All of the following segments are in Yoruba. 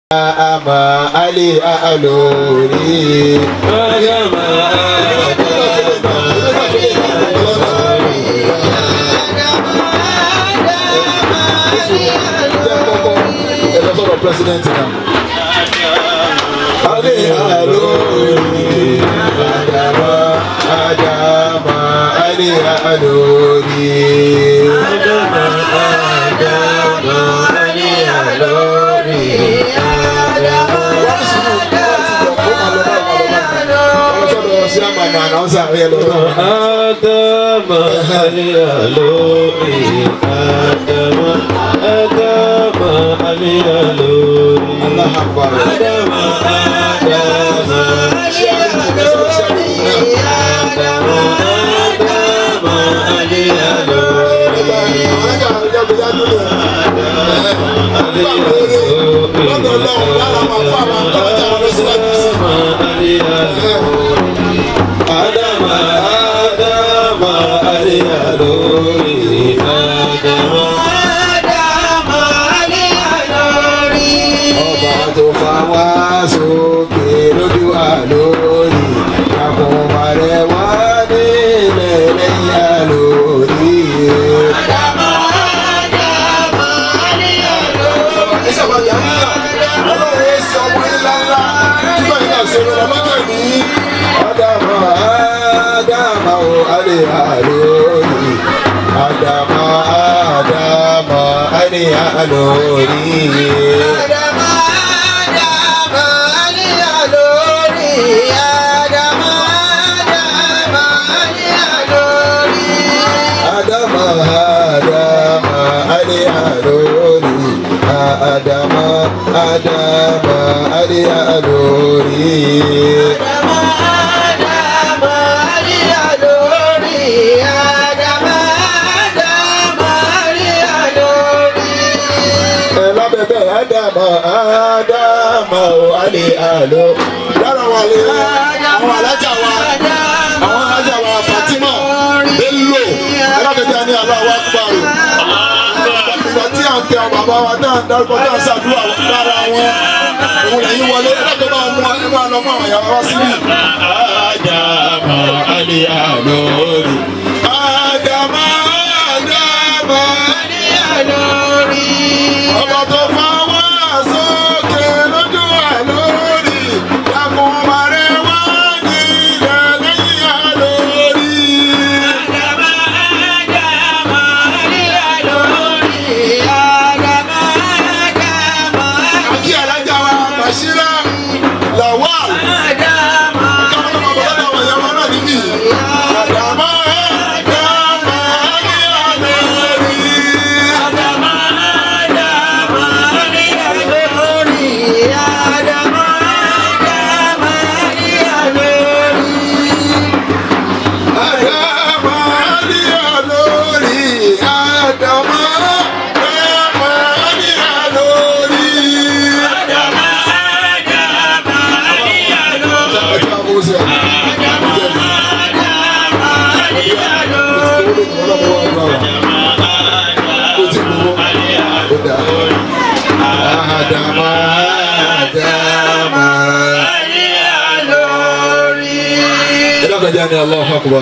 àmà alẹ́ àlórí. ẹ lọ sọ̀rọ̀ president náà. alẹ́ àlórí. àdàmà àdàmà alẹ́ àlórí. ọlọ́sọ̀rọ̀ sí àmàlà ànáwọ̀sà ẹ̀ lọ́dọ̀. Adama aliyalori Adama Adama aliyalori Aláhàbà. Adama Adama Adama Adama aliyalori Adama aliyalori Adama Adama aliyalori Adama Ọba tó fa wá sókè lójú wa lórí. Àkùnmá rẹ̀ wá nílẹ̀ lẹ́yìn àlórí. Ẹ sábà yà ń yà. Ọlọ́run yẹn sọ ọmọ ńlá ńlá. Nígbà yìí náà ṣe lọ́wọ́ lọ́jọ́ ìní. Ádámà Ádámà ò alẹ́ àlórí. Ádámà Ádámà alẹ́ àlórí. Adama Adama Ali Alori Adama Adama Ali Alori Ẹ lábẹ́bẹ́ Adama Adama Ali Alo Lára wa lè àwọn alájà wa àwọn alájà wa Fatima Bello ẹ lábẹ́bẹ́ ní aláwa kúbárò. Ìgbà tí à ń tẹ àwọn bàbá wa náà dárúkọ náà ṣàdúrà lára wọn òun lẹ́yìn wọlé ẹ lábẹ́ máa mú ẹ máa lọ mú àwọn ìyàwó wá síbí. Adama Ali Alori Adama Adama ọba tó fa wá sókè lójú àlórí yàgùn màrẹ wá ní ilẹ̀ lẹ́yìn àlórí. àkí alájà wa bàṣírà lawal káwọn náà bọ̀ lọ́dọ̀ àwọn ìyàwó náà níbí. àdàmọ́ àdàmọ́ ní àlórí. àdàmọ́ ní àlórí. àdàmọ́ àdàmọ́ ní àlórí. Ẹ̀ka àbúrò sí ẹ̀. Adama, Adama. Ẹlẹ́kọ̀já ni Allahu Akbar.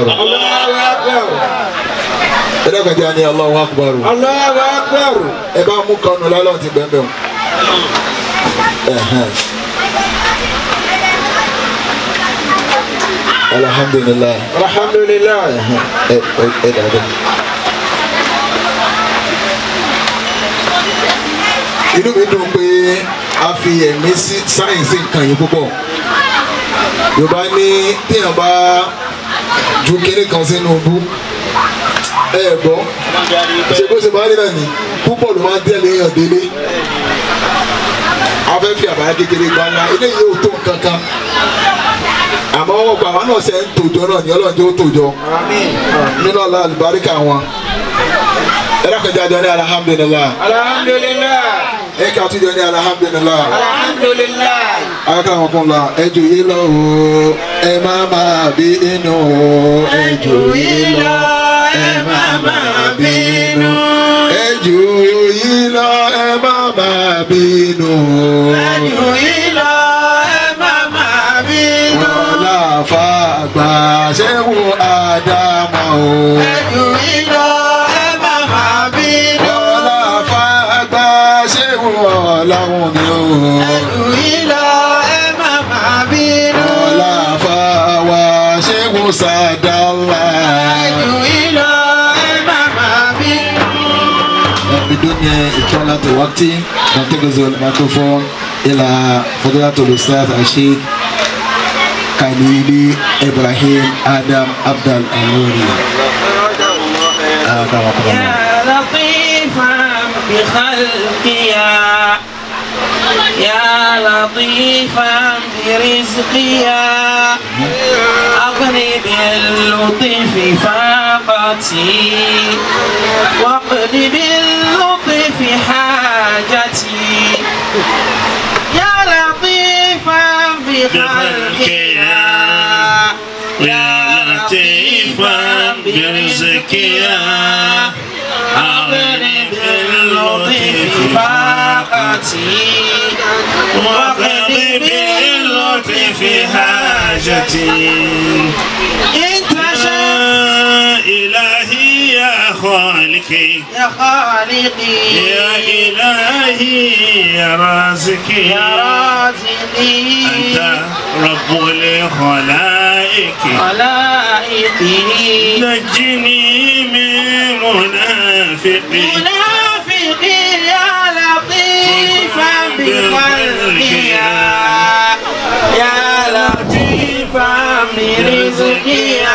Ẹlẹ́kọ̀já ni Allahu Akbar. Ẹ bá mú kanu lálọ́ ti bẹ́ẹ̀ bẹ́ẹ̀. Ẹ̀hẹ́n. Alhamdulillah. Alhamdulillah. Ẹ ẹ ẹ dàdé. Inú mi dùn pé a fi ẹ̀mí sí sáyẹ̀nsì nǹkan yìí púpọ̀. Yorùbá ní téèyàn bá ju kéré kan sínú bú. Ẹ ẹ̀ gbọ́. Ṣé bó ṣe máa ń rí náà ni púpọ̀ ló máa ń tẹ̀lé èèyàn délé. A fẹ́ fi àbáyá kékeré gba ńlá. Eléyìí ò tó nǹkan kan. Àmọ́ ọgbà wa náà ṣe ń tòjọ́ náà ní ọlọ́run tó tòjọ́ nínú ọlá àlùbáríkà wọn ẹ dákọjá jọ ní alhamdulilah Alhamdulillah. ẹ kà tún jọ ní alhamdulilah Alhamdulillah. akẹ́kọ̀ọ́ àwọn kan la ẹ jù yí lọ o ẹ má má bí inú o ẹ jù yí lọ ẹ má má bínú ẹ jù yí lọ ẹ má má bínú o. بدون إطالة الوقت ننتقل الميكروفون إلى فضيلة الأستاذ الشيخ كليلي إبراهيم آدم عبد الأنوري أكرمكم الله يا لطيفا بخلقيا يا لطيفا برزقيا أغني باللطف فاقتي واقض باللطف حاجتي يا لطيفا بخلقيا يا لطيفا برزقيا أغني باللطف فاقتي وقض باللطف حاجتي انت شاء يا إلهي يا خالقي يا خالقي يا إلهي يا رازقي يا رازقي أنت رب الخلائق خلائقي نجني من منافقي منافقي يا لطيفا بخلقي يا لطيفا برزقي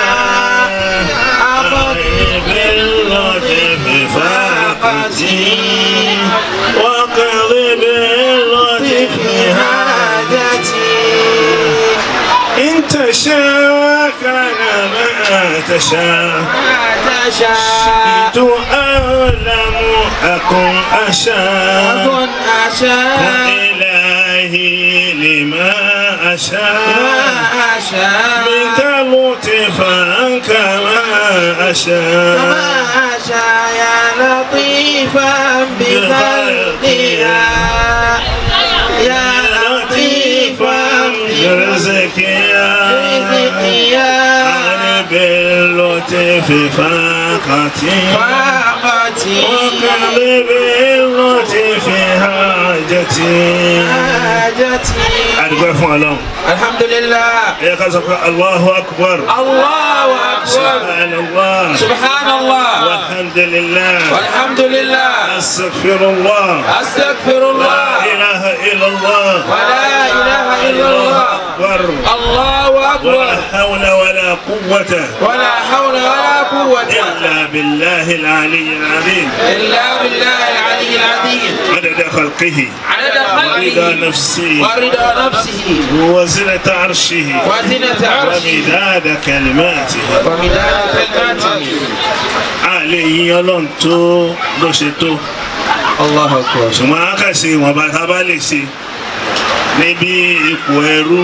أقضي باللطف فاقتي وقض باللطف حاجتي إن تشاء كان ما تشاء ما تشاء شئت أعلم أكن أشاء أكن أشاء إلهي لما أشاء ما أشاء منك لطفا كما أشاء كما أشاء يا لطيفا بخلقها يا لطيفا برزقيا برزقيا أنا باللطف فاقتي فاقتي وكان باللطف حاجتي حاجتي أدعو فún Ọlọ́run الحمد لله ẹ ká sọ pé Allahu Akbar الله أكبر Subhanallah سبحان الله walhamdulillah والحمد لله astaghfirullah أستغفر la الله ilaha illallah ولا إله إلا الله akbar الله wala أكبر hawla wala quwwata ولا حول ولا قوة illa billahi al-ali al-azim إلا بالله العلي العظيم adada khalqihi عدد ورضا خلقه نفسه ورضا نفسه وزنة عرشه وزنة عرشه ومداد كلماته ومداد كلماته àlè yín ọlọ́run tó bó ṣe tó الله أكبر ṣùgbọ́n a kà ṣe ìwọ̀nba tá a bá lè ṣe níbi ipò ẹrú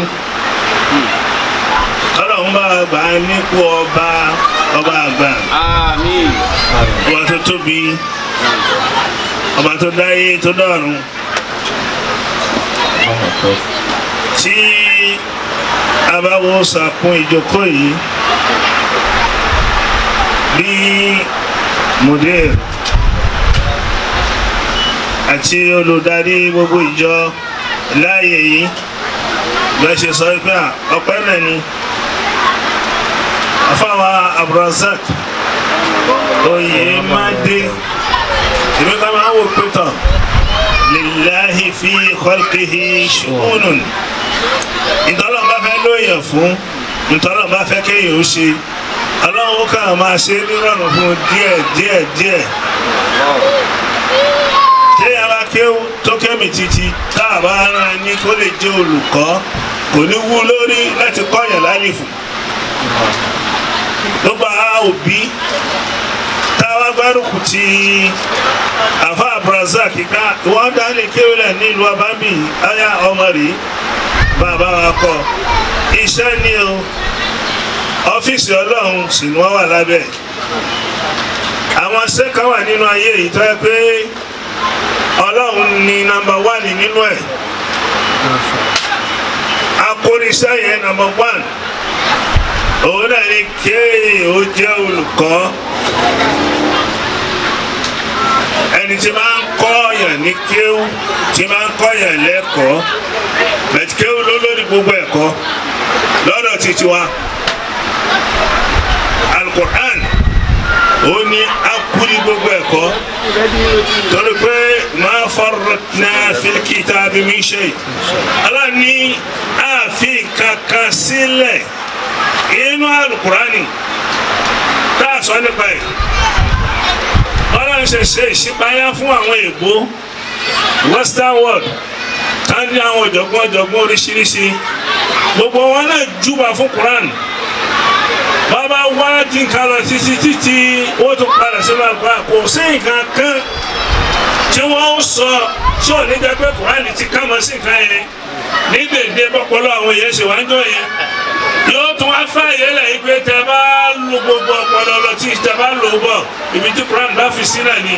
ọlọ́run bá gbà á nípò ọba ọba àgbà آمين ọba tó tóbi ọba tó dáyé tó dọ̀run tí a bá wo sàkún ìjókòó yìí bí mudir àti olùdarí gbogbo ìjọ láàyè yìí bẹ́ẹ̀ ṣe sọ pé à, ọpẹ́ náà ni afáwa abdulrasaq oyè máa dé èmi ká máa wò pé tán lillahi fi khalqihi shu'unun ìtọ́lọ́ bá fẹ́ lóyè fún ìtọ́lọ́ bá fẹ́ kéèyàn ó ṣe ọlọ́run kàn máa ṣe nírọ̀rùn fún díẹ̀ díẹ̀ díẹ̀ téèyàn bá kéwú tó kémi títí tá a bá rán ní kó lè jẹ́ olùkọ́ kò ní wú lórí láti kọ́yàn lálìfù ló bá òbí táwa gbárùkù ti àfa abrazak ká wọ́n dálé kéwìlẹ̀ nílùú abámi aya ọmọ rèé bàbá wa kọ iṣẹ́ ni o ọ́fíìsì ọlọ́run sì ni wọ́n wà lábẹ́ àwọn sẹ́ka wà nínú ayé yìí tó yẹ pé ọlọ́run ni nọ́mbà wánì nínú ẹ̀ akóríṣẹ́ yẹn nọ́mbà wánì òun náà ni kéèyàn ó jẹ́ olùkọ́ ẹni tí máa ń kọ́ ọ̀yàn ní kéwú tí máa ń kọ́ ọ̀yàn lẹ́kọ̀ọ́ bẹ̀tí kéwú ló lórí gbogbo ẹ̀kọ́ lọ́dọ̀ títí wa alukur'an ó ní akúni gbogbo ẹ̀kọ́ torí pé máa farratna fil kitabi min shay Allah ní ààfin kankan sílẹ̀ inú alukurani tá a sọ nípa ẹ̀ ọlọ́run ṣe ṣe ìṣípayá fún àwọn èèbó western world tá ní àwọn ọ̀jọ̀gbọ́n ọ̀jọ̀gbọ́n oríṣiríṣi gbogbo wọn náà júbà fún quran bàbá wá dín nǹkan lọ títí títí wọ́n tún padà sínú àgbà kò sí nǹkan kan tí wọ́n ń sọ tí ò ní jẹ́ pé quran ti ká mọ́ sí nǹkan yẹn ní gbèdé bọ́pọ̀lọ́ àwọn èèyàn ṣe wá ń jọ yẹn yóò tún wá fààyè lẹ́yìn pé tẹ bá lu gbogbo ọpọlọ lọ tí tẹ bá lò ó bọ̀ ibi tí quran bá fi sí náà ni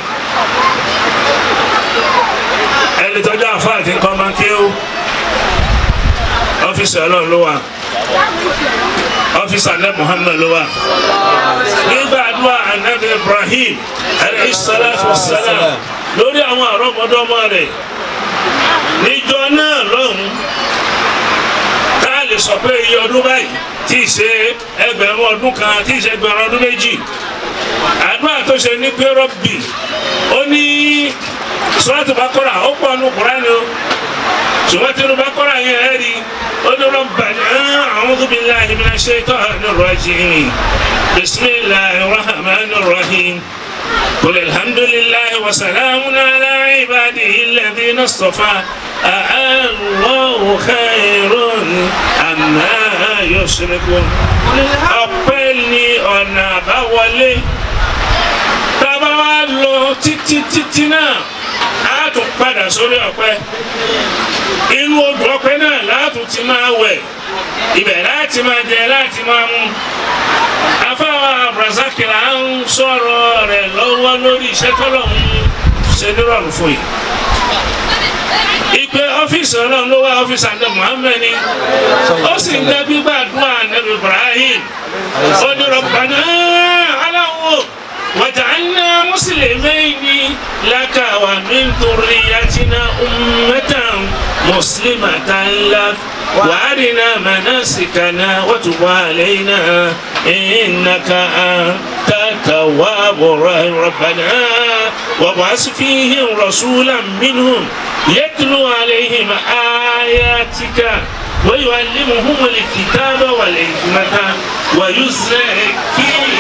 ẹni tọ́jú àfáà tí ń kọ́ máa ń kéwò ọ́fíìsì ọlọ́run ló wà ọ́fíìsì alẹ́ muhammed ló wà nígbà àdúrà anabi ibrahim alayhi salatu wa salam lórí àwọn àrọ́mọdọ́mọ rẹ̀ níjọ náà lọ́hùn tá a lè sọ pé iye ọdún báyìí tí ì ṣe ẹgbẹ̀rún ọdún kan tí ì ṣe ẹgbẹ̀rún ọdún méjì àdúrà tó ṣe ní pé rọ́bì ó ní sọ́ọ́tù bá kọ́ra ó pọ̀ nù kúránì o ṣùgbọ́n tí olùbá kọ́ra yẹn ẹ̀ rí ó ní rabbana a'udhu billahi minash shaitanir rajim bismillahir rahmanir rahim qul alhamdulillahi wa salamun ala ibadihi alladhina istafa Allahu khairun amma yushrikun ọpẹ́ ni ọ̀nà àbáwọlé tábà wá lọ títí títí náà a tún padà sórí ọ̀pẹ inú odò ọ̀pẹ náà látún ti máa wẹ̀ ibẹ̀ láti máa jẹ láti máa mú afáwa abrazakira ń sọ̀rọ̀ rẹ̀ lọ́wọ́ lórí iṣẹ́ tọ́lọ̀ ń ṣe nírọ̀rùn fún yìí ìpè ọ́fíìsì ọlọ́run ló wá ọ́fíìsì àdé muhammed ni ó sì ń dẹ́ gbígbàdúrà nàbí ibrahim ó ní rọ̀bàná aláwọ̀. وجعلنا مسلمين لك ومن ذريتنا أمة مسلمة لك وأرنا مناسكنا وتب علينا إنك أنت التواب الرحيم ربنا وابعث فيهم رسولا منهم يتلو عليهم آياتك ويعلمهم الكتاب والحكمة ويزكيهم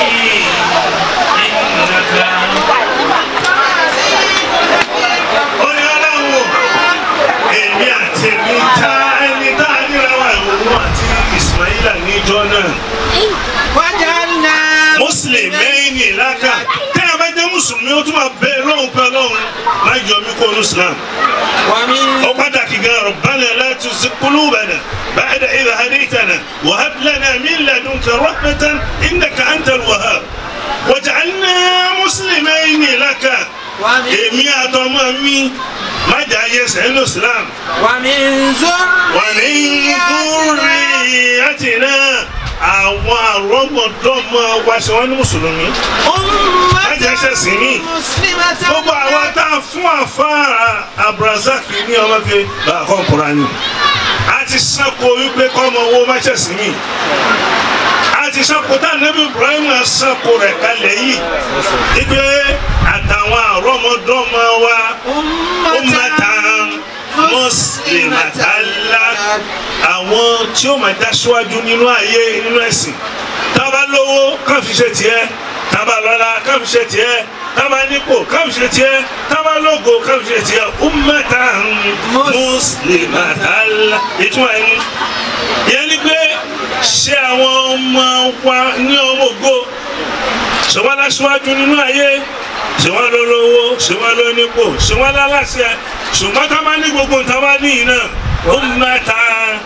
ó ní ọlọ́run èmi àti èmi ta ẹni tá a níra wa ìwòwò àti ismaila níjọ náà وجعلنا mùsùlùmí ìlàkà tẹ́ ẹ bá jẹ́ mùsùlùmí ó tún máa bẹ lọ́hùn pé ọlọ́run má jọ mí kó onú islam ومن ó pàtàkì gan rabbana la tuzigh qulubana ba'da idh hadaytana wa hab lana min ladunka rahmatan innaka antal wahhab waj'alna muslimayni laka ومن èmi àtọmọ mi má jà ayé sẹ́nu islam ومن wà ní kúrì àtìná àwọn àrọ́mọdọ́mọ wa ṣe wọ́n ní mùsùlùmí má jà ẹsẹ̀ sí mi مسلمة gbogbo àwọn tá a fún àfáà abrazak ní ọmọ fi bá a kọ́ Kùránì a ti sanko wípé kọ́mọ owó má ṣẹ̀ sí mi a ti sanko tá nẹ́bí Ibrahim sanko rẹ̀ kalẹ̀ yìí wípé àtàwọn àrọ́mọdọ́mọ wa ummatan muslimatan lak àwọn tí ó máa dá síwájú nínú ayé nínú ẹ̀sìn tábà lówó kàn fi ṣe tiẹ̀ tábà lọ́lá kàn fi ṣe tiẹ̀ tábà nípò kàn fi ṣe tiẹ̀ tábà lógo kàn fi ṣe tiẹ̀ ummatan muslimatan lak ìtumọ̀ ẹni yẹn ni pé ṣé àwọn ọmọ wa ní ọmọ ògo ṣé wọ́n láṣíwájú nínú ayé ṣé wọ́n ló lówó ṣé wọ́n ló nípò ṣé wọ́n láláṣẹ ṣùgbọ́n tá a bá ní gbogbo nǹkan bá ní yìí náà ó mẹ́ta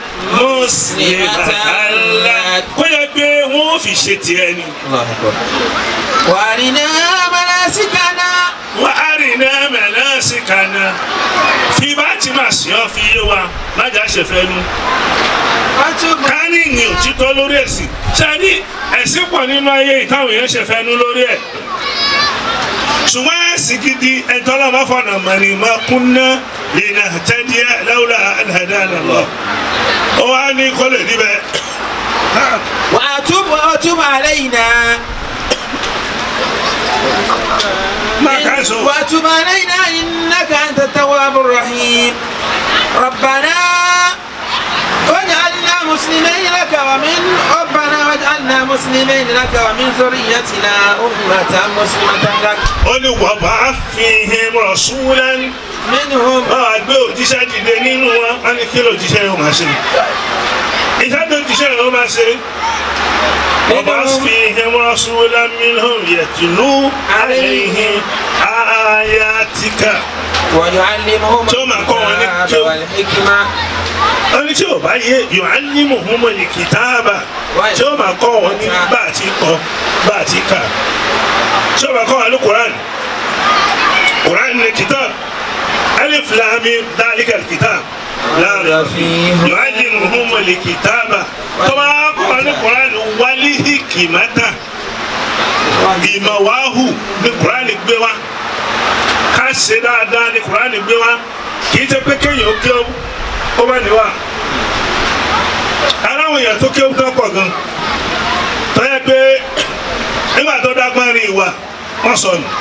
mùsùlùmí kó yẹ pé wọ́n ò fi ṣe tiẹ̀ ni. الله أكبر وأرنا مناسكنا wà á rìn ní ẹ̀mẹ̀lẹ́ sí kaná fi bá ti máa sìn ọ́ fi yé wa májà ṣe fẹ́ nu. وتب ká ní ìyìn òtítọ́ lórí ẹ̀sìn ṣáàdì ẹ̀sìn pọ̀ nínú ayé ìtàwọn èèyàn ṣe fẹ́ nu lórí ẹ̀ ṣùgbọ́n ẹ̀sìn gidi ẹ̀tọ́ lọ́mọ fọ̀nà mọ̀nì máa kúnná lè nà tẹ́díẹ́ lawla an hadana Allah ó wá ní kó lè níbẹ̀ وأتوب وأتوب علينا máa ká sọ. وتب علينا إنك أنت التواب الرحيم ربنا واجعلنا مسلمين لك ومن ربنا واجعلنا مسلمين لك ومن ذريتنا أمة مسلمة لك ó ní wàbá fi him rasulan منهم máa gbé òjíṣẹ́ dìde nínú wọn wọn ní kí lòjíṣẹ́ yóò máa ṣe iṣẹ́ tó jíṣẹ́ yóò máa ṣe wàbá fi him rasulan minhum yatlu alayhim ayatika ويعلمهم Tí ó máa kọ́ wọn ní الكتاب kí ó- والحكمة ó ní tí ò bá yé yu'allimuhumul kitaba tí ó máa kọ́ wọn ní bá a ti kọ bá a ti kà tí ó máa kọ́ wọn ní Quran Quran ní kitab alif lam mim dhalikal kitab la rayba fihi yu'allimuhumul kitaba tó bá kọ́ wọn ní Quran wal hikmata ìmọ̀ wàhù ní Quran gbé wá ká ṣe dáadáa ní Quran gbé wá kì í ṣe pé kéèyàn ó kí ó ó bá ní wá aláwọn èèyàn tó kéwù tó pọ̀ gan tó yẹ pé nígbà tó dágbọ́n rí ìwà wọ́n sọ nù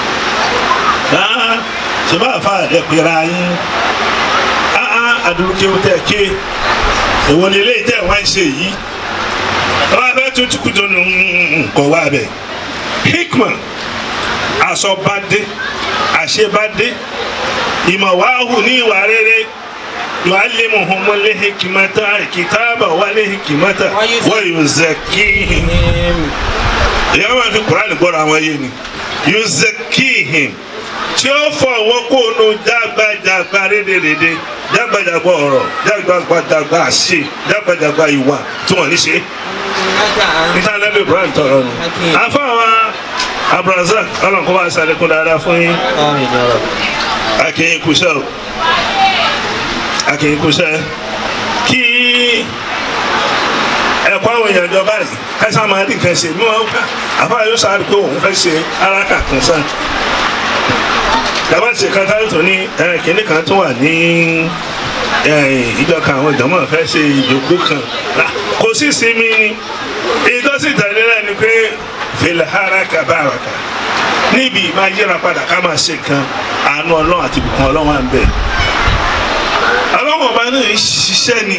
ṣe bá fa ẹ̀pẹ̀rẹ̀ ayín àdúró kéwù tẹ̀ ké èwo ni eléyìí tẹ̀ wá ń ṣe yìí wọ́n á fẹ́ tún tukùtù nù kọ̀ wá bẹ̀ hikma asọ̀badé àṣebadé ìmọ̀ wàhù ní ìwà rere yu'allimuhum al-hikmata al-kitaba wal-hikmata wa yuzakkihim ìyá máa fi Kùránì gbọ́dọ̀ àwọn yé ni yuzakkihim tí ó fọ àwọn kóònù jágbajàgba rédèrèdè jágbajàgba ọ̀rọ̀ jágbajàgba àṣe jágbajàgba ìwà tí wọ́n ní ṣe إنك أنت níta lẹ́nu Ibrahim tọrọ nù. àfọwọ́ Abdulrasaq ọlọ́nkọ́ bá ṣàlékún dáadáa fún yín آمين يا رب akẹ́yìn kúṣẹ́ o akẹ́yìn kúṣẹ́ kí ẹ̀kọ́ àwọn èèyàn jọ báyìí káṣá máa rí nǹkan ṣe ní wọn ká àbá yóò sáré pé òun fẹ́ ṣe aráka kan sàn dàbá ṣe kan táyọ̀ tó ní ẹ̀, kínní kan tó wà ní ẹ̀, ìjọ kan àwọn ìjọmọ̀ fẹ́ ṣe ìjókòó kan Ah, kò sí sinmi ni ìtọ́sí tẹ̀lé rẹ̀ ni pé fìlàhárà kàbáràkà níbi máa yíra padà ká máa ṣe nǹkan àánú ọlọ́run àti ìbùkún ọlọ́run à ń bẹ̀. ọlọ́run ọba náà ń ṣiṣẹ́ ni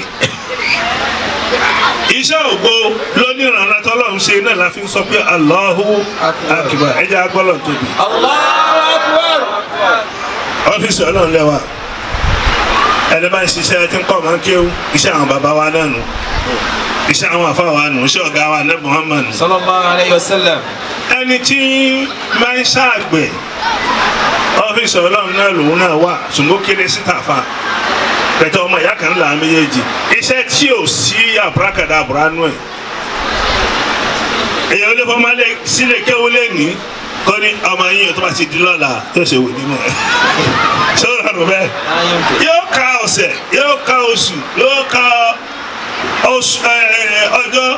iṣẹ́ ògo lónìrànlá tọ́lọ́run ṣe náà la fi ń sọ pé Allahu akbar ẹja agbọ́lọ̀ tóbi. الله أكبر ọ́fíìsì ọlọ́run lẹ́wà ẹni bá ń ṣiṣẹ́ tí ń kọ́ máa ń kéwú iṣẹ́ àwọn bàbá wa náà nù iṣẹ́ àwọn àfa wa nù iṣẹ́ ọ̀gá wa náà Muhammad nù. صلى الله عليه وسلم ẹni tí máa ń ṣàgbẹ̀ ọ́fíìsì ọlọ́run náà lòun náà wà ṣùgbọ́n kéré síta fa pẹ̀tẹ́ ọmọ ìyá kan là á méjèèjì iṣẹ́ tí ò sí àbúrákàdá àbúránú ẹ̀ èèyàn olè fọmọ alẹ́ sílẹ̀ kéwú lẹ́nìí kọ́ ní ọmọ yín tó bá ti di lọ́la yóò ṣe wò nímọ̀ ẹ̀ ṣé ó rọrùn bẹ́ẹ̀ لا يمكن yóò ka ọ̀sẹ̀ yóò ka oṣù yóò ka oṣù ẹ, ẹ, ọjọ́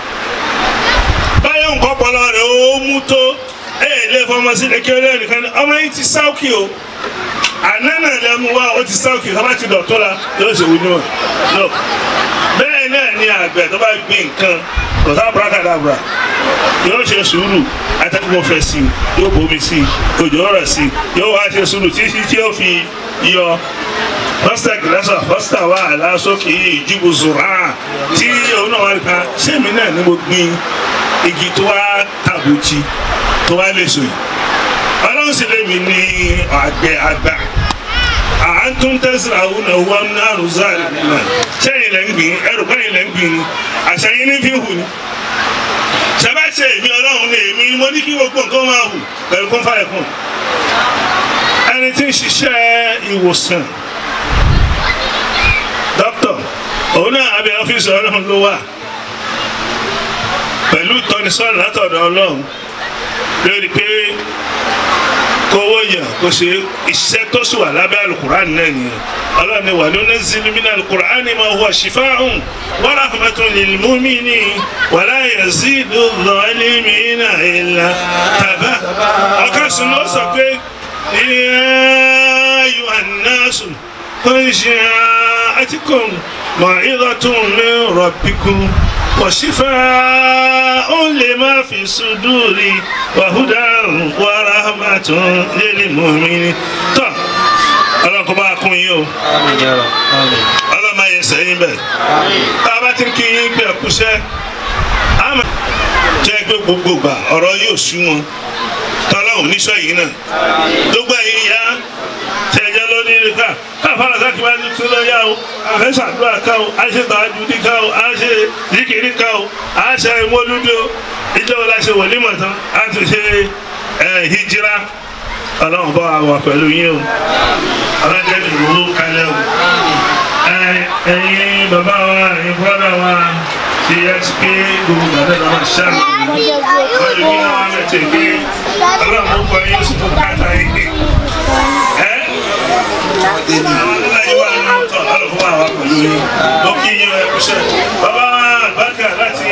báyọ̀ nǹkan pọlọ rẹ̀ ó mú tó ẹ lè fọmọ sí lè kéré nìkan ní ọmọ yìí ti sáùkì o àná náà lè mú wa ó ti sáùkì tó bá ti dọ̀tún la yóò ṣe wí níwọ̀n no bẹ́ẹ̀ náà ni àgbẹ̀ tó bá gbin nǹkan kò sá bùrákàdàbùrà yóò ṣe sùúrù atẹ́kùn fẹ́ sí i yóò bomi sí i òjò rẹ̀ sí i yóò wá ṣe sùúrù títí tí yóò fi yọ pásítà gíláṣà pásítà wà lásòkè ìjúbù zùrà tí òun náà wà nípa sẹ́mi náà ni mo gbin igi tó wá tàbùtì tó wá lè so yìí ọlọ́run sì lè mi ní àgbẹ̀ àgbà à ń tún tẹ́sílà òun náà wọ́n ní àrùn záàlì náà sẹ́yìn lẹ́ ń gbìn ẹrù báyìí lẹ́ ń gbìn ni àṣàyìn ní fi hù ni sẹ́bàṣẹ èmi ọlọ́run ní èmi mo ní kí gbogbo nǹkan máa hù pẹ̀lú kún fáyẹ̀ kún ẹni tí ń ṣiṣẹ́ ìwòsàn dókítà òun náà abẹ ọ́fíìsì ọlọ́run ló wà pẹ̀lú ìtọ́nisọ́nà látọ̀dọ̀ ọlọ́run lórí pé kówó yàn kó ṣe iṣẹ́ tó sì wà lábẹ́ alukur'an náà nìyẹn ọlọ́run ni wà lónà zilmina alukur'an ma huwa shifa'un wa rahmatun lil mu'minin wa la yazidu zalimina illa taba ọkàn sùn ló sọ pé ya ayyuhan nasu qad ja'atkum maw'izatun min rabbikum وشفاء لما في الصدور وهدى ورحمة للمؤمنين طب ọlọ́run kó bá a kún yín o Àmín ya Rabb. Àmín. ọlọ́run máa yẹ sẹ́yìn bẹ́ẹ̀ tá a bá ti ń kí yín pé ẹ̀kúṣẹ́ àmọ́ jẹ́ pé gbogbo gbà ọ̀rọ̀ yóò sú wọn tọ́lọ́hùn níṣọ́ yìí náà gbogbo ẹ̀yin ya tẹ̀jẹ́ lónìí ká káfàrà sákì máa ní tún lọ́yà o àfẹ́ ṣàdúrà ká o à ń ṣe tààjùdí ká o à ń ṣe zikiri ká o à ń ṣe ìmọ̀lúdí o ìjọba la ṣe wòlímọ̀ tán à ń tún ṣe ẹ̀ hijira ọlọ́run bá wa wà pẹ̀lú yín o ọlọ́jẹ́ mi wò ó kalẹ̀ o ẹ- ẹ̀yin bàbá wa ẹ̀yin bọ́dà wa ti yẹ pé gbogbo gbàdá náà máa ṣàmì wọ́n lè ní àwọn mẹ́tẹ̀ pé ọlọ́run ó kọ yín oṣù tó káàtà yín pé ẹ́ àwọn aláyé wà nínú tọ̀ ọlọ́run fún wa pẹ̀lú yín ó kí yín ẹ kúṣẹ́ bàbá wa àgbàkà láti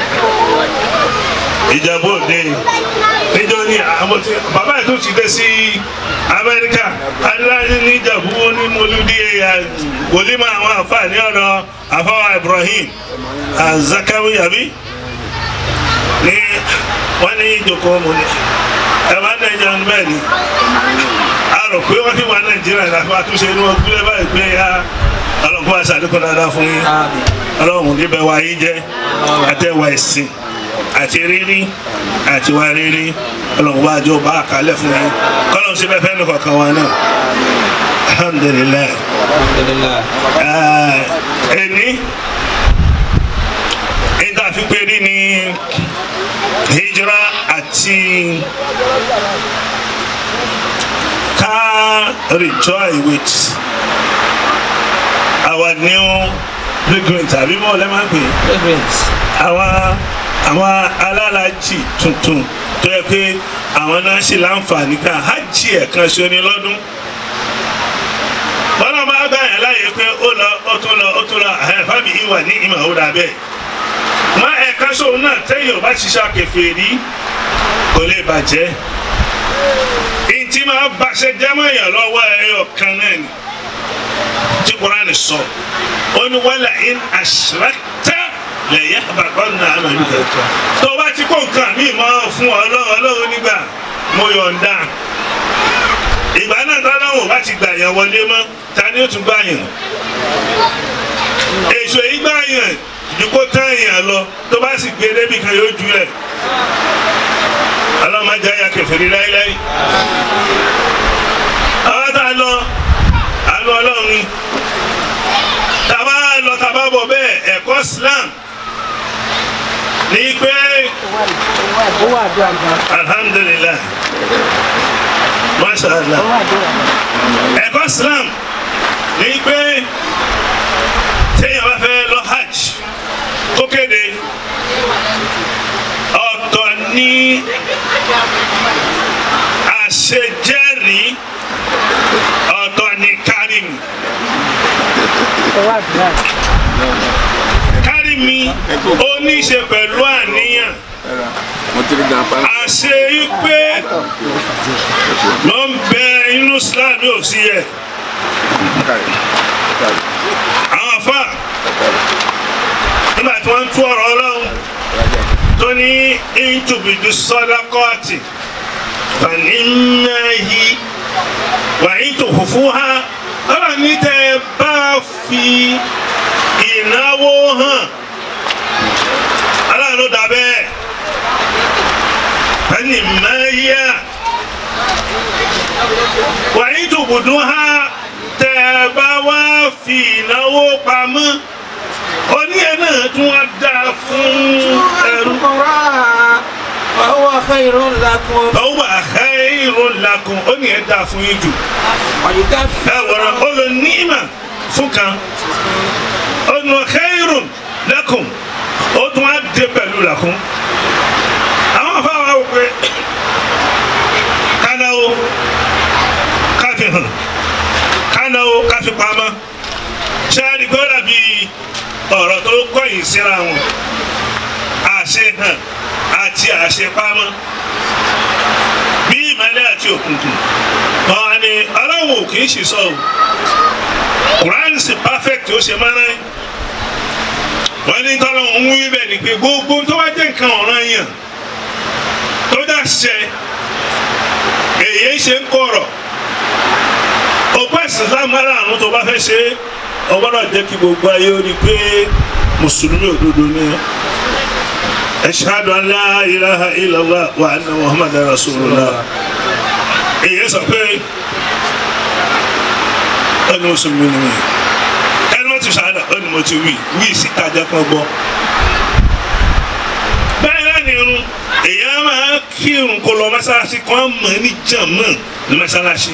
ìjàmbá òde níjọ ní àwọn tí bàbá yìí tó ti dé sí amẹ́ríkà adúláyé ní ìjàmbá ó ní mọ́lúdí wòlímọ̀ àwọn àfààní ọ̀dọ̀ àfọwọ́ ibrahim azakawi àbí ní wọ́n ní ìjókòó mu ní ẹ̀ máa ń dẹ́jọ́ ní bẹ́ẹ̀ ni a rò pé wọ́n ti wà nàìjíríà láti máa túnṣe inú ọgbẹ́ báyìí pé ya ọlọ́run àti àdúgbò dáadáa fún yín Àmín. ọlọ́run níbẹ̀ wá yín jẹ́ àtẹ̀wà ẹ̀sìn àti rírí àti wá rírí ọlọ́run bá jọ bá àkálẹ̀ fún yín kọ́lọ́run sí bẹ́ẹ̀ fẹ́ẹ́ kọ̀ọ̀kan wa náà alhamdulilayi Alhamdulillah. ẹni nígbà fífẹ́ rí ni hijira àti ká rejoice with our new pilgrim tàbí bọ́ọ̀ lẹ́ máa ń pè é Fragrance. àwọn àwọn alálàájì tuntun tó yẹ pé àwọn náà ṣe láǹfààní ká hajj ẹ̀kan ṣe ní lọ́dún bọ́lá bá gbà yẹn láàyè pé ó lọ ó tún lọ ó tún lọ ẹ̀ fábì ìwà ní ìmọ̀ ó dà bẹ́ẹ̀ má ẹ̀ka sóun náà tẹ́yìn ò bá ṣiṣẹ́ akẹfẹ́ rí kò lè bàjẹ́ ìtì máa bàṣẹ jẹ́mọ̀yàn lọ́wọ́ ẹ̀yọ kan náà ni tí Kùránì sọ ó ní wala in ashrakta la yahbatanna amaluka tó o bá ti kó nǹkan mi mọ́ fún ọlọ́run ọlọ́run nígbà mo yọ̀ǹda ìgbà náà tọ́lọ́run ò bá ti gbà yàn wọlé mọ́ ta ni ó tún gbà yàn èso yìí gbà yàn ju kó tán yàn lọ tó bá sì gbé débi kan yóò ju ẹ̀ ọlọ́run má jẹ́ àyà kẹfìrí láíláí àwọn tá a lọ àlọ ọlọ́run ni tàbá lọ tàbá bọ̀ bẹ́ẹ̀ ẹ̀kọ́ Islam ní pé alhamdulilah masha allah ẹ̀kọ́ Islam ní pé téèyàn bá fẹ́ lọ hajj kó kéde ọ̀tọ̀ ní àṣejẹ́rìí ọ̀tọ̀ ní kárìmù kárìmù ó ní í ṣe pẹ̀lú àníyàn àṣe pé ló ń bẹ inú Islam yóò sí yẹ àwọn afa nígbà tí wọ́n ń tú ọ̀rọ̀ Ọlọ́run tó ní ìtùbìdì sọ́dákọ́ọ̀tì fàníyàyí wàyí tó fùfú ha ọ̀rọ̀ ní tẹ́ ẹ bá fi ìnáwó hàn aláàánú dà bẹ́ẹ̀ ẹni mẹ́yà wàyí tó bùdú ha tẹ́ ẹ bá wá fi ìnáwó pamọ́ oníyẹn náà tún wá dáa fún ẹrú. فهو خير لكم ọwọ́ àkàìrò làkùn ó ní ẹ dáa fún yín jù. ويكفر ẹ wọ̀rọ̀ ó lọ níìmà fún kan ó nu àkàìrò làkùn ó tún á dé pẹ̀lú làkùn. àwọn afáwọn àwọn pé kánáwó káfí hàn kánáwó káfí pamọ́ ṣé a rí gbọ́dọ̀ bí ọ̀rọ̀ tó kọ̀yìn síra wọn àṣehàn àti àṣepamọ́ bí ìmọ́lẹ̀ àti òkùnkùn wọn ni aláwọ̀ kì í ṣìṣọ́ o Quran sì perfect ó ṣe máa ń wọ́n ní tọ́lọ́ ń wí bẹ́ẹ̀ ni pé gbogbo tó bá jẹ́ nǹkan ọ̀ràn yàn tó dà ṣẹ èyí ṣe ń kọ̀rọ̀ òpó ẹ̀sìn lámàrà àrùn tó bá fẹ́ ṣe ọ gbọ́dọ̀ jẹ́ kí gbogbo ayé ó rí pé mùsùlùmí òdodo ni ashhadu an la ilaha illallah wa anna muhammadan rasulullah èyí sọ pé ẹni mùsùlùmí ni mi ẹni mo ti ṣàdá ẹni mo ti wí wí síta jẹ́ kán gbọ́ bẹ́ẹ̀ náà ni irun èyí á máa kírun kó lọ mọ́sálásí kan mọ̀ ní jàmọ́ ní mọ́sálásí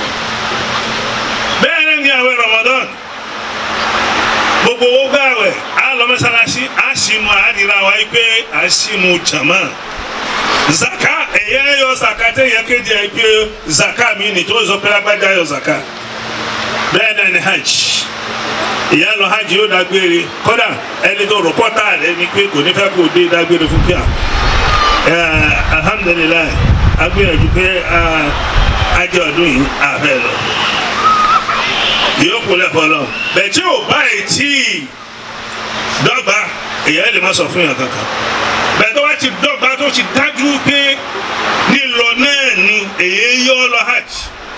bẹ́ẹ̀ náà ni àwẹ̀ Ramadan gbogbo owó gbààwẹ̀ á lọ mọ́sálásí á sínú àádìrà wa yìí pé á sínú jàmọ́ zaka èyí yọ zaka tẹ yẹ kéde ẹ pé zaka mi ni tó zọ pé lágbájá yọ zaka bẹ́ẹ̀ náà ni hajj ìyá lọ hajj yóò dágbére kódà ẹni tó rọpọ́tà rẹ ni pé kò ní fẹ́ kó dé dágbére fún kíá alhamdulilayi agbẹ́yẹ̀dù pé ajé ọdún yìí àfẹ́ lọ yóò kú lẹ́fọ́ lọ bẹ́ẹ̀ tí ò báyìí tí dọ́gba ìyá ẹ̀ lè má sọ fún yàn kankan bẹ́ẹ̀ tó bá ti dọ́gba tó ti dájú pé nílọ náà ni èyí yọ lọ hajj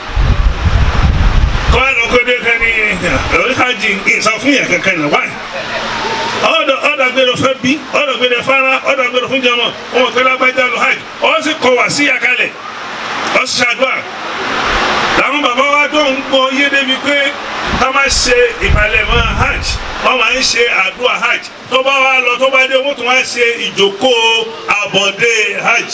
kọ́ ẹ̀ lọ́kọ́ dé kan ní ẹ̀rọ hajj ìsọ fún yàn kankan náà wáyé ọdọ ọdọ gbèrò fẹ bí ọdọ gbèrò fara ọdọ gbèrò fún jẹmọ ọmọ gbèrò agbájá lọ hajj ọ sì kọ wá sí àkàlẹ ọ sì ṣàdúrà làwọn bàbá wa tó ń gbọ́ yé débi pé ká má ṣe ìpalẹ̀mọ́ hajj wọ́n máa ń ṣe àdúrà hajj tó bá wá lọ tó bá dé wọ́n tún wá ṣe ìjókòó àbọ̀dé hajj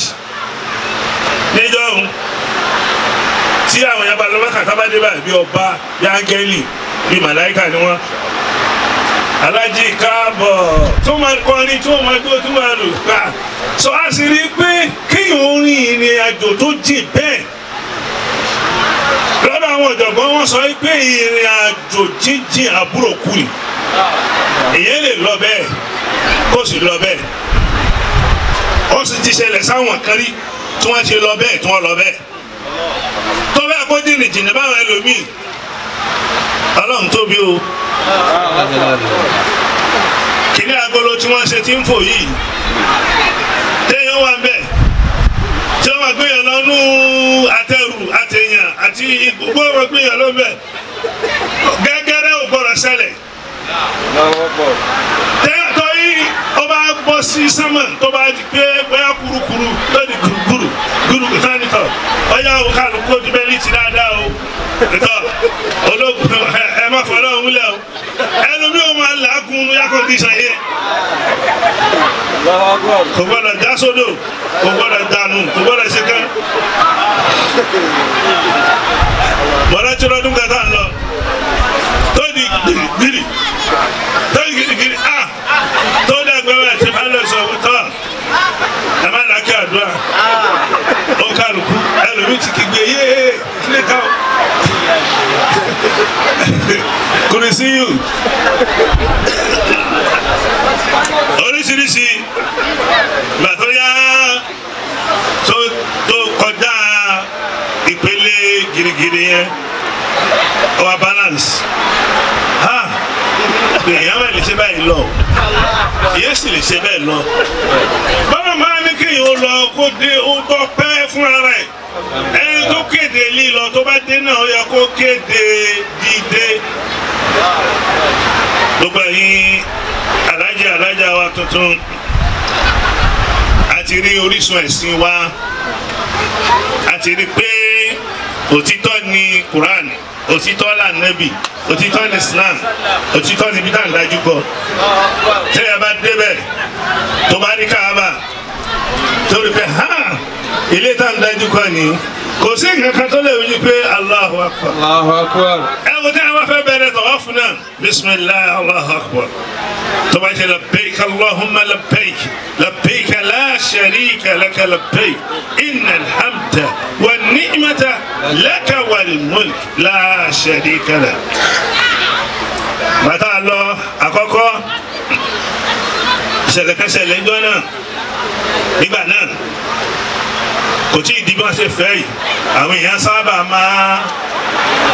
níjọ́ tí àwọn yàrá lọ́wọ́ kàtà bá dé báyìí bí ọba bí áńgẹ́lì bí màláìkà ni wọ́n alájí káàbọ̀ tó máa kọrin tó máa gbó tó máa lò gbà sọ á sì rí i pé kéèyàn orin ìrìn àjò tó jìn bẹ́ẹ̀ lọ́dọ̀ àwọn ọ̀jọ̀gbọ́n wọn sọ pé ìrìn àjò jíjìn àbúrò kù ni èyàn lè lọ bẹ́ẹ̀ kó sì lọ bẹ́ẹ̀ ó sì ti ṣẹlẹ̀ sáwọn kan rí tí wọ́n ti lọ bẹ́ẹ̀ tí wọ́n lọ bẹ́ẹ̀ tó bẹ́ẹ̀ kó jìnnì jìnnì báwọn ẹlòmíì ọlọ́run tóbi o kìnní agolo tí wọ́n ṣe ti ń fò yìí téèyàn wà ń bẹ̀ tí wọ́n máa gbéyàn lọ́nú àtẹrù àtẹ̀yàn àti gbogbo wọn gbéyàn ló bẹ̀ gẹ́gẹ́rẹ́ ò gbọ́dọ̀ ṣẹlẹ̀ téèyàn tó yí ó bá bọ́ sí sánmà tó bá di pé bóyá kurukuru lórí guruguru guruguru sáni tọ̀ ọ̀yá o kálukú ojú bẹ́ẹ̀ ní ti dáadáa o tọ́ ológun ẹ má fọlọ́ òun lẹ́ o ẹlòmí o máa làágùn yàkọ̀ bí sàyẹ kò gbọ́dọ̀ já sódò kò gbọ́dọ̀ dànù kò gbọ́dọ̀ ṣe kán bọ́dọ̀ tí lọ́dún kẹta ń lọ tó di gbìrìgbìrì tó di gbìrìgbìrì a tó di agbẹ́wẹ́ tí bá lọ sọ tọ́ ẹ má làákẹ́ àdúrà ó kálukú ẹlòmí ti kígbe yéé kílé káwọn kùrìsíyù oríṣiríṣi gbàtọ́ yá tó tó kọjá ìpele girigiri yẹn ọwọ́ balance ha èèyàn bẹ́ẹ̀ lè ṣe báyìí lọ èyí sì lè ṣe bẹ́ẹ̀ lọ báwo máa ní kéèyàn ó lọ kó dé ó tọ́ pẹ́ fúnra rẹ̀ ẹni tó kéde lílọ tó bá dé náà ó yẹ kó kéde dídé gbogbo ẹ̀yin alájà alájà wa tuntun àti rí orísun ẹ̀sìn wa àti rí pé òtítọ́ ni Quran òtítọ́ là nẹ́bì òtítọ́ ni Islam òtítọ́ ni bídà ń dájú kọ tẹ́lẹ̀ bá débẹ̀ tó bá rí káàbà tó rí pé hàn ilé tá ń dájú kọ ni kò sí nǹkan kan tó lè wí pé Allahu Akbar. Allahu Akbar. ẹ wo tí a bá fẹ́ bẹ̀rẹ̀ tọ̀wọ́ fún náà bisimilahi Allahu Akbar tó bá jẹ́ labbaik Allahumma labbaik labbaik la sharika laka labbaik inna alhamda wa ni'mata laka wal mulk la sharika lak. bàtà lọ àkọ́kọ́ ṣẹlẹ̀kẹsẹ̀lẹ̀ ńjọ́ náà nígbà náà kò tí ì di bí wọ́n ṣe fẹ́ yìí àwọn èèyàn sábà máa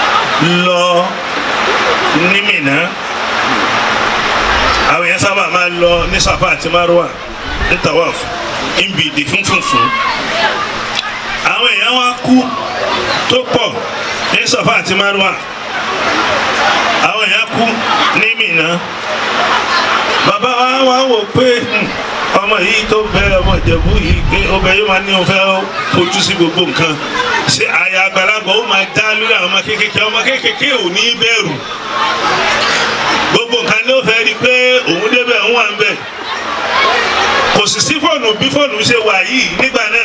lọ ní Mínà àwọn èèyàn sábà máa lọ ní safa àti marwa ní tawaf níbi ìdí fúnfúnfún àwọn èèyàn wa kú tó pọ̀ ní safa àti marwa àwọn èèyàn kú ní Mínà bàbá wa wá wò pé hmm, ọmọ yìí tó bẹ ọmọ ìjẹ̀bú yìí pé ọbẹ̀ yóò máa ní òun fẹ́ fojú sí gbogbo nǹkan ṣé àyà àgbàlagbà ó máa dá lórí àwọn ọmọ kéékèèké ọmọ kéékèèké ò ní bẹ̀rù gbogbo nǹkan ló fẹ́ rí i pé òun débẹ̀ òun wà ń bẹ̀ kò sì sí fóònù bí fóònù ṣe wà yìí nígbà náà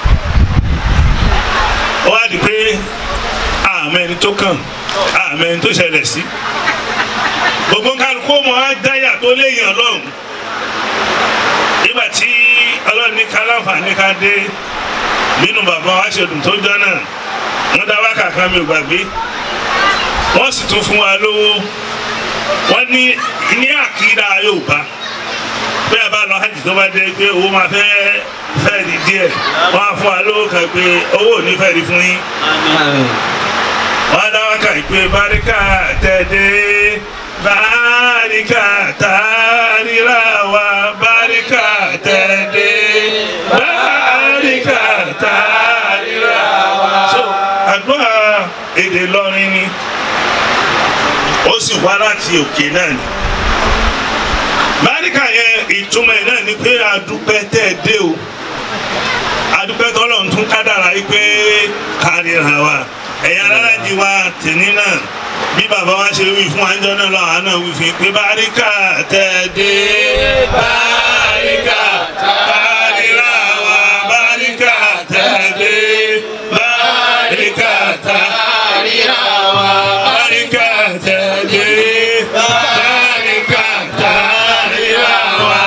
ó wá di pé àmọ́ ẹni tó kàn àmọ́ ẹni tó ṣẹlẹ̀ sí gbogbo kálukú mọ adáyà tó léèyàn lọ́hùn nígbà tí ọlọ́run ní kálàǹfààní ká dé nínú bàbá wa ṣèdùn tó jọ náà wọ́n dá wákà kan mi ò gbàgbé wọ́n sì tún fún wa lówó wọ́n ní ní àkírà Yorùbá bí a bá lọ hajj tó bá dé pé owó máa fẹ́ fẹ́ di díẹ̀ wọ́n á fún wa lówó kan pé owó ò ní fẹ́ di fún yín wọ́n á dá wákà yìí pé báríkà tẹ̀dé báríkà tàríra wa báríkà tẹ̀dé báríkà tàríra wa. so àdúrà èdè lọrin ni ó sì wá láti òkè náà ni báríkà yẹn ìtumọ̀ ẹ̀ náà ni pé adúpẹ́ tẹ́ ẹ dé o adúpẹ́ tọ́lọ̀ ń tún kádàrá yìí pé kárìíra wa ẹ̀yin aláàjì wa tèmi náà bí bàbá wa ṣe wí fún àjọ náà lọ́wọ́ àná wí fún yín pé báríkà tẹ́ ẹ dé báríkà kárìíra wa báríkà tẹ́ ẹ dé báríkà kárìíra wa báríkà tẹ́ ẹ dé báríkà kárìíra wa.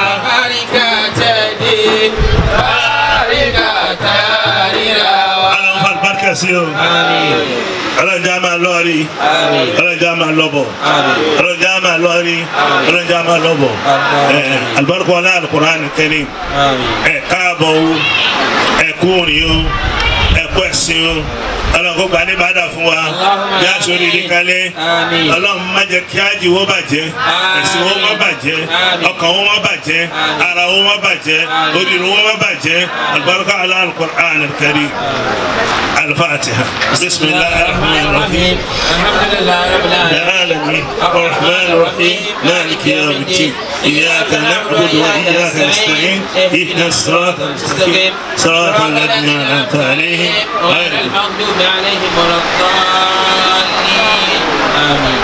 Ọlọ́run fa àlùbáríkà sí o. Ọlọ́run jẹ́ a máa lọ rí. Ọlọ́run jẹ́ a máa lọ bọ̀. Ọlọ́run jẹ́ a máa lọ rí. Ọlọ́run jẹ́ a máa lọ bọ̀. Ẹ, Àlùbáríkà wọlé Al-Qur'an Karim. Ẹ káàbọ̀ o. Ẹ kú òrìn o. Ẹ kú ẹ̀sìn o. Ọlọ́run kó gba ní bàdà fún wa. Bí a sọ rírì kalẹ̀. Àmín. Ọlọ́run má jẹ́ kí ájì wọ́n bàjẹ́. Àmín. Ẹ̀sìn wọ́n má bàjẹ́. Àmín. Ọkàn wọ́n má bàjẹ́. Àmín. Ara wọ́n má bàjẹ́. Àmín. Oríire wọ́n má bàjẹ́. Àlùbáríkà ala Al-Qur'an Karim. الفاتحة بسم الله الرحمن الرحيم الحمد لله رب العالمين العالمين الرحمن الرحيم مالك يوم الدين إياك نعبد وإياك نستعين اهدنا الصراط المستقيم صراط الذين أنعمت عليهم غير غير المغضوب عليهم ولا الضالين آمين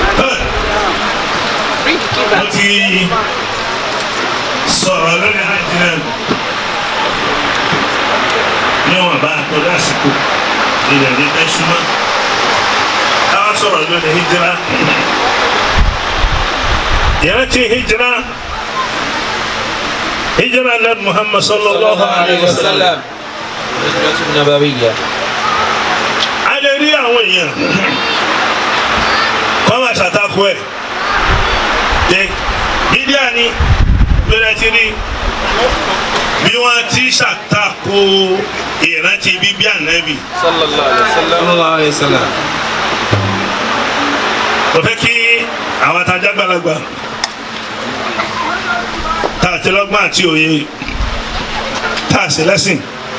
mo ti sọ̀rọ̀ lórí hajj náà níwọ̀n bá tó lásìkò ilẹ̀ ní ẹ̀ṣúná káwá sọ̀rọ̀ lórí hijira ìrántí hijira hijira nabi muhammad sallallahu alayhi wa sallam الهجرة النبوية a lè rí àwọn èèyàn kọ́ máa ṣàtakò ẹ̀ dé bídíà ni bẹ́rẹ̀ ti rí bí wọ́n ti ṣàtakò ìrántí bíbí ànábì صلى الله عليه وسلم صلى الله عليه وسلم kò fẹ́ kí àwọn atajà gbalagbà tá a ti lọ́gbọ́n àti òye tá a sì lẹ́sìn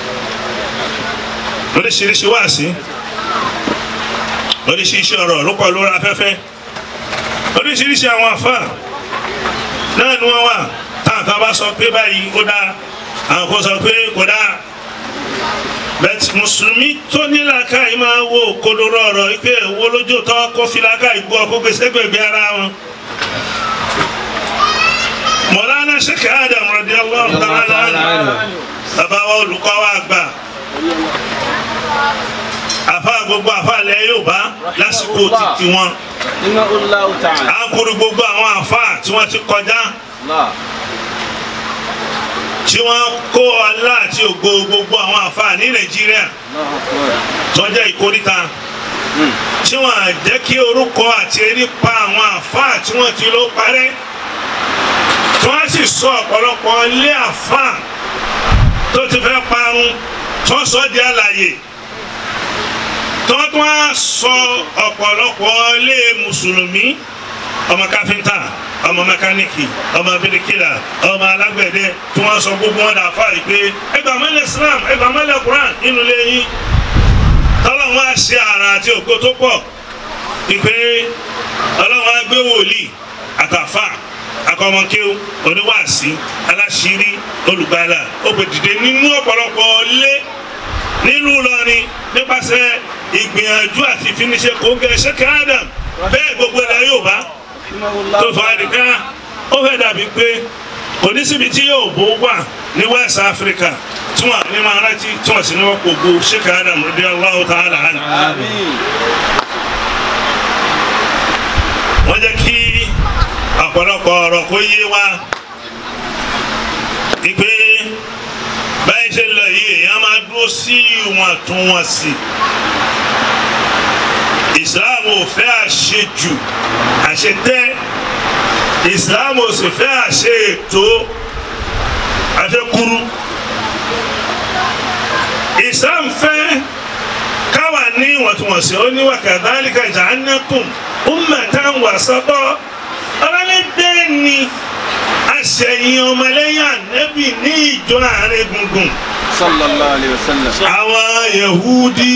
oríṣiríṣi wáàsí oríṣiríṣi ọ̀rọ̀ ló pọ̀ lórí afẹ́fẹ́ oríṣiríṣi àwọn àfa náà ni wọ́n wà táwọn kan bá sọ pé báyìí ó dáa àwọn kan sọ pé kò dáa bẹ́ẹ̀ mùsùlùmí tó ní làákàyè máa wo kodoro ọ̀rọ̀ yìí pé wo lójú tọ́ kó fi làákàyè gbọ́ kó gbèsè gbègbè ara wọn. mọ̀lánà sheikh adam radiyallahu ta'ala anhu bàbá wa olùkọ́ wa gbà àfa gbogbo àfa ilẹ̀ Yorùbá lásìkò títí wọn رحمه الله تعالى à ń kúrú gbogbo àwọn àfa tí wọ́n ti kọjá الله tí wọ́n kó ọlá àti ògo gbogbo àwọn àfa ní Nàìjíríà الله أكبر tó jẹ́ ìkóríta tí wọ́n á jẹ́ kí orúkọ àti erí pa àwọn àfa tí wọ́n ti ló parẹ́ tí wọ́n sì sọ ọ̀pọ̀lọpọ̀ ilé àfa tó ti fẹ́ parun tó sọ di àlàyé tó tún á sọ ọ̀pọ̀lọpọ̀ ilé mùsùlùmí ọmọ káfíńtà ọmọ mẹkáníìkì ọmọ bíríkìlà ọmọ alágbẹ̀dẹ tí wọ́n sọ gbogbo wọn dà fáyì pé ẹgbàá mọ́lẹ̀ Islam ẹgbàá mọ́lẹ̀ Quran nínú ilé yín tọ́lọ́wọ́n á ṣe àrà àti ògo tó pọ̀ ìpè ọlọ́wọ́n á gbé wòlíì àtàfà akọmọkéw oníwàásí aláṣírí olùgbàlà ògbèdìde nínú ọ̀pọ̀lọpọ̀ lé nílùú Ìlọrin nípasẹ̀ ìgbìyànjú àti ìfiniṣẹ́ kóńgẹ́ ṣẹ́kẹ́ Adam bẹ́ẹ̀ gbogbo ẹ̀dá Yorùbá tó fà á nìkan ó fẹ́ dàbí pé oníṣìbí tí yóò bó wà ní West Africa tí wọn ní máa rántí tí wọn sì ní wọn kò gbó ṣẹ́kẹ́ Adam radiyallahu ta'ala anhu. wọ́n jẹ́ kí ọ̀pọ̀lọpọ̀ ọ̀rọ̀ kó yé wa ìpè báyìí ṣe lọ yìí èèyàn máa dúró sí ìwọ̀ntúnwọ̀nsì ìsìláàmù ò fẹ́ àṣejù àṣetẹ́ ìsìláàmù ò sì fẹ́ àṣe ètò àṣekúrú ìsìláàmù fẹ́ káwà ní ìwọ̀ntúnwọ̀nsì ó ní wa kadhalika ja'alnakum ummatan wasata ọlọ́lẹ́ bẹ́ẹ̀ ni aṣẹ̀yìn ọmọlẹ́yìn ànẹ́bì ní ìjọ àárín gbùngbùn sallallahu alayhi wa sallam. àwọn yahudi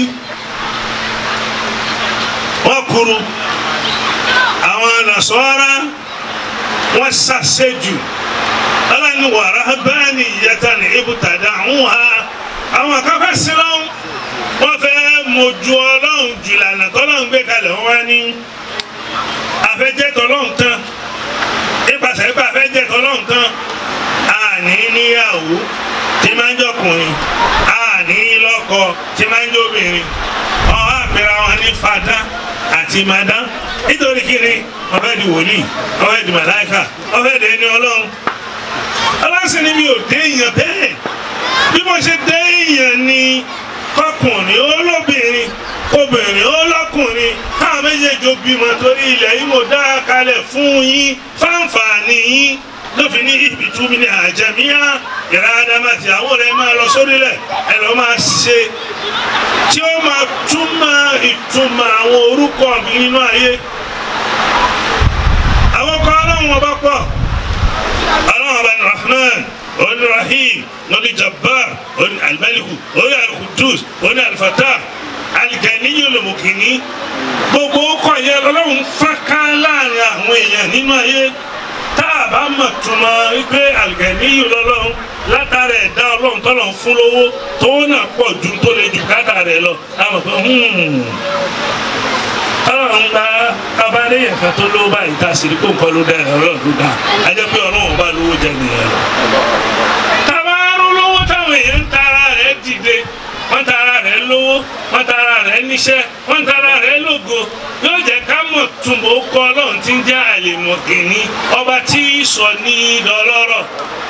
wọ́n kúrú àwọn nasọ́ra wọ́n ṣàṣejù ọlọ́ni wàrà bẹ́ẹ̀ ni ìyẹta ní ibùtàdà ń ha àwọn akẹ́kọ̀ọ́ sílọ́hún wọ́n fẹ́ mojú ọlọ́run jùlànà tọ́lọ́run gbé kalẹ̀ wọ́n wá ní afẹ́jẹ́ tọ́lọ́run tán nípasẹ̀ pé afẹ́jẹ́ tọ́lọ́run tán àní níyàwó tí máa ń jọkùnrin àní lọ́kọ tí máa ń jóbìnrin ọ̀hún àpẹẹrẹ wọn ní fada àti madá nítorí kíni wọ́n fẹ́ di wòlíì wọ́n fẹ́ di màláìka wọ́n fẹ́ di ẹni ọlọ́run ọlọ́sìn ni mi ò dé èèyàn bẹ́ẹ̀ bí mo ṣe dé èèyàn ni kọkùnrin olóbìnrin obìnrin olókùnrin káwọn méjèèjì ó bímọ torí ilẹ̀ yìí mo dá kalẹ̀ fún yín fáǹfààní yín lófin ní ibi túbí ní àjẹmíyá ìrà adamati àwọn rẹ máa lọ sórílẹ̀ ẹ lọ máa ṣe tí ó máa túmọ̀ ìtumọ̀ àwọn orúkọ mi nínú ayé àwọn kan ọlọ́run ọba pọ̀ ọlọ́run ọba ní rahman oní rahim oní jabbar oní alimaliku oní alkudus oní alfatah aligẹniyo lomokini gbogbo ọkọ yẹn ọlọ́run fọ́nká láàrin àwọn èèyàn nínú ayé tá a bá mọ̀ túmọ̀ wípé aligẹniyo lọ́lọ́run látara ẹ̀dá ọlọ́run tọ́lọ̀ ń fún lówó tó náà pọ̀ ju tó lè jù káta rẹ̀ lọ a mọ̀ pé ọlọ́run gba tabaléyìn kan tó lówó báyìí tá a sì rí kó nǹkan ló dá ẹ̀ ọlọ́run ló dá a jẹ́ pé ọlọ́run bá lówó jẹ nìyẹn lọ. tabaarú lówó táwọn èèyàn ń tara rẹ̀ dìde wọ́n tara rẹ̀ lówó wọ́n tara rẹ̀ níṣẹ́ wọ́n tara rẹ̀ lógo yóò jẹ́ ká mọ̀ túnbọ̀ kọ́ ọlọ́run tí ń jẹ́ àlèmọ̀kìnní ọba tí í sọ ní dọlọ́rọ̀.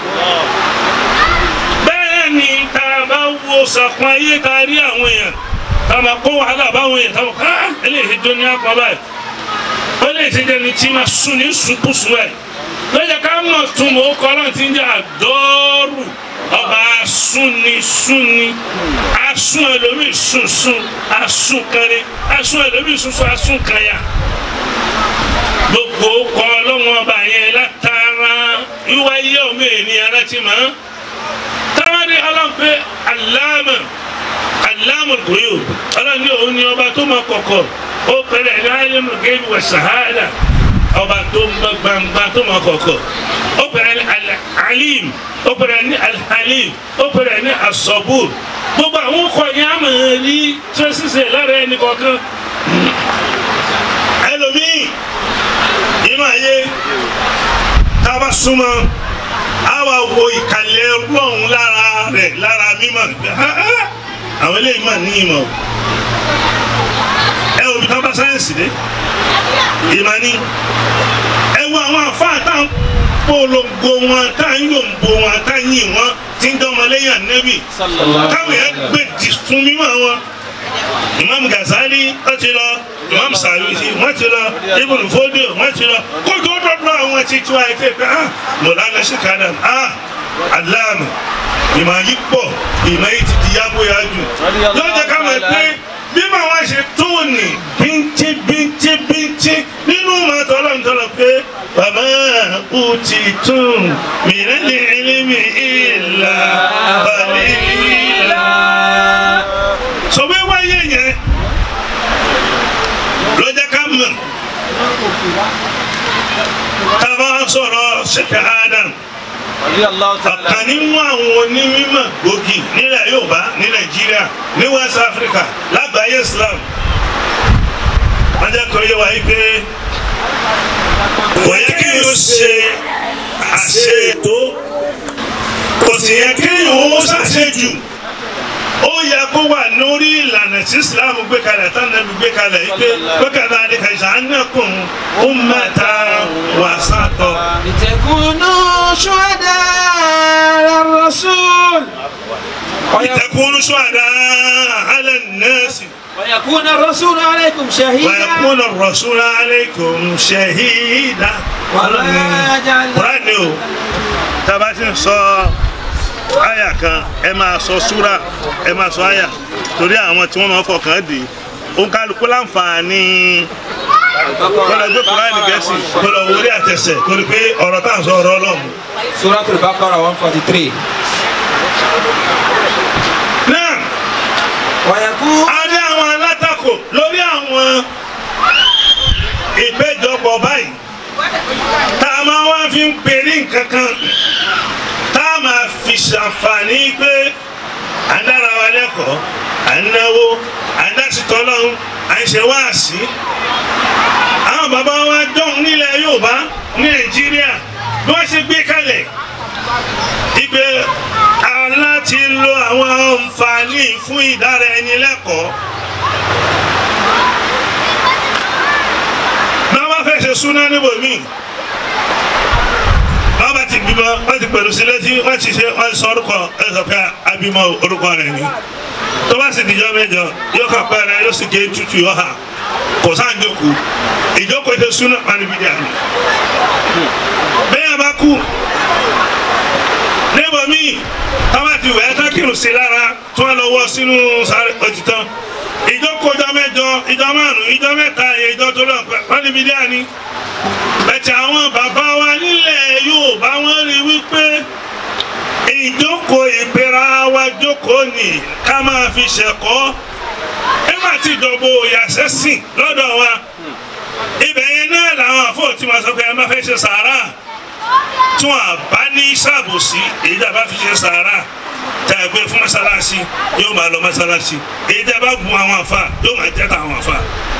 bẹ́ẹ̀ ni tá a bá wo sàkún ayé tá a rí àwọn èèyàn tá a máa kó wàhálà báwọn èèyàn tá a mọ̀ ká eléyìí tó ní àpọ̀ báyìí ó lè ṣe jẹ́ ni tí máa sùn ní sùkúsù ẹ̀ lọ́jọ́ ká mọ̀ túnbọ̀ kọ́ ọlọ́run tí ń jẹ́ àdọ́rù ọba asúnni súnni asún ẹlòmíì sunsun asún kanni asún ẹlòmíì sunsun asún kanya gbogbo kọ ọlọ́wọ́n ọba yẹn látara wíwá yẹ ọmọ ènìyàn láti mọ̀ táwọn ọlọ́pẹ́ aláàmù aláàmù gòyò ọlọ́ni òun ni ọba tó mọ kọ̀kọ̀ ó pẹ̀lẹ́ ní alimu gẹ́gẹ́ wà sàhádà ọba tó mọ gbangba tó mọ kọ̀kọ̀ ó pẹ̀lẹ́ ní alim ó pẹ̀lẹ́ ní alhalim ó pẹ̀lẹ́ ní asọ́bùr gbogbo àwọn ọkọ̀ yẹn á mọ̀ ní tí wọ́n ṣiṣẹ́ lára ẹni kọ̀ọ̀kan ẹlòmíì inú ayé tá a bá súnmọ́ a wá wo ìkàlẹ̀ ọlọ́run lára rẹ̀ lára mímọ́ àwọn eléyìí mà ní ìmọ̀ ẹ òbí tá a bá sáyẹ̀nsì dé ìmọ̀ ni ẹ wo àwọn àfáà tá a ń polongo wọn tá a ń yòǹbo wọn tá a ń yìn wọn tí ń dán ọmọlẹ́yìn ànẹ́bì táwọn yẹn gbé di fún mímọ́ wọn imam Ghazali wọ́n ti lọ imam Sanusi wọ́n ti lọ Ibn Fodio wọ́n ti lọ kójú dọ́dọ́ àwọn tí tí wọ́n á fẹ́ pé ah Mọ̀lánà ṣèkádà ah aláàmù ìmọ̀ yìí pọ̀ ìmọ̀ yìí ti di yábóyá jù yóò jẹ́ ká mọ̀ pé bí màá wá ṣe tóòní bíntín bíntín bíntín nínú màtọ́ ọlọ́run tọ́lọ̀ pé bàbá أوتيتم من العلم إلا قليلا sọ pé wáyé yẹn ló jẹ́ ká mọ̀ ká bá sọ̀rọ̀ ṣẹ̀kẹ̀ Adam رضي الله تعالى ọ̀kan nínú àwọn onímọ̀ gbòógì nílẹ̀ Yorùbá ní Nàìjíríà ní West Africa lágbàáyé Islam wọ́n jẹ́ kó yé wa yí pé kò yẹ kí o ṣe àṣe ètò kò sì yẹ kí o ṣàṣejù ó yẹ kó wà lórí ìlànà tí Islam gbé kalẹ̀ tánàbí gbé kalẹ̀ yí pé gbẹ́kẹ̀lá adéka ìṣàánẹ́kùn ummatan wasata. لتكونوا شهداء على الرسول لتكونوا شهداء على الناس ويكون الرسول عليكم شهيدا ويكون الرسول عليكم شهيدا وما جعلنا Kùránì o tába ti ń sọ àyà kan ẹ máa sọ súrà ẹ máa sọ àyà torí àwọn tí wọ́n máa fọkàn dì í òǹkàlùkù láǹfààní kọlọ gbé Kùránì gẹ̀ẹ́sì kọlọ wọlé àtẹsẹ̀ torí pé ọ̀rọ̀ tá à ń sọ ọ̀rọ̀ Ọlọ́run. سورة البقرة 143 náà ويكون a ní àwọn alátakò lórí àwọn ìpéjọpọ̀ báyìí tá a máa wá fi ń pèrè nǹkan kan tá a máa fi ṣàǹfààní pé à ń dára wa lẹ́kọ̀ọ́ à ń náwó à ń dásìtọ́ lọ́hún à ń ṣe wáàsí. àwọn bàbá wa dán nílẹ̀ Yorùbá ní Nàìjíríà bí wọ́n ṣe gbé kalẹ̀ ìgbé aláti lo àwọn àǹfààní fún ìdára ẹni lẹ́kọ̀ọ́. bá wá fẹ́ ṣe súná níbòmíì wọ́n bá ti bímọ wọ́n ti pẹ̀lú sí létí wọ́n ti ṣe wọ́n sọ orúkọ ẹ sọ pé abímọ orúkọ rẹ̀ ni tó bá sì dìjọ́ mẹ́jọ yóò kà pẹ́ rẹ̀ yóò sì gé tutù yóò hà kò sáà ń jókòó ìjókòó ṣe súná wọn ni bíi dàní. bẹ́ẹ̀ bá kú níbo míì táwọn ti wẹ̀ ẹ́ tán kírun sí lára tí wọ́n lọ wọ́ sínú sáré òtítọ́ ìjókòó ìjọ mẹ́jọ ìjọ márùn ìjọ mẹ́ta ìjọ tó lọ pẹ́ wọ́n ní bíi dàní bẹ̀tẹ̀ àwọn bàbá wa nílẹ̀ Yorùbá wọ́n rí wípé ìjókòó ìpera wa jókòó ni ká máa fi ṣẹ̀kọ́ nígbà tí ìjọba òyàṣẹ́ sìn lọ́dọ̀ wa ibẹ̀ yẹn náà làwọn àfọ̀ tí wọ́n sọ pé ẹ má fẹ́ ṣe sàárà tí wọ́n bá ní ṣàbòsí èyí tí a bá fi ṣe sàárà tá a gbé fún mọ́sálásí yóò máa lọ mọ́sálásí èyí tí a bá gun àwọn àfa yóò máa jẹ́ tàwọn àfa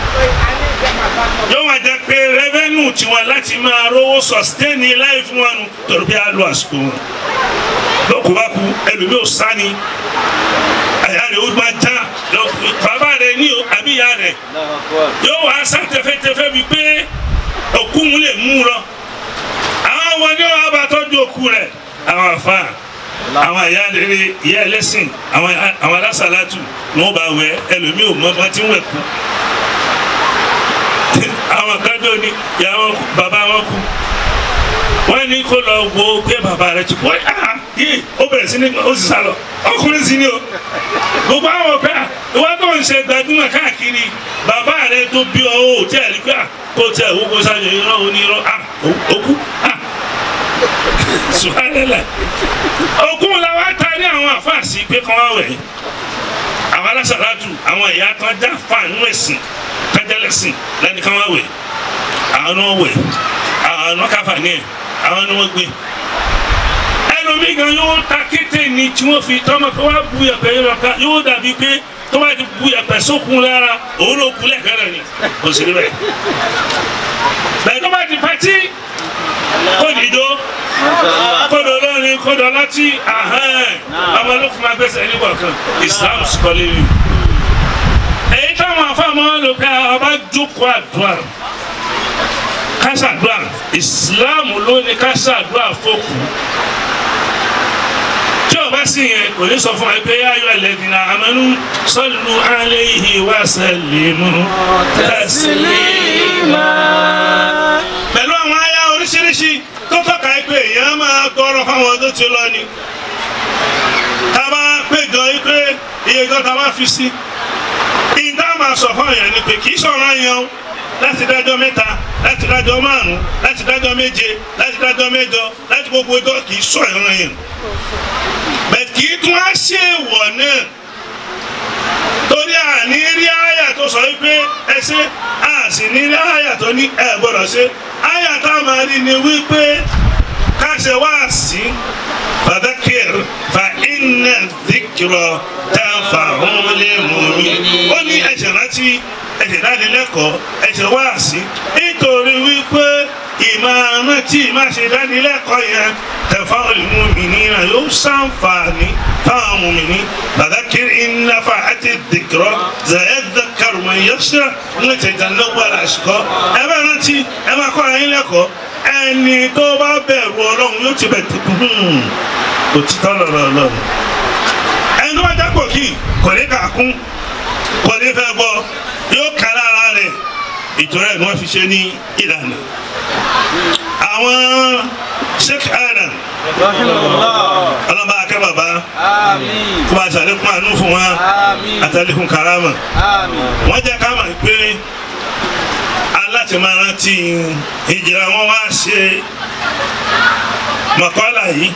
yóò máa jẹ pé rẹ́fẹ́nù tiwọn láti máa rówó sọ̀stẹ́nì láì fún wọn torí pé a lo àsìkò wọn lóko bá ku ẹlòmí ò sáni àyà rẹ̀ ó máa já lọ- bàbá rẹ̀ ní o àbí ìyá rẹ̀ الله أكبر yóò wá sá tẹfẹ́tẹfẹ́ bíi pé òkú mu lè mú un lọ àwọn wọn ní wàá bá tọ́jú òkú rẹ̀ àwọn àfa àwọn ìyá rere ìyá ẹlẹ́sìn àwọn àwọn alásàlátù ni wọ́n bá wẹ̀ ẹlòmí ò mọ bá ti ń wẹ̀ kú àwọn kájọ ni ìyá wọn kú bàbá wọn kú wọn ní kó lọ wo pé bàbá rẹ ti kú wọn yà yé ó bẹ̀rẹ̀ sí ní ó sì sá lọ ọkùnrin sí ni o gbogbo àwọn ọ̀pẹ ìwà tó ń ṣe gbajúmọ̀ káàkiri bàbá rẹ tó bí ọ ó tẹ̀ rí pé à, kó tẹ̀ owó kó sáyẹn irọ́ onírọ́ à ó kú à sùhánilẹ̀ òkun làwọn àtàrí àwọn àfáàsì pé kán wá wẹ̀ àwọn alásàlátù àwọn ìyá kan já fáànù ẹ̀sìn kájálẹ̀sìn lẹ́ni kán wá wẹ̀ àwọn náà wẹ̀ àwọn náà káfà ní ẹ̀ àwọn náà wọ́n gbé ẹlòmíì gan yóò ta kété ni tí wọ́n fi tọ́mọ pé wọ́n á bu yẹ̀pẹ̀ yẹn lọ́ka yóò dàbí pé tó bá ti bu yẹ̀pẹ̀ sókun lára òun ló kú lẹ́ẹ̀kẹ́rẹ́ ni kò sí níbẹ̀ bẹ́ẹ̀ tó bá ti pàtí kó dìjọ́ kódò lórin kódò láti ahẹ́n ọmọ ló fún ma gbèsè nígbà kan Islam sọlẹ̀ yìí èyí táwọn afáàmọ́ lò pé ọba jókòó àdúrà kásàdúrà Islam ló ní kásàdúrà fòkù tí o bá sì yẹn kò ní sọ fún ẹ pé ayọ̀ ẹlẹ́dìnnà amanu sallu alayhi wa sallimu taslima pẹ̀lú àwọn àyà oríṣiríṣi tó tọ́ka ẹ pé èèyàn máa tọrọ fáwọn tó ti lọ ni tá a bá péjọ yìí pé iye kan tá a bá fi sí ìdá máa sọ fún èèyàn ni pé kì í sọ̀rọ̀ yẹn o láti dájọ́ mẹ́ta láti dájọ́ márùn láti dájọ́ méje láti dájọ́ mẹ́jọ láti gbogbo ẹjọ́ kì í sọ ìran yẹn bẹ́ẹ̀ kì í tún á ṣe wọ̀ náà torí àní rí àyà tó sọ wípé ẹ ṣe a sì ní rí àyà tó ní ẹ gbọ́dọ̀ ṣe àyà tá a máa rí ni wípé ká ṣe wá sí fàdákìr fa iná dìkìrọ tá a fà hún lé mú mi. ó ní ẹ̀ṣẹ̀ rántí ẹ̀ṣẹ̀ dánilẹ́kọ̀ọ́ ẹ̀ṣẹ̀ wá sí nítorí wípé ìmọ̀ tí ìmọ̀ ṣe dánilẹ́kọ̀ọ́ yẹn tẹ̀fà olùmọ̀mìnira yóò ṣàǹfààní fáwọn mọ̀mìnì fàdákìr iná fa àti dìkìrọ zayẹ́dẹ́kàrù mọ̀ yẹ́sẹ̀ ń tẹ̀jà lọ́gbàlá àṣìkò ẹ bá rántí ẹ máa kọ́ ara yín lẹ́kọ̀ọ́ ẹni tó bá bẹ̀rù ọlọ́run yóò ti bẹ̀ tẹ̀kù òtítọ́ lọ́rọ̀ ọlọ́run ẹni tó bá jápò kí kò ní kà kún kò ní fẹ́ gbọ́ yóò kà lára rẹ̀ ìtura ẹ̀ ni wọ́n fi ṣe ní ìlànà àwọn sheikh adam ọlọ́ba akẹ́ bàbá Àmín. kó bá ṣàlékún àánú fún wa Àmín. àtàlékún karama Àmín. wọ́n jẹ́ ká mọ̀ pé aláti máa rántí ìjìrà wọn wá ṣe mọ̀kọ́lá yìí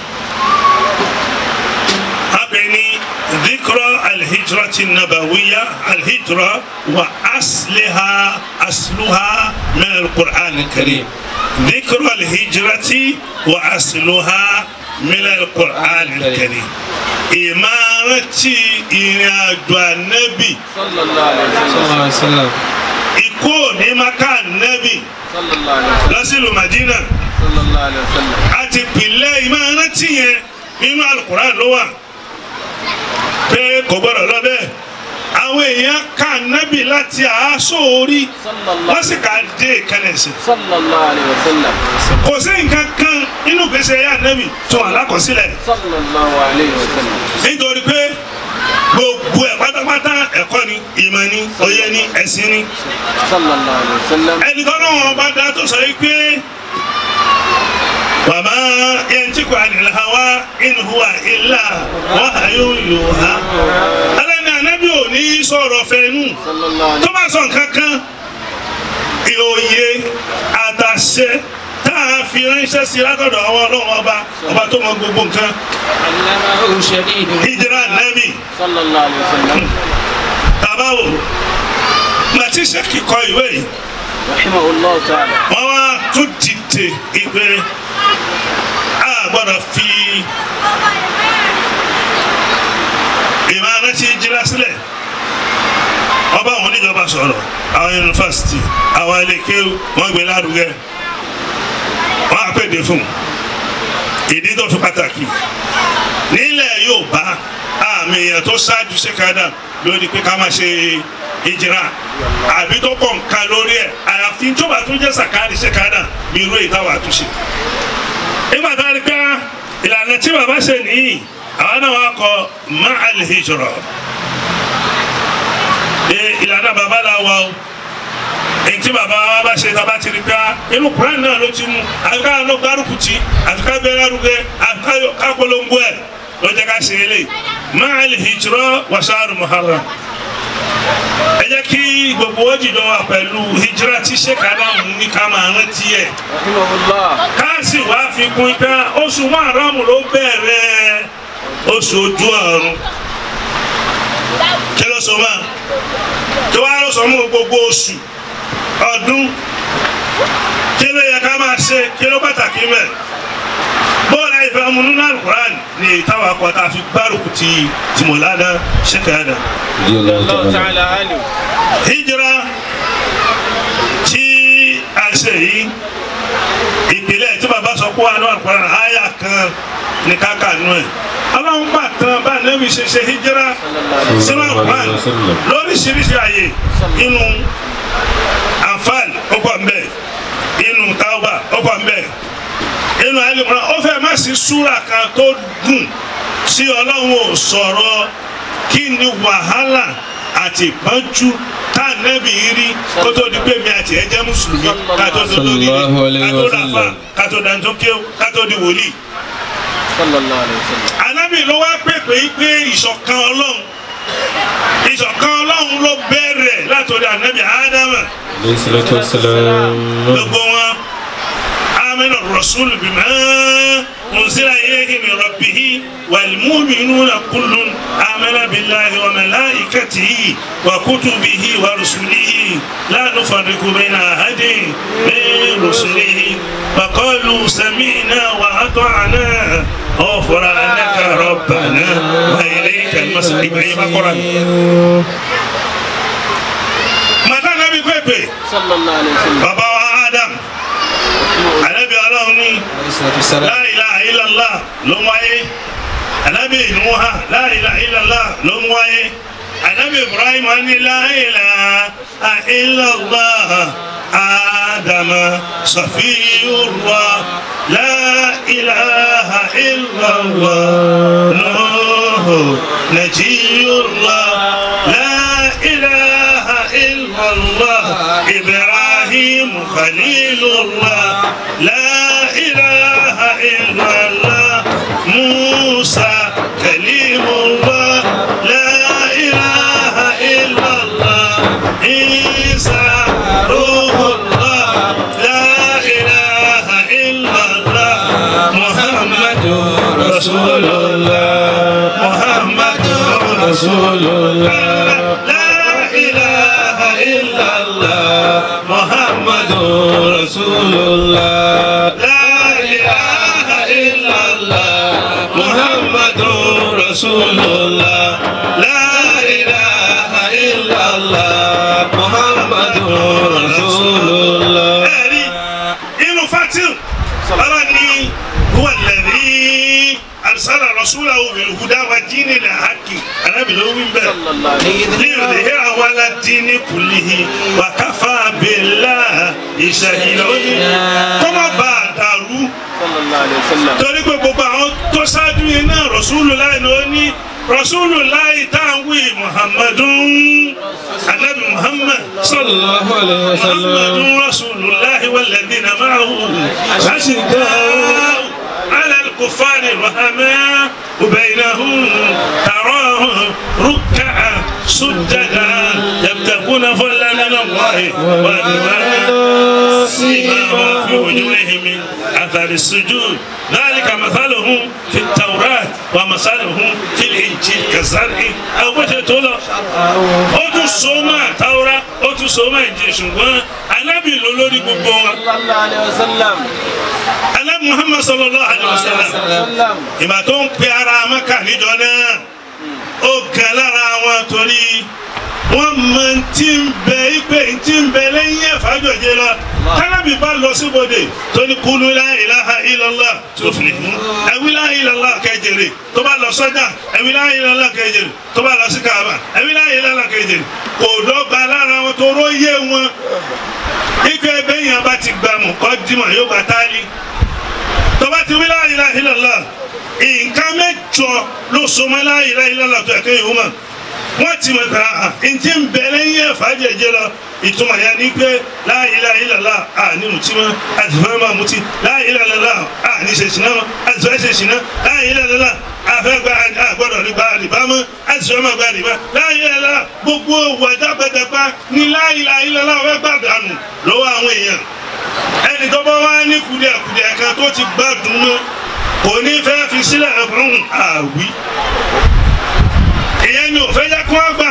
abẹ ní dhikra alhijrati nabawiya alhijra wa asliha asluha min alqur'an alkarim dhikra alhijrati wa asluha min alqur'an alkarim ìmáratí ìrìn àjò ànábì Sallallahu alaihi wasallam. sallallahu alaihi wasallam ikú ní maka ànábì Sallallahu alaihi wasallam. lọ́sílù madina Sallallahu alaihi wasallam. àti pìlẹ̀ ìmáratí yẹn nínú alukuran ló wà pé kò gbọ́dọ̀ lọ bẹ́ẹ̀ àwọn èèyàn ka ànábì láti àásọ orí Sallallahu wọ́n sì ká dé kẹlẹ̀sì Sallallahu alaihi wasallam. kò sí nǹkan kan nínú gbèsè ẹ̀yà ànábì tó wà lákọsílẹ̀ Sallallahu alaihi wasallam. nítorí pé gbogbo ẹ̀ pátápátá ẹ̀kọ́ ni ìmọ̀ ni òye ni ẹ̀sìn ni Sallallahu alaihi wasallam. ẹnì kan náà wọn bá dá tó sọ yìí pé wàmà yantiku anil hawa in huwa illa wahyun yuha alẹ́ni anabi ò ní sọ̀rọ̀ fẹ́nu Sallallahu tó alaihi bá sọ nǹkan kan ìòye àtàṣe tá a fi ránṣẹ́ sí látọ̀dọ̀ àwọn ọlọ́run ọba ọba tó mọ gbogbo nǹkan علمه شديد hijira nabi Sallallahu alaihi wasallam. tabawo màtí sẹ́kì kọ ìwé yìí Rahimahullahu ta'ala. wọ́n wá tún dìde ìgbé a gbọ́dọ̀ fi ìmọ̀ràn tí jíra sílẹ̀ ọba àwọn oníjọba sọ̀rọ̀ àwọn yunifásitì àwọn iléekéwù wọ́n gbé lárugẹ wọ́n á pèdè fún ìdí tó fi pàtàkì nílẹ̀ Yorùbá àmì èèyàn tó ṣáájú ṣèkádà lórí pé ká má ṣe ìjìrà àbí tó pọ̀ nǹkan lórí ẹ̀ àyàfi tó bá tún jẹ́ sàkáàdì ṣèkádà bí irú èyí táwa àtúnṣe. nígbà tá a rí pé ìlànà tí bàbá ṣe nìyí àwọn náà wá kọ ma'al hijra ẹ ìlànà bàbá la wà o èyí tí bàbá wa bá ṣe tá a bá ti rí pé inú Kùránì náà ló ti mú àfikà ló gbárùkù tí àfikà bẹ́ẹ̀ lárugẹ àfikà ká polongo ẹ̀ ló jẹ́ ká ṣe eléyìí ma'al hijra wa shahru muharram ẹ jẹ́ kí gbogbo ó jìjọ wà pẹ̀lú hijira tí sèkádà ń ní ká máa rántí ẹ̀ Rahimahullah. káàsì wá fi kún pé oṣù márùn ló bẹ̀rẹ̀ oṣù ojú ọ̀run kí ló sọ máa kí wàá ló sọ mú gbogbo oṣù ọdún kí ló yẹ ká máa ṣe kí ló pàtàkì mẹ́ bọ́ọ̀lù àìfẹ́ ọmọ nínú alukur'an ní ìtawà kọta fi gbárùkù ti tìmọ̀ládà sèkádà Allahu ta'ala alim. hijira tí a ṣe yìí ìpìlẹ̀ tí bàbá sọ pé wà ní àkùrán àyà kan ní káka nù ẹ̀ ọlọ́run gbà tán bá nẹ́bí ṣe ṣe hijira sínú àkùrán lóríṣiríṣi àyè inú Anfal ó pọ̀ mbẹ́ inú Tauba ó pọ̀ mbẹ́ inú Al-Imran ó fẹ́ má sí súra kan tó gùn tí ọlọ́run ò sọ̀rọ̀ kí ni wàhálà àti ìpọ́njú tá a nẹ́bi rí kó tó di pé mi àti ẹ jẹ́ mùsùlùmí ká tó tó lórí Sallallahu alayhi ká wa tó dàfà sallam. ká tó dantó kéw ká tó di wòlíì. Sallallahu alaihi wasallam. anábì ló wá pèpè pé ìṣọ̀kan ọlọ́run ìṣọ̀kan ọlọ́run ló bẹ̀rẹ̀ bẹ̀rẹ̀ látòrí ànábì ádámà عليه الصلاة والسلام gbogbo wọn amina rasulu bima unzila ilayhi min rabbihi wal mu'minuna kullun amana billahi wa malaikatihi wa kutubihi wa rusulihi la nufarriqu bayna ahadin min rusulihi wa qalu sami'na wa ata'na ghufranaka rabbana wa ilayka al-masir ibrahim akọrọ mata nabi kwekwe صلى الله عليه وسلم baba wa adam anabi ọlọ́run ní la ilaha illallah ló ń wáyé anabi nuha la ilaha illallah ló ń wáyé anabi ibrahim ní la ilaha illallah adama safiyullah la ilaha illallah nuhu najiyullah la ilaha illallah ibrahim khalilullah la ilaha illallah musa kalimullah la ilaha illallah isa ruhullah la ilaha illallah muhammadur rasulullah muhammadur rasulullah la ilaha illallah muhammadur rasulullah la ilaha illallah muhammadur rasulullah la ilaha illallah muhammadur rasulullah. ẹ̀rí inú fatil ọlọ́run ní huwa alladhi arsala rasulahu bil huda wa dinil haqqi anábì ló wí bẹ́ẹ̀. صلى الله عليه وسلم ليظهره على الدين كله وكفى بالله شهيدا kọ́mọ bá a dàrú صلى الله عليه وسلم torí pé gbogbo àwọn tó ṣáájú yìí náà Rasulullahi ló ní Rasulullahi táwọn Muhammadun anabi Muhammad صلى الله عليه وسلم محمد رسول الله والذين معه أشداء على الكفار رحماء وبينهم تراهم ركعا سجدا يبتغون فضلا من الله ورضوانا سيماهم في وجوههم من اثر السجود ذلك مثلهم في التوراة ومثلهم في الإنجيل كزرع أو بشتولا ó tún so mọ́ àtàwọ́rá ó tún so mọ́ ìjì ṣùgbọ́n anábì ló lórí gbogbo wọn صلى الله عليه وسلم anábì muhammad sallallahu alayhi wa sallam وسلم ìgbà tó ń pe ara mẹ́kà níjọ náà ó gan lára wọn torí wọ́n mọ tí ń bẹ ipe tí ń bẹ lẹ́yìn ẹ̀fájọ́jẹ lọ kánábì bá lọ síbodè tó ní kúlú la ilaha illallah tó fi mú ẹ̀wí la ilaha illallah kẹjẹrẹ tó bá lọ sọ́jà ẹ̀wí la ilaha illallah kẹjẹrẹ tó bá lọ sí kaaba ẹ̀wí la ilaha illallah kẹjẹrẹ kò dọ́gba lára wọn tó róye wọn ike ẹbẹ yẹn bá ti gbà mú kọ́ dìmọ̀ yóò gbà táálí tó bá ti wí la ilaha illallah nǹkan mẹ́jọ ló so mọ́ la ilaha illallah tó ẹ̀kẹ́ yìí wọ́n wọ́n ti mọ̀ ká ntí ń bẹ lẹ́yìn ẹ̀fà jẹjẹ lọ ìtumọ̀ yẹn ni pé la ilaha illallah à ní mutí mọ́ àtìfẹ́ máa mutí la ilaha illallah à ní ṣe ṣìnà mọ́ àtìfẹ́ ṣe ṣìnà la ilaha illallah àfẹ́ gba àgbọ̀dọ̀ ní gba rìbá mọ́ àtìfẹ́ máa gba rìbá la ilaha illallah gbogbo wàjà pẹtẹpá ní la ilaha illallah fẹ́ gbàdánù lọ́wọ́ àwọn èèyàn ẹni tó bá wá ní kùdìẹ̀kùdìẹ̀ kan tó ti gbádùn mọ́ kò ní fẹ́ fi sílẹ̀ ẹ̀fọ́n àwí ìyẹn ni ò fẹ́ yẹ kó àgbà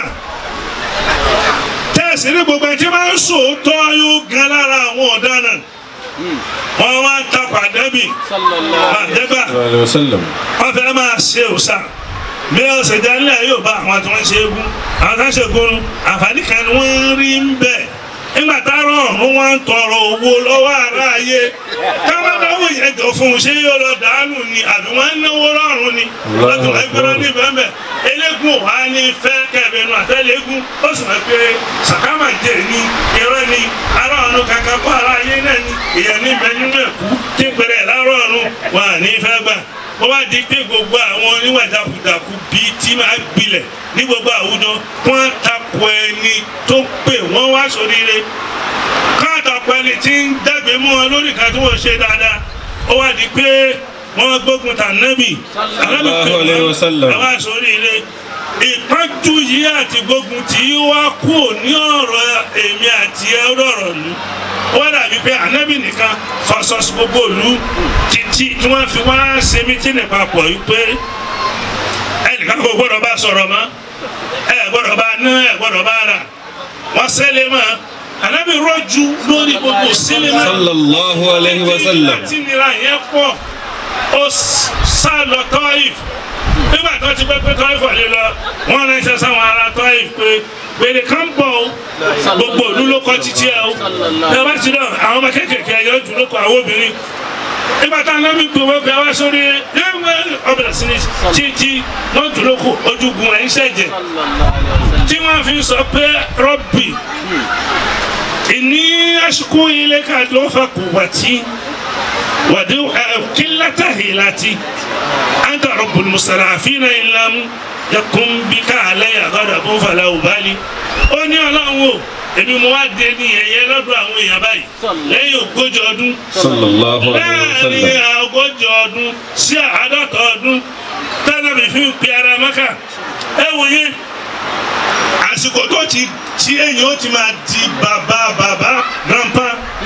tẹ́sí ní gbogbo ẹni tí máa ń sòótọ́ yóò gan lára àwọn ọ̀daràn wọ́n wá ń takò àdẹ́bì صلى الله عليه àdẹ́bà صلى الله عليه وسلم wọ́n fẹ́ máa ṣe òòṣà bí wọ́n ṣe jẹ́ nílẹ̀ yóò bá àwọn tí wọ́n ṣe égún àwọn tí wọ́n ṣe gúnú àǹfààní kan ni wọ́n ń rí ń bẹ̀ nígbà táwọn ọ̀run wọn ń tọrọ owó lọ́wọ́ ará ayé káwọn náwó yẹn jọ fún un ṣé yóò lọ dànù ni àbí wọ́n ń náwó lọ́rùn ni wọ́n tún ẹgbẹ́rún ní bẹ́ẹ̀ eléégún wa ní fẹ́ kẹ́ẹ̀bẹ̀nu àtẹ́lẹ́gún ó sì mọ̀ pé sàkámà jẹ́ ní irọ́ ni ará ọ̀run kankan kọ́ ará ayé náà ni ìyẹn níbẹ̀ nínú ẹ̀kú tí ń pẹ̀rẹ̀ lárọ̀ ọ̀run wọn à ní fẹ́ gbà ó wá di pé gbogbo àwọn oníwà dàkúdàkú bíi tí máa gbilẹ̀ ní gbogbo àwùjọ wọ́n takò ẹni tó pè wọ́n wá sóríire káàtàkọ ẹni tí ń dàgbé mú wọn lórí kan tí wọ́n ṣe dáadáa ó wá di pé wọ́n gbógun tà nẹ́bì Sallallahu alayhi wa sallam. ẹ wá sóríire ìpọ́njú yìí àti gbógun tí wá kú ní ọ̀rọ̀ èmi àti ẹ̀rọ̀rọ̀ lu wọ́n dàbí pé ànábì nìkan fọṣọ gbogbo ìlú títí tí wọ́n fi wá ṣe mítínì papọ̀ yìí pé ẹnìkan kò gbọ́dọ̀ bá sọ̀rọ̀ mọ́ ẹ gbọ́dọ̀ bá ná ẹ gbọ́dọ̀ bá rà wọ́n sẹ́lẹ̀ mọ́ ànábì rọ́jú lórí gbogbo sílẹ̀ mọ́ sallallahu alayhi wa sallam tí nira yẹn pọ̀ ó sá lọ tọ́ìf nígbà tó ti pẹ́ pé tọ́ìf ọ̀lẹ́ lọ wọ́n ránṣẹ́ sáwọn ará tọ́ìf pé gbèrè kan bọ̀ ó gbogbo òlu ló kọ́ títí ẹ o ẹ bá ti lọ àwọn ọmọ kéékèèké ẹ̀yọ́ jù ló kọ àwọn obìnrin nígbà tá a náà mi gbowó pé wá sórí ọbẹ̀ sí ni títí wọ́n jù ló kọ ojúgun ẹ̀ ń ṣẹ̀jẹ̀ tí wọ́n fi sọ pé rọ́bì ìní aṣukú ilé ká ló fà kù wàtí. ودو قلة هيلتي أنت رب المستضعفين إن لم يكن بك علي غضب فلا أبالي ó ní ọlọ́run o èmi mo wá dé ní ẹ̀yẹ lọ́dọ̀ àwọn èèyàn báyìí lẹ́yìn ogójì ọdún sallallahu alayhi wa láàrin sallam ogójì ọdún sí àádọ́ta ọdún tẹ́lẹ̀mí fi ń pe ara mọ́kà ẹ wòye àsìkò tó ti tí èyàn ó ti máa di bàbá bàbá grandpa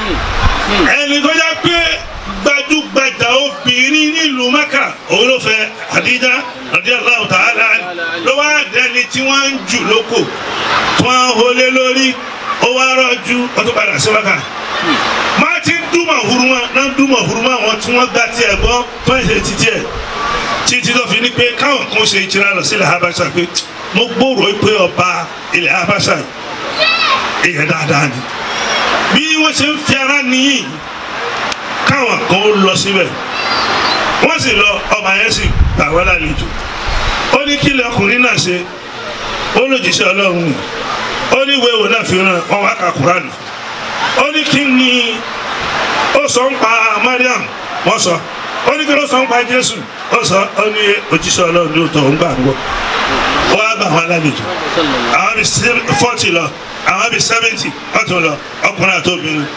ẹni tó yá pé gbajúgbajà obìnrin nílùú maka òun ló fẹ́ àdíjà radiyallahu ta'ala ló wá dẹni tí wọ́n ń jù lóko tí wọ́n ń holé lórí ó wá rọ́jú ó tó padà sí maka máa ti ń dúmọ̀ huruma náà ń dúmọ̀ huruma wọn tí wọ́n gbá tiẹ̀ gbọ́ tó ń ṣe títí ẹ̀ títí tó fi ní pé káwọn kan ṣe ìtura lọ sílẹ̀ habasha pé mo gbòòrò pé ọba ilẹ̀ habasha yìí èèyàn dáadáa ni bí wọ́n ṣe ń fi ara nìyí káwọn kan ó lọ síbẹ̀ wọ́n sì lọ ọba yẹn sì gbà wọ́n lálejò ó ní kí lọkùnrin náà ṣe ó lòdìṣẹ́ ọlọ́run ni ó ní ìwé ìwò náà fi ràn wọ́n wá ka kúránù ó ní kí ni ó sọ ń pa Mariam wọ́n sọ ó ní kí ló sọ ń pa Jésù ó sọ ó ní òjíṣẹ́ ọlọ́run ní òótọ́ òun gbà ń gbọ́ ó wá gbà wọ́n lálejò àwọn bíi fọ́tì lọ àwọn bíi sẹ́fẹ̀ntì ọ̀tún lọ ọkùnrin àti obìnrin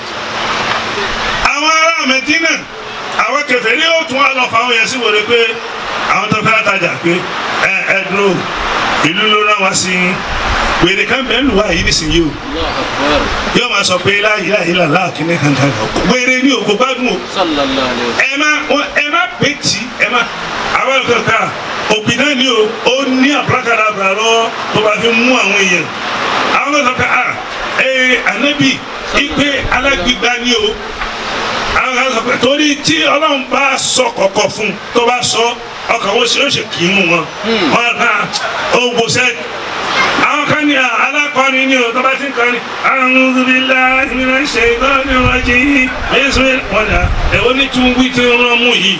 àwọn ará mẹdínà àwọn kẹfẹ ní ó tún wá lọ fáwọn yẹn sí wòle pé àwọn tó fẹ́ tajà pé ẹ ẹ dúró ìlú ló rán wá sí wèrè kan bẹ́ẹ̀ lù wá yìí nísìnyí o yóò máa sọ pé láyé láyé làlá kìíní kankan wèrè ní òkú gbádùn o ẹ má ẹ má pè tí ẹ má àwọn ẹ̀kọ́ ká òbí náà ni o ó ní àbúrákàrà àbúrò tó bá fi mú àwọn èèyàn àwọn ẹ̀kọ́ ká à ẹ ànábì ipe alágbègbà ni o àwọn kan sọ pé torí tí ọlọ́run bá sọ kọ̀kọ̀ fún tó bá sọ ọkàn wọn ṣe ó ṣe kì í mú wọn wọn kà ó gbòsẹ́ àwọn kan ní alákọ̀ọ́ni ní o tó bá ti ń kọ́ni a'udhu billahi minash shaitani rajim ẹ̀sùn wọn dà ẹ̀wọ́n ní tún wí tí wọ́n mú yìí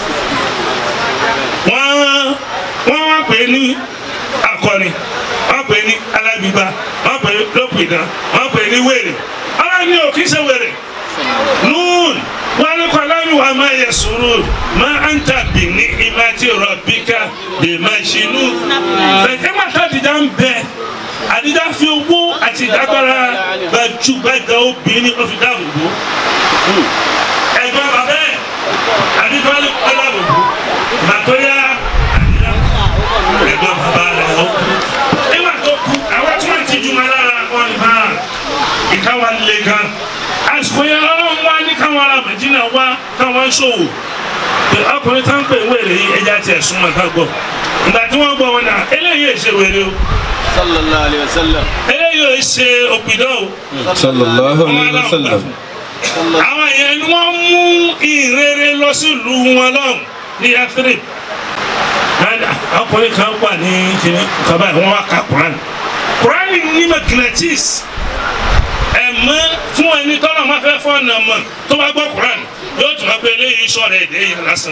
wọ́n wọ́n wá pè é ní akọni wọ́n pè é ní alágbègbà wọ́n pè é lópìdán wọ́n pè é ní wèrè ọlọ́run ní òkì ṣe wèrè nun wani kwalami wa ma ya suru ma an ta bi ni imati rabbika bi ma ṣinu. fẹ̀kẹ́ máa ta àdìjà ń bẹ àdìjà fi owó àti ìdágbára gbajúgbajà obìnrin ó fi dáàbò bò. ẹ̀gbọ́n bàbá ẹ̀ àdìjà lè kọ́ dáàbò bò. màtóyá àdìjà ẹ̀gbọ́n bàbá rẹ̀ ó kú. nígbà tó kú àwọn tí wọ́n ti jùmọ̀ lára wọn ni bá ìkáwá lé gan àsìkò yẹn ọlọ́run wá ní káwọn ará Mẹdínà wá káwọn ṣòwò pé ọkùnrin tá ń pè wèrè yìí ẹja tiẹ̀ súnmọ́ ká gbọ́ ìgbà tí wọ́n gbọ́ wọn náà eléyìí ò ṣe wèrè o sallallahu alayhi wa sallam. eléyìí ò ṣe òpìdán o sallallahu alayhi wa sallam àwọn yẹn ni wọ́n mú ìrere lọ sílùú wọn lọ́hùn ní Yathrib ọkùnrin kan wà ní kìnnì kaba yìí wọ́n wá ka Quran Quran ní magnetis ẹ̀mọ́ fún ẹni tọ́lọ̀ máa fẹ́ fọ́ ọ̀nà mọ̀ tó bá gbọ́ Quran yóò tún máa pe eléyìí sọ̀rọ̀ èdè yẹn lásán.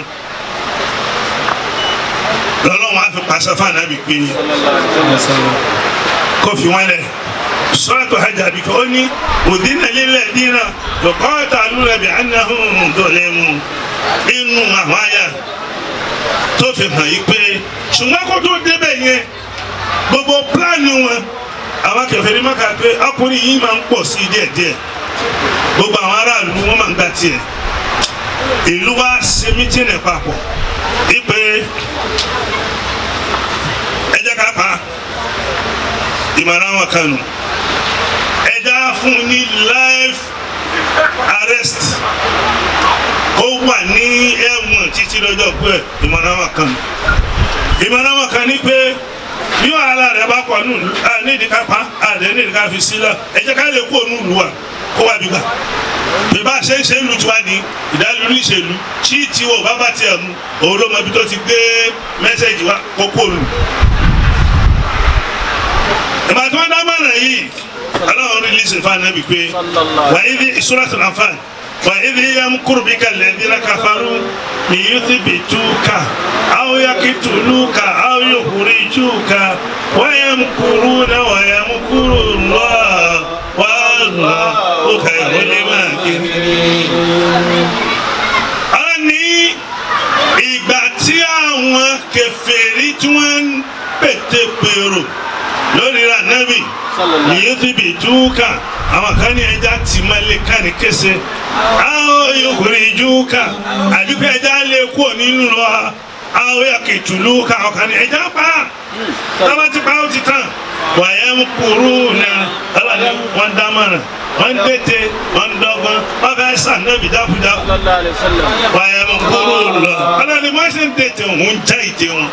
lọ́lọ́wọ́n á fi pàṣẹ fún ànábì pé kó fi wọ́n lẹ̀ sọ́ọ̀tù hajj àbíkọ́ ó ní òdínà lílẹ̀ dínà lọ́kọ́ọ̀tà lúrẹ̀bì anahun dọ̀lẹ́mu inú àwọn àyà tó fi hàn yí pé ṣùgbọ́n kó tó débẹ̀ yẹn gbogbo pílánì wọn àwọn kèfèrí Mákà pé ọkùnrin yìí máa ń pọ̀ sí díẹ̀díẹ̀ gbogbo àwọn aráàlú wọn máa ń gbà tiẹ̀ ìlú wa ṣe mítìnì papọ̀ wípé ẹ jẹ́ ká pa á. ìmọ̀ràn àwọn kan nù ẹja fún ní life arrest ó wà ní ẹ̀wọ̀n títí lọ́jọ́ pé ìmọ̀ràn àwọn kan nù ìmọ̀ràn àwọn kan ní pé bí wàhálà rẹ bá pọ̀ nùlù à nídìí ká pa àdé nídìí ká fi sílẹ̀ ẹ jẹ́ ká lè kó nùlù wa kó wá bí gbà bí bá a ṣe ń ṣe ń lu tiwa ní ìdálórí níṣèlú tí tiwọ bá bá tiẹ̀ mu òun ló mọ ibi tó ti gbé mẹ́sẹ̀gì wa kó kó nù. ìgbà tí wọ́n dá mọ̀ràn yìí aláwọ̀ rí lísìn fún anabi pé wà á ibi suratul Anfal wà á ibi yamkuru bika alladhina kafaru liyuthbituka aw yaqtuluka aw yukhrijuka wa yamkuruna wa yamkuru Allah wallahu khayrul makirin. a ní ìgbà tí àwọn kèfèrí tí wọ́n ń pètè pèrò lórí ra nábì yìí ti bì túkà àwọn kan ní ẹja tì má lè ká ní kése àwọn yòókùnrin júkà àdúgbò ẹja lè kú nínú lọ àwọn yàkìtùlù ká àwọn kan ní ẹja pa tábà ti pa ó ti tàn wàyà ń kúrú na ọlọ́ni wọn dámọ̀ràn wọn dètè wọn dọ́gbọ́n wọn fẹ́ sàn nábì dákúdákú wàyà ń kúrú lọ ọlọ́ni wọn sì ń dètè òun já ìdè wọn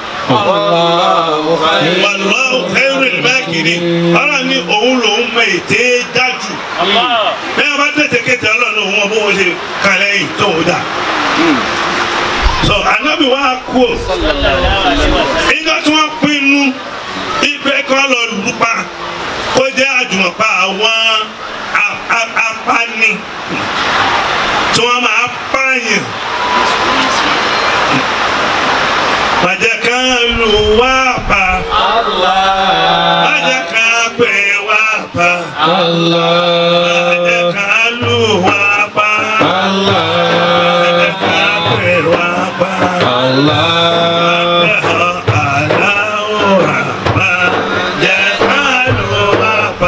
wàlúwàhù khairul makirin ọlọ́run ní òun lòún mọ ètè dájú bẹ́ẹ̀ bá tètè kété ọlọ́run òun mọ bó wọ́n ṣe kàlẹ́ yìí tó ń dà. so anabi wa kú o ìjọ tí wọ́n pinnu ìgbẹ́ kọ́ lọ lùpa kó jẹ́ àjùmọ̀pá àwọn apani tí wọ́n máa pààyàn Májẹ̀ kan lù wá pa. Májẹ̀ kan pè wá pa. Májẹ̀ kan lù wá pa. Májẹ̀ kan pè wá pa. Aláwòrán májẹ̀ kan lù wá pa.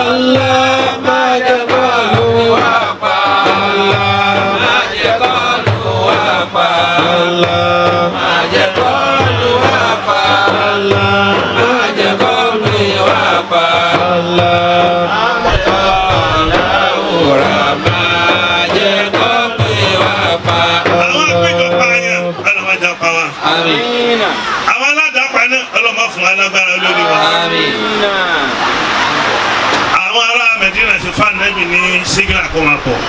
Àwọn àpéjọpọ̀ àyàn ọlọ́mọdé pa wá. Àwọn aládàápa náà ọlọ́mọ fún alágbára lórí wa. Àwọn ará Mẹ̀dínà ti fa Ànábì ní sígírà kó máa pọ̀.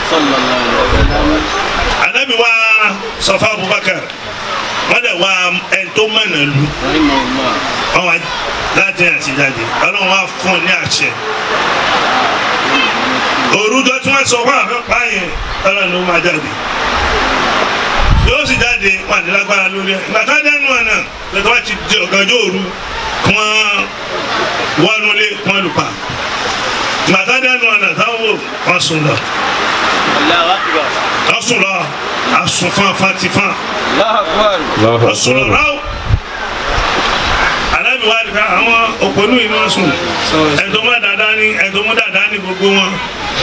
Ànábì wa sọ fún Abubakar wọ́n dẹ̀ wá ẹni tó mọ̀nà lu wọ́n wá láti àti jáde ọlọ́run wá fún un ní àṣẹ. Òrùjọ tí wọ́n sọ fún àfẹ́pá yẹn ọlọ́run ló máa jáde. Yóò sì jáde wọn àti lágbára lórí ẹ̀. Ìgbà tó dẹ́nu ọ̀nà lọ́tọ́ wá ti di ọ̀gànjọ́ òru kí wọ́n wọnúlé kí wọ́n lù pa. Ìgbà tó dẹ́nu ọ̀nà táwọn wò wọ́n sùn lọ. Wọ́n sùn lọ. Àsùn fan fan ti fan ọsùnrọ̀ ráwọ̀ alábi wa ni ká àwọn òpònú yìí ni wọ́n sùn ẹ̀dọ́ mọ́ dáadáa ní ẹ̀dọ́ mọ́ dáadáa ní gbogbo wọn.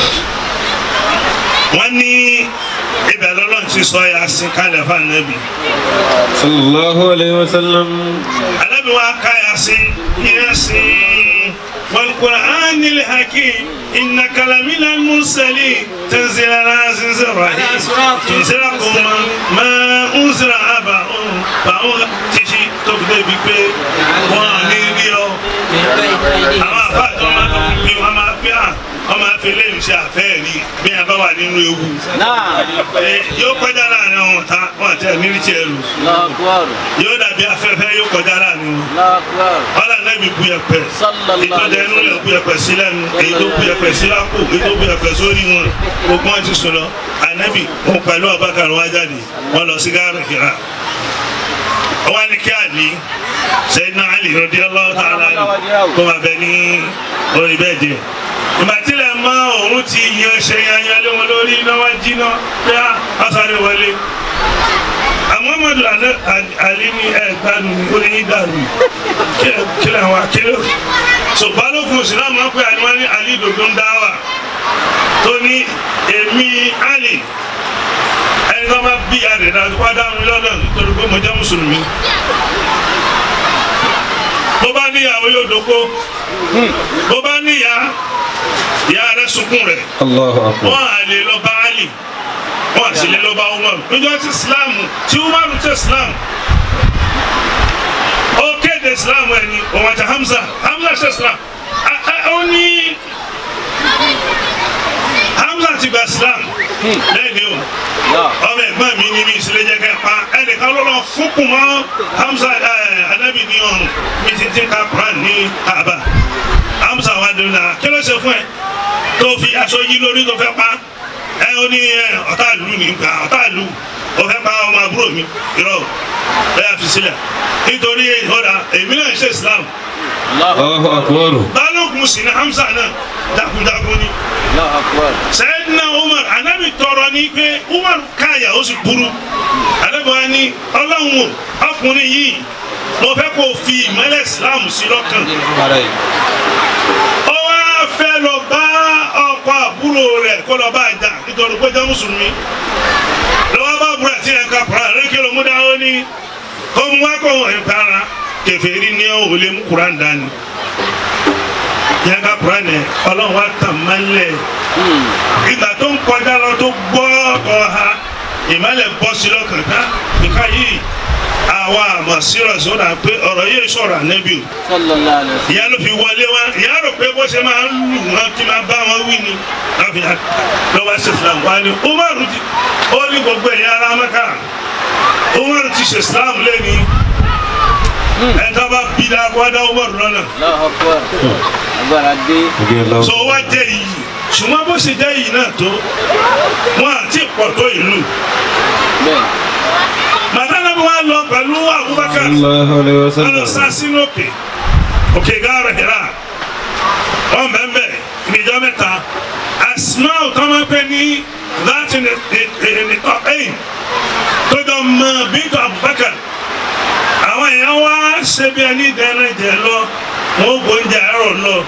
wọ́n ní ibẹ̀ lọ́lọ́ ti sọ ya sí kalẹ̀ fún anabi. sallallahu alayhi wa sallam. alábi wa ká ya sí yẹn sí والقرآن الحكيم إنك لمن المرسلين تنزل العزيز الرحيم تنزلكم ما أنزل أباؤهم فأول تشي تبدأ بك واني بيو أما فاتوا ما تقول بيو أما فيها ọmọ afẹlẹ ń ṣe àfẹ rí bí a bá wà nínú ewu yóò kọjá láàrin àwọn ọ̀tá wọn àti ẹ̀mí ní tiẹ̀ lù yóò dàbí afẹ́fẹ́ yóò kọjá láàrin wọn ọ̀là nẹ́bi bu ẹ̀pẹ̀ ìtọ́jà inú lẹ̀ bu ẹ̀pẹ̀ sí lẹ́nu èyí tó bu ẹ̀pẹ̀ sí lápò èyí tó bu ẹ̀pẹ̀ sórí wọn gbogbo wọn ti sùn lọ ànẹ́bi wọn pẹ̀lú ọ̀bákan wọn jáde wọn lọ sí gáàrì kìlá wọ́n ní kí àlì sẹ́yìn àlì radiyallahu ta'ala kó máa bẹ ní orí bẹ́ẹ̀ jẹ́ ìgbà tílẹ̀ mọ́ òun ti yan ṣe yanyan lé wọn lórí iná wá jiná pé a sáré wọlé Muhammadu Ali ní ẹ gbádùn ní ó ní yín dàrú kí làwọn akéwì so balógun islam máa ń pè àníwá ní Ali dòdò ń dá wà tó ní èmi Ali ẹni tó bá bí adé náà tó bá dá mi lọ́dọ̀ nítorí pé mo jẹ́ mùsùlùmí bó bá níyàwó yóò dóko bó bá níyà ìyá rẹ sunkún rẹ Allahu akbar. wọn à lè lọ bá Ali wọn à sì lè lọ bá Umar níjọ́ tí Islam tí Umar tẹ Islam ó kéde Islam ẹni òun àti Hamza Hamza ṣe Islam A- a- ó ní Hamza ti gba Islam lẹ́ni o ọmọ ẹ̀gbọ́n mi ní mi ìsìlẹ̀ jẹ́ kẹ́ pa ẹnìkan ló lọ fúnkùn mọ́ Hamza ẹ̀ anabi ní ọrùn mi ti ti ka Quran ní Kaaba Hamza wa dùn náà kí ló ṣe fún ẹ tó fi aṣọ yí lórí tó fẹ́ pa ẹ ó ní ẹ ọ̀tá ìlú ní gbà ọ̀tá ìlú ó fẹ́ pa ọmọ àbúrò mi irọ́ ẹ yà fi sílẹ̀ nítorí ìhọ́dà èmi náà ń ṣe Islam Allahu akbar. balógun sì ní Hamza náà jagunjagun ni sẹ́yìnà umar anabi tọrọ ní pé umar káyà ó sì burú anabi wa ní ọlọ́run o ọkùnrin yìí mo fẹ́ kó fi ìmọ̀lẹ̀ islam sí lọ́kàn ó wá fẹ́ lọ bá ọkọ àbúrò rẹ̀ kó lọ bá jà nítorí pé jẹ́ mùsùlùmí lọ́wọ́ bá àbúrò àti ẹ̀ka kura rékè ló mú dá ó ní kó mu wá kó wọn ẹ̀ka ara kèfèrí ní ọ̀ wọlé mú kuran dání yẹn ká kuran yẹn ọlọ́run wa tàn mọ́lẹ̀ ìgbà tó ń kọjá lọ tó gbọ́ ọ̀ha ìmọ̀lẹ̀ bọ́ sí lọ́kàn ká nǹkan yìí àwa àmọ̀ sírọ̀ sọ́dà pé ọ̀rọ̀ yìí sọ̀rọ̀ ànẹ́bí o ìyá ló fi wọlé wá ìyá rò pé bó ṣe máa ń lù wọn kí máa bá wọn wí ni láfi lọ́wọ́ ṣe islam wá ní umaru ti ó ní gbogbo ẹ̀yà ara mẹ́ka umaru ti ṣe islam lẹ́ni ẹ̀ka bá bí dáa kó wá dá umaru lọ́nà so wá jẹ́ iyì ṣùgbọ́n bó ṣe jẹ́ iyì náà tó wọn àti pọ̀ tó ìlú màdánà bí wọ́n lọ pẹ̀lú abubakar Sallallahu alayhi wa wọn lọ sá sallam. sínú òkè òkè gáàrà hìrà wọn bẹ́ẹ̀ níjọ mẹ́ta asmaa tó máa ń pè ní láti nìtọ́ ẹ̀yìn tó jọ mọ bíntọ́ abubakar àwọn èèyàn wá ṣe bí ẹni dẹ́rẹ́ jẹ lọ wọn ò gbóúnjẹ àárọ̀ lọ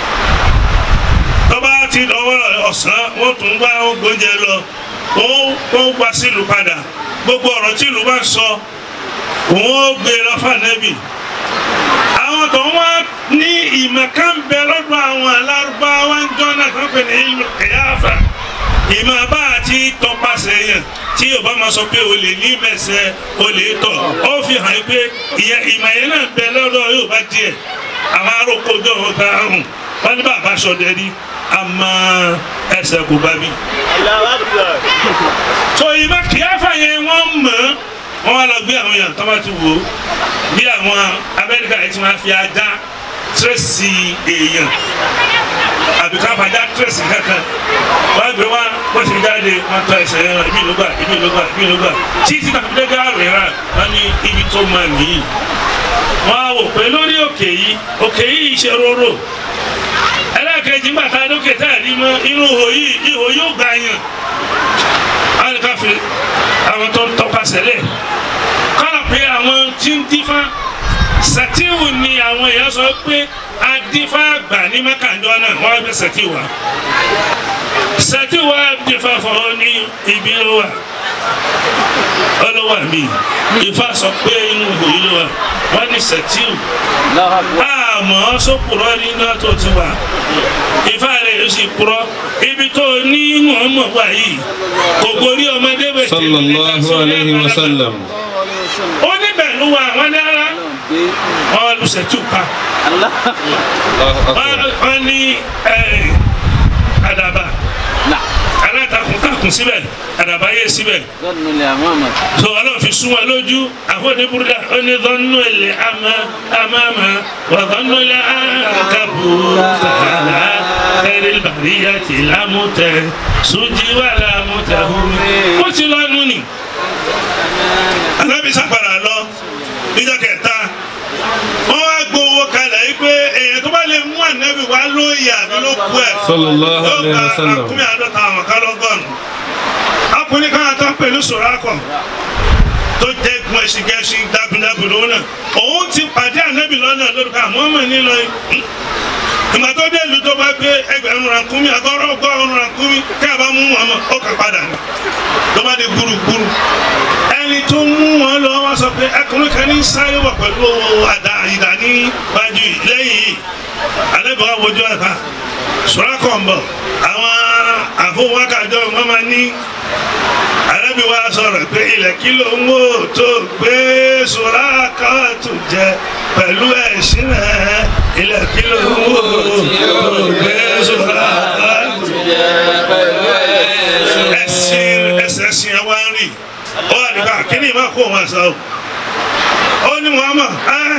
tọ́ba ti dọ̀wọ́ ọ̀sán wọ́n tún gbá wọn gbóúnjẹ lọ wọ́n wọ́n wá sílùú padà gbogbo ọ̀rọ̀ tí ìlú bá sọ wọ́n ó gbé lọ fànẹ́bì àwọn tó wá ní ìmọ̀ kan bẹ lọ́dọ̀ àwọn alárúbáwá ń jọ́nà kan pè ní ìlú kẹyàfà ìmọ̀ bá àti tọpasẹ̀ yẹn tí yorùbá máa sọ pé o lè ní mẹsẹ̀ o lè tọ̀ ó fi hàn yín pé ìyẹn ìmọ̀ yẹn náà bẹ lọ́dọ̀ yorùbá díẹ̀ àwọn arókòjọ́ wọn bá hùn wọn ní bàbá sọdẹ rí àmọ́ ẹsẹ̀ kò bá bí so ìmọ̀ kìáfà yẹn wọ́n mọ̀ wọ́n wá lọ gbé àwọn èèyàn tó bá ti wò ó bí àwọn amẹ́ríkà yìí ti máa fi ajá tírèsì èèyàn àbí ká fàájà tírèsì kankan wọ́n á gbé wá wọ́n ti jáde wọ́n tọ́ ẹsẹ̀ yẹn ibi ló gbà ibi ló gbà ibi ló gbà títí náà fi dé gáàrú ìrà wọ́n ní ibi tó máa nìyí wọ́n á wò pé lórí òkè yìí òkè yìí ṣe róró ẹlẹ́ẹ̀kejì ńgbà tá a lókè tá a rí mọ́ inú ihò yìí ihò yóò gbà yàn wọ́n ká fi àwọn tó ń tọ́ka sẹ́lẹ̀ kọ́nà pé àwọn tí ń dífá sẹ́tíwù ni àwọn èèyàn sọ pé adífá gbà ní mẹ́kànjọ́ náà wọ́n á gbé sẹ́tíwù wa sẹ́tíwù wa dífá fún ọ ní ibi ló wà ọlọ́wà mi ifá sọ pé inú ihò yìí ló wà wọ́n ní sẹ́tíwù àmọ́ sókùrọ́ ní náà tó ti wà ifá rẹ̀ yóò sì kúrọ́ ibi tó ní mọ̀ọ́mọ̀ wà yìí kò gorí ọmọdé bẹ̀ tẹ̀lé Sallallahu alayhi wa sallam. ó níbẹ̀ ló wà wọ́n ní ara wọ́n lu sẹ́tù pa Allahu akbar. Wọ́n- wọ́n ní ẹ̀, àdàbà alátakùn síbẹ̀ àdàbà yé síbẹ̀ so ọlọ́run fi sún wa lójú àfọ̀dé burúkú ó ní dọ́nù ilẹ̀ àmà àmàmà wà dọ́nù ilẹ̀ àkàbù tààlà kẹrì bàríyà tì lámùtẹ sójì wà lámùtẹ hùmí. ó ti lọ nù ni alábìsà padà lọ níjọ́ kẹta wọ́n wá gbowó kalẹ̀ yìí pé èèyàn tó bá lè mú ànábì wá lóye àbí ló kú ẹ̀ Sallallahu yóò alayhi gba wa sallam. àkúmí àádọ́ta àwọn kálọ́gọ́nù ọkùnrin kan tó ń pè ní sòrákọ̀ tó jẹ́ gun ẹṣin gẹṣin dábìdábì lówó náà òun ti pàdé ànábì lọ́nà lórúkọ àmọ́ mọ̀ nílò ìgbà tó dé ìlú tó bá gbé ẹgbẹ̀rún rankumi àgọ́rọ̀ ọgọ́rùn rankumi kí a bá mú wọn mọ̀ ó kà padà ní tó bá dé gbúrúgbúrú ẹni tó mú wọn lọ wọn sọ pé ẹkùnrin kan ní sáré wà pẹ̀lú àdá ìdá ní wájú lẹ́yìn yìí alẹ́bí wa wojú ẹ̀ka sùrákọ̀ ń bọ̀ àwọn àfọwọ́kàjọ wọn máa ní alẹ́bí wa sọ̀rọ̀ pé ilẹ̀ kí ló ń wò tó gbé sùrákọ̀ tó jẹ pẹ̀lú ẹ̀sìn rẹ̀ ilẹ̀ kí ló ń wò tó gbé sùrákọ̀ tó jẹ ẹ̀sìn ẹ̀sìn ẹ̀sìn ẹ̀ wá ń rìn ó wà nípa kíní ìmọ̀ kó wọn sọ ó ní wọn mọ̀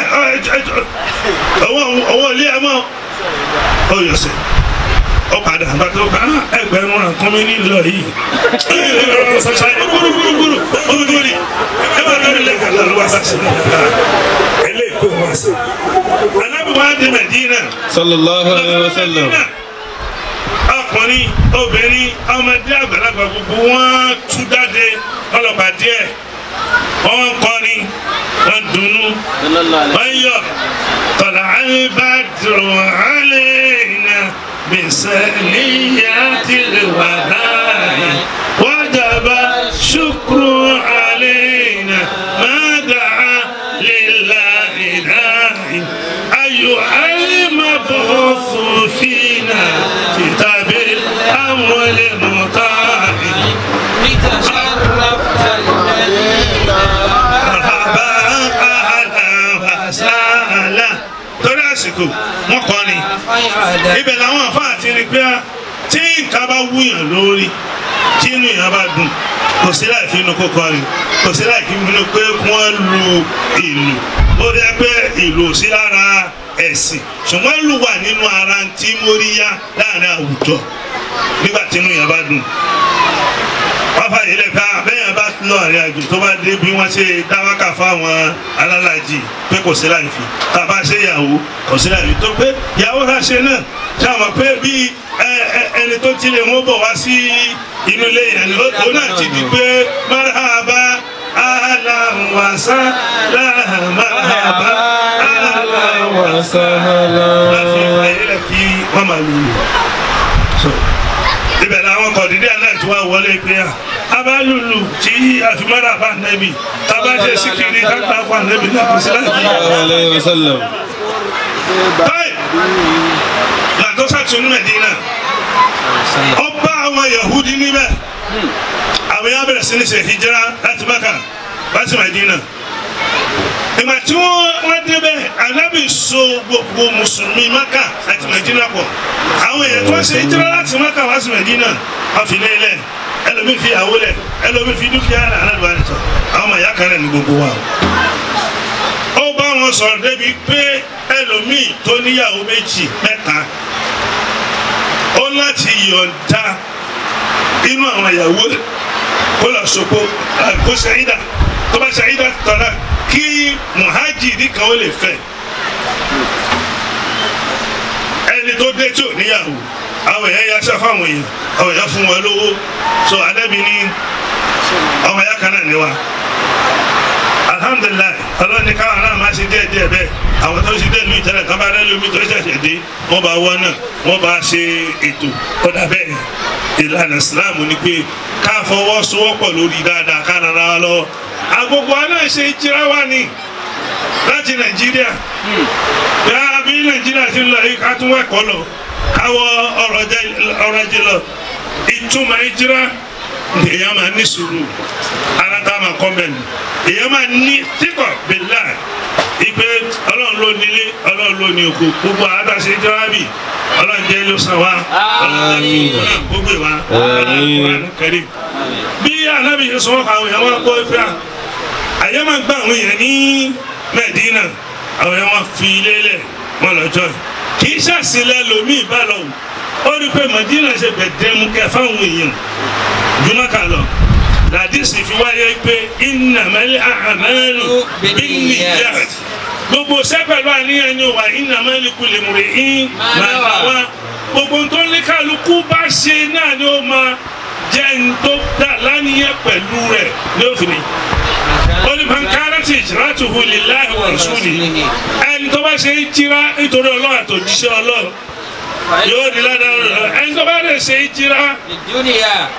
owó ilé ẹ mọ̀ ó yọ sí ó padà bá tó bá ẹgbẹ̀rún àkọ́mí nílò yìí gbúrúgbúrúgbúrú gbúrúgbúrú ẹ bá lórí lẹ́kàn lọ́wọ́ wá sí eléyìí kó wọn sí. alábìwá di Mẹdínà sallallahu alayhi wa sallam ọkùnrin obìnrin ọmọdé àgbàlagbà gbogbo wọn tú jáde ọlọ́pàá díẹ̀ wọn kọrin wọn dùnnú wọn yọ tọ̀là alibadru aleyna bisaniyati lwadai wajaba shukru aleyna madaa lillahi dai ayu alimabufu fina kitabil amwali mutahi. لتشرفت المدينة Bàbá àlàbàṣálà torí àsìkò wọn kọ́ ni خير ibẹ̀ làwọn àfáà ti rí pé tí nǹkan bá wúyàn lórí tí inú yàn bá dùn kò sí láì fi inú kó kọrin kò sí láì fi inú pé wọ́n lu ìlù ó rí pé ìlù ò sí lára ẹ̀sìn ṣùgbọ́n ìlù wà nínú ara tí móríyá láàrin àwùjọ nígbà tí inú yàn bá dùn wọ́n fàyè lè ká bẹ́ẹ̀ bá lọ àrìn àjò tó bá dé bí wọ́n ṣe dáwákà fáwọn alálàjì pé kò sí láì fi tàbá ṣe ìyàwó kò sí láì fi tó pé ìyàwó náà ṣe náà ṣàmọ̀ pé bí ẹ- ẹ- ẹni tó ti lè wọ́n bọ̀ wá sí inú ilé yẹn ni ó- òun náà ti di pé marhaba ahlan wa sahlan marhaba ahlan wa wa sahlan láti fàyè lè kí wọ́n máa lù lù ibẹ̀ làwọn kọ̀dídé náà ti wá wọlé pé à abálùlù tí àfimọ́ra bá nẹ́bí tábàjẹ́ síkiri kápá bá nẹ́bí náà kò sí láti. sallallahu alayhi wa sallam báyìí làtọ́ sàtún Mẹ́dínà ọba àwọn Yahudi níbẹ̀ àwọn yà bẹ̀rẹ̀ sí ní ṣe hijira láti Mákà láti Mẹ́dínà ìgbà tí wọ́n wọ́n débẹ̀ anábì so gbogbo mùsùlùmí Mákà àti Mẹ́dínà pọ̀ àwọn èèyàn tó ń ṣe hijira láti Mákà wá sí Mẹ́dínà wọ́n fi lé lẹ̀ ẹlòmíì fi ìyàwó lẹ̀ ẹlòmíì fi dúkìá rẹ̀ anábì wà nìtọ̀ àwọn ọmọ ìyá kan rẹ̀ ní gbogbo wa o ó bá wọn sọ̀rọ̀ débi pé ẹlòmíì tó níyàwó méjì mẹ́ta ó láti yọ̀ǹda inú àwọn ìyàwó rẹ̀ kó lọ sọ́kó kó ṣàyídà tó bá ṣàyídà tọ́lá kí muhajiri kan ó lè fẹ́ ẹni tó dé tí ò níyàwó àwọn èèyàn ya ṣá fáwọn èèyàn àwọn èèyàn fún wọn lówó so adébí ní ọmọ ya kan náà ní wa alhamdulilayi ọlọ́run ní káwọn náà máa ṣe díẹ̀ díẹ̀ bẹ́ẹ̀ àwọn tó ṣe díẹ̀ lóyún tẹ́lẹ̀ kan bá rẹ́ lómi tó ṣẹ̀ṣẹ̀ dé wọ́n bá wọ́n náà wọ́n bá ṣe ètò kọ́dà bẹ́ẹ̀ ìlànà ìsìláàmù ni pé ká fọwọ́sowọ́pọ̀ lórí dáadáa ká rárá wa lọ́wọ́ agogo wa náà ṣe jíra wa ni láti nàìjíríà bí a bí nàìjíríà ti ń lọ yìí ká tún wẹ̀kọ́ lọ káwọ ọrọ̀ ajé lọ ìtumọ̀ ìjíra èèyàn máa ní sùúrù ara tá a máa kọ́ mẹ́nu èèyàn máa ní tíkọ̀ bílà ìpè ọlọ́run ló nílé ọlọ́run ló ní oko gbogbo àádọ́sẹ̀ jẹ́wábì ọlọ́run jẹ́ ló san wa ọlọ́run jẹ́ kó náà gbogbo wa ọlọ́run kúránù kẹrì. bí anábì yẹn sọ àwọn èèyàn wọn kó ife à àyè máa gbà àwọn èèyàn ní mẹ́dínà àwọn èèyàn wọn fi ilé lẹ̀ wọn lọ́jọ́ kì í ṣàṣìlẹ̀ lómi ìbálò ó rí i pé mẹ́dínà ṣe gbẹ̀dẹ́mukẹ́ fáwọn èèyàn jumaka lọ ladisi fi wáyé pé innamal a'malu binniyat gbogbo sẹ́pẹ̀lú àníyàn ni wà innamal likulli imri'in ma nawa gbogbo tó ní kálukú bá ṣe náà ni ó máa jẹ́ ń tó dà lánìyàn pẹ̀lú rẹ̀ lófin ó ní man kanat hijratuhu lillahi wa rasulihi ẹni tó bá ṣe é jíra nítorí ọlọ́run àtòjíṣẹ́ ọlọ́run yóò di ládàá rẹ̀ ẹni tó bá lè ṣe é jíra الدنيا lè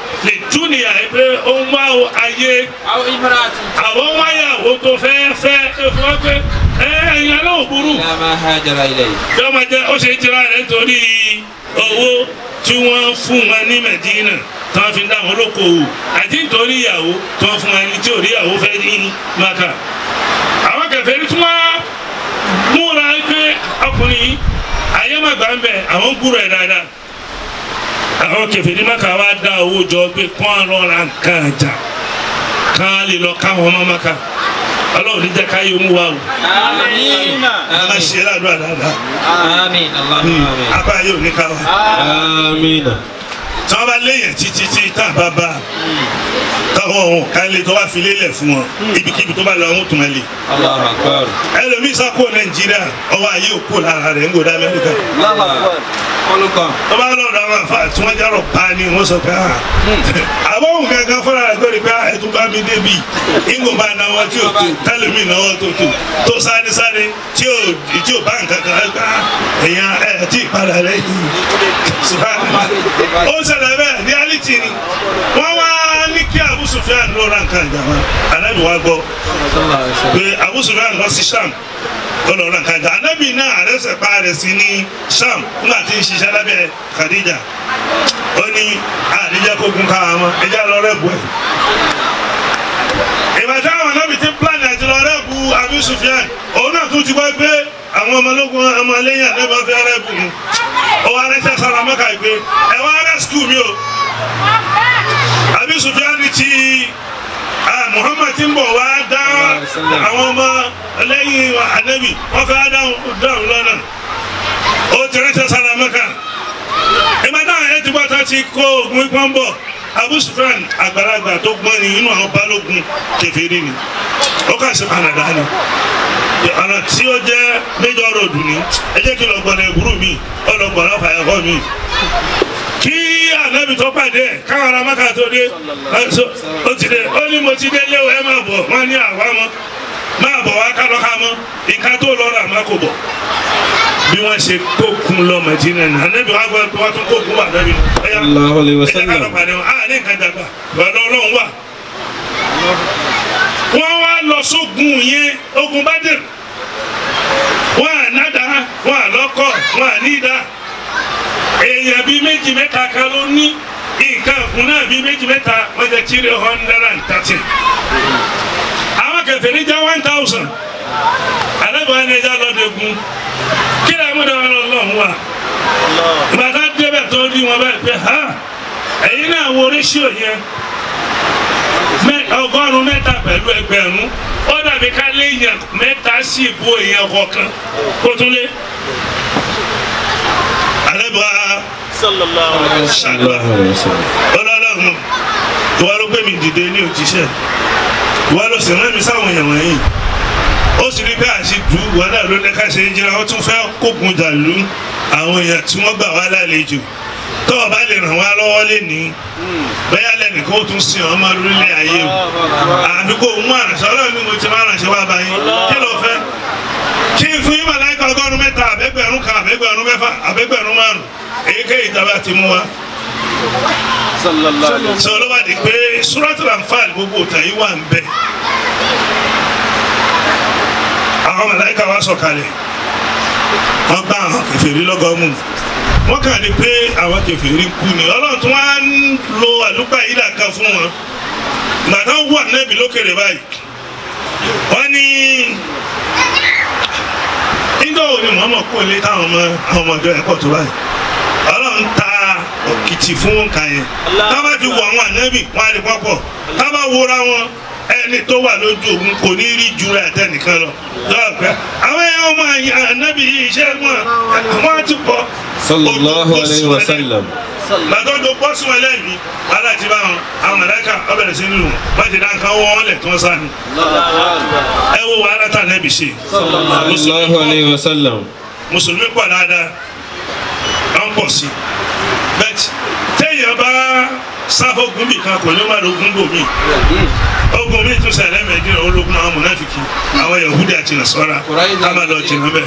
dúnìyà yìí pé ó ń wá ayé أو امرأة àwọn wáyàwó tó fẹ́ fẹ́ ẹ fún wa pé ẹ ẹ̀yin aláwọ̀ burú لا ما هاجر إليه tí wọ́n máa jẹ́ ó ṣe jìra rẹ̀ torí owó tí wọ́n fún wọn ní Medina tí wọ́n fi dá wọn lókoòwò àti nítorí ìyàwó tí wọ́n fún wọn ní tí ò rí ìyàwó fẹ́ ní Maka. àwọn kẹfẹ́ ní tí wọ́n múra pé ọkùnrin yìí ayé má gbà ń bẹ̀ àwọn gbúrò ẹ̀ dáadáa. àwọn kẹfẹ́ ní Maka wá dá owó jọ pé kán lọ́ra nǹkan àjà kán lè lọ káwọn ọmọ Maka ọlọ́run ní jẹ́ káyé mú wa o. آمين a máa ṣe ládùúgbà dáadáa آمين اللهم آمين apá yóò ní ká wa. آمين tí wọ́n bá léyìn títí tí tá a bá bá a táwọn ohun ká lè tó bá fi lélẹ̀ fún wọn ibikíbi tó bá lọ àwọn tó máa lè. الله أكبر ẹlòmíín sá kó nàìjíríà ọwọ́ ayé òkú lára rẹ̀ ń gòdà amẹ́ríkà. قولكم tó bá lọ́dọ̀ àwọn àfa tí wọ́n járọ̀ pa ni wọ́n sọ pé ah àbọ̀wò gangan fúnra rẹ̀ lórí pé ẹ̀ tó bá mi débi ìgò bá náwó tí ò tó tẹ́lẹ̀mí náwó tó tó tó sáré sáré tí ò tí ò bá nǹkan kan ẹ̀ gbá èèyàn ẹ̀ tí ì padà rẹ̀ yìí. ó ṣẹlẹ̀ bẹ́ẹ̀ reality ni wọ́n wá ní kí Abu Sufyan ló ra nǹkan ìjàmbá anábì wa gbọ́ صلى الله عليه وسلم pé Abu Sufyan lọ sí Sham ó lọ ra nǹkan ìjà anábì náà àrẹsẹ̀ pa rẹ̀ sí ní Sham nígbà tí ń ṣiṣẹ́ lábẹ́ Khadija ó ní àdíjẹ́ kó gun káwọn ọmọ ẹjẹ́ lọ rẹ̀ bù ẹ̀. ìgbà tí àwọn anábì ti plan àti lọ rẹ̀ bu Abu Sufyan òun náà tún ti wá pé àwọn ọmọlógún ọmọ lẹ́yìn ànábì wọn fẹ́ rẹ̀ bù ú ó wá rẹ́sẹ̀ sára mọ́kà ìgbé ẹ wá rẹ̀ skul mi o Abu Sufyan ti ah, Muhammad ti ń bọ̀ wá dá àwọn ọmọ lẹ́yìn ànábì wọ́n fẹ́ dáhùn lọ́nà ó ti rẹ́sẹ̀ sára mọ́kà ìmọ̀tá ẹ̀ ti gbọ́ tá ti kó ogun ipọ́n bọ̀ Abu Sufyan àgbàlagbà tó gbọ́n ni inú àwọn balógun kèfèrí ni ó kà sí Canada ni ọ̀nà tí ó jẹ́ major road ni ẹ jẹ́ kí lọ́gbọ̀n ẹ̀gbúrú mi ọlọ́gbọ̀n náà fàyàkọ́ mi kí ànábì tó pàdé ẹ̀ káwọn ará Mákà tó dé ó ti dé ó ní mo ti dé léwu ẹ máa bọ̀ wọ́n ní àwa mọ́ máa bọ̀ wá ká lọ́ka mọ́ ìka tó lọ́ra má kò bọ̀ bí wọ́n ṣe kókun lọ Mẹdínà ní anabi wa gbọ́dọ̀ wọ́n tún kókun wà lẹ́bi ọ̀yà Allahu alayhi wa ẹ̀jẹ̀ ká lọ sallam. pàdé wọn àá ní nǹkan dàgbà lọ́dọ̀ ọlọ́run wà. wọ́n wá lọ sógun yẹn ogun Badr wọ́n à nádà wọ́n à lọ́kọ̀ wọ́n à nídà èèyàn bíi méjì mẹ́ta kan ló ní nǹkan ọ̀gùn náà bíi méjì mẹ́ta wọ́n jẹ́ three hundred and thirty àwọn kèfèrí jẹ́ one thousand alábàá ní ẹja lọ́dẹ̀gùn kí ni àwọn ọmọdé wọn lọ́hùn wa ìbàdàn débẹ̀ tó rí wọn báyìí pé ha ẹ̀yin náà wo ratio yẹn mẹ- ọgọ́rùn-ún mẹ́ta pẹ̀lú ẹgbẹ̀rún ó dàbí ká léèyàn mẹ́ta sí ìbò èèyàn kọ̀ọ̀kan kó tún lé. alábàá ṣàdúrà Allahu alayhi wa sallam. ọlọ́lọ́run ìwà ló gbé mi dìde ní òjíṣẹ́ ìwà ló sì rán mi sáwọn èèyàn wọ̀nyí ó sì rí pé àṣìdù ìwà náà ló lẹ́ka ṣe ń jìnnà wọ́n tún fẹ́ kógun dàlú àwọn èèyàn tí wọ́n gbà wá lálejò tó o bá lè ràn wá lọ́wọ́ lé ní bẹ́ẹ̀ lẹ́nìkan ó tún sin ọmọ lórílẹ̀ ayé o àbí kò mú àrànṣẹ́ ọlọ́run ni mo ti máa ránṣẹ́ wá báyìí kí ló fẹ́ kí n fún yín màláìka ọgọ́rùn mẹ́ta àbẹ́gbẹ̀rún kan àbẹ́gbẹ̀rún mẹ́fà àbẹ́gbẹ̀rún márùn èyíkéyìí ìjọba ti mú wa sọ ló bá di pé suratul Anfal gbogbo òtàn yìí wà ń bẹ àwọn màláíkà wá sọ̀kalẹ̀ wọ́n gbá àwọn kèfèrí lọ́gọ́mù wọ́n kàn ní pé àwọn kèfèrí kú ni ọlọ́run tún wá ń lo àlùpà yìí dàkan fún wọn gbàtà wà nẹ́bí lókèrè báyìí wọ́n ní nígbà wo ni Muhammad kò lé táwọn ọmọ àwọn ọmọ ìjọ ẹ̀kọ́ tó báyìí ọlọ́run ta òkìtì fún nǹkan yẹn tábà ti wọ àwọn ànábì wọn á lè pọ́pọ̀ tábà wúra wọn ẹni tó wà lójú òun kò ní rí ju rẹ̀ àtẹnìkan lọ lọ́wọ́ pẹ́ àwọn ẹ̀yàn ọmọ ànábì yìí iṣẹ́ wọn wọn ti pọ̀ Sallallahu alayhi wa sallam. gbàdọ́dọ̀ bọ́ sí wọn lẹ́mìí aláàtí bá wọn àwọn mọ̀lẹ́kà ọbẹ̀rẹ̀ sí nílùú wọ́n ti dáńkà wọ́n lẹ̀ tí wọ́n sá ni ẹ wo wàhálà tá ànábì ṣe Sallallahu alayhi wa sallam. mùsùlùmí pọ̀ dáadáa wọ́n pọ̀ sí bẹ́ẹ̀ téèyàn bá sáfógun bì kan kò ní má lógun bò mí ogun mi tún ṣẹlẹ̀ mẹ́dínà ológun àwọn mùnáfìkì àwọn yahudi àti nasara ká má lọ jìnnà bẹ́ẹ̀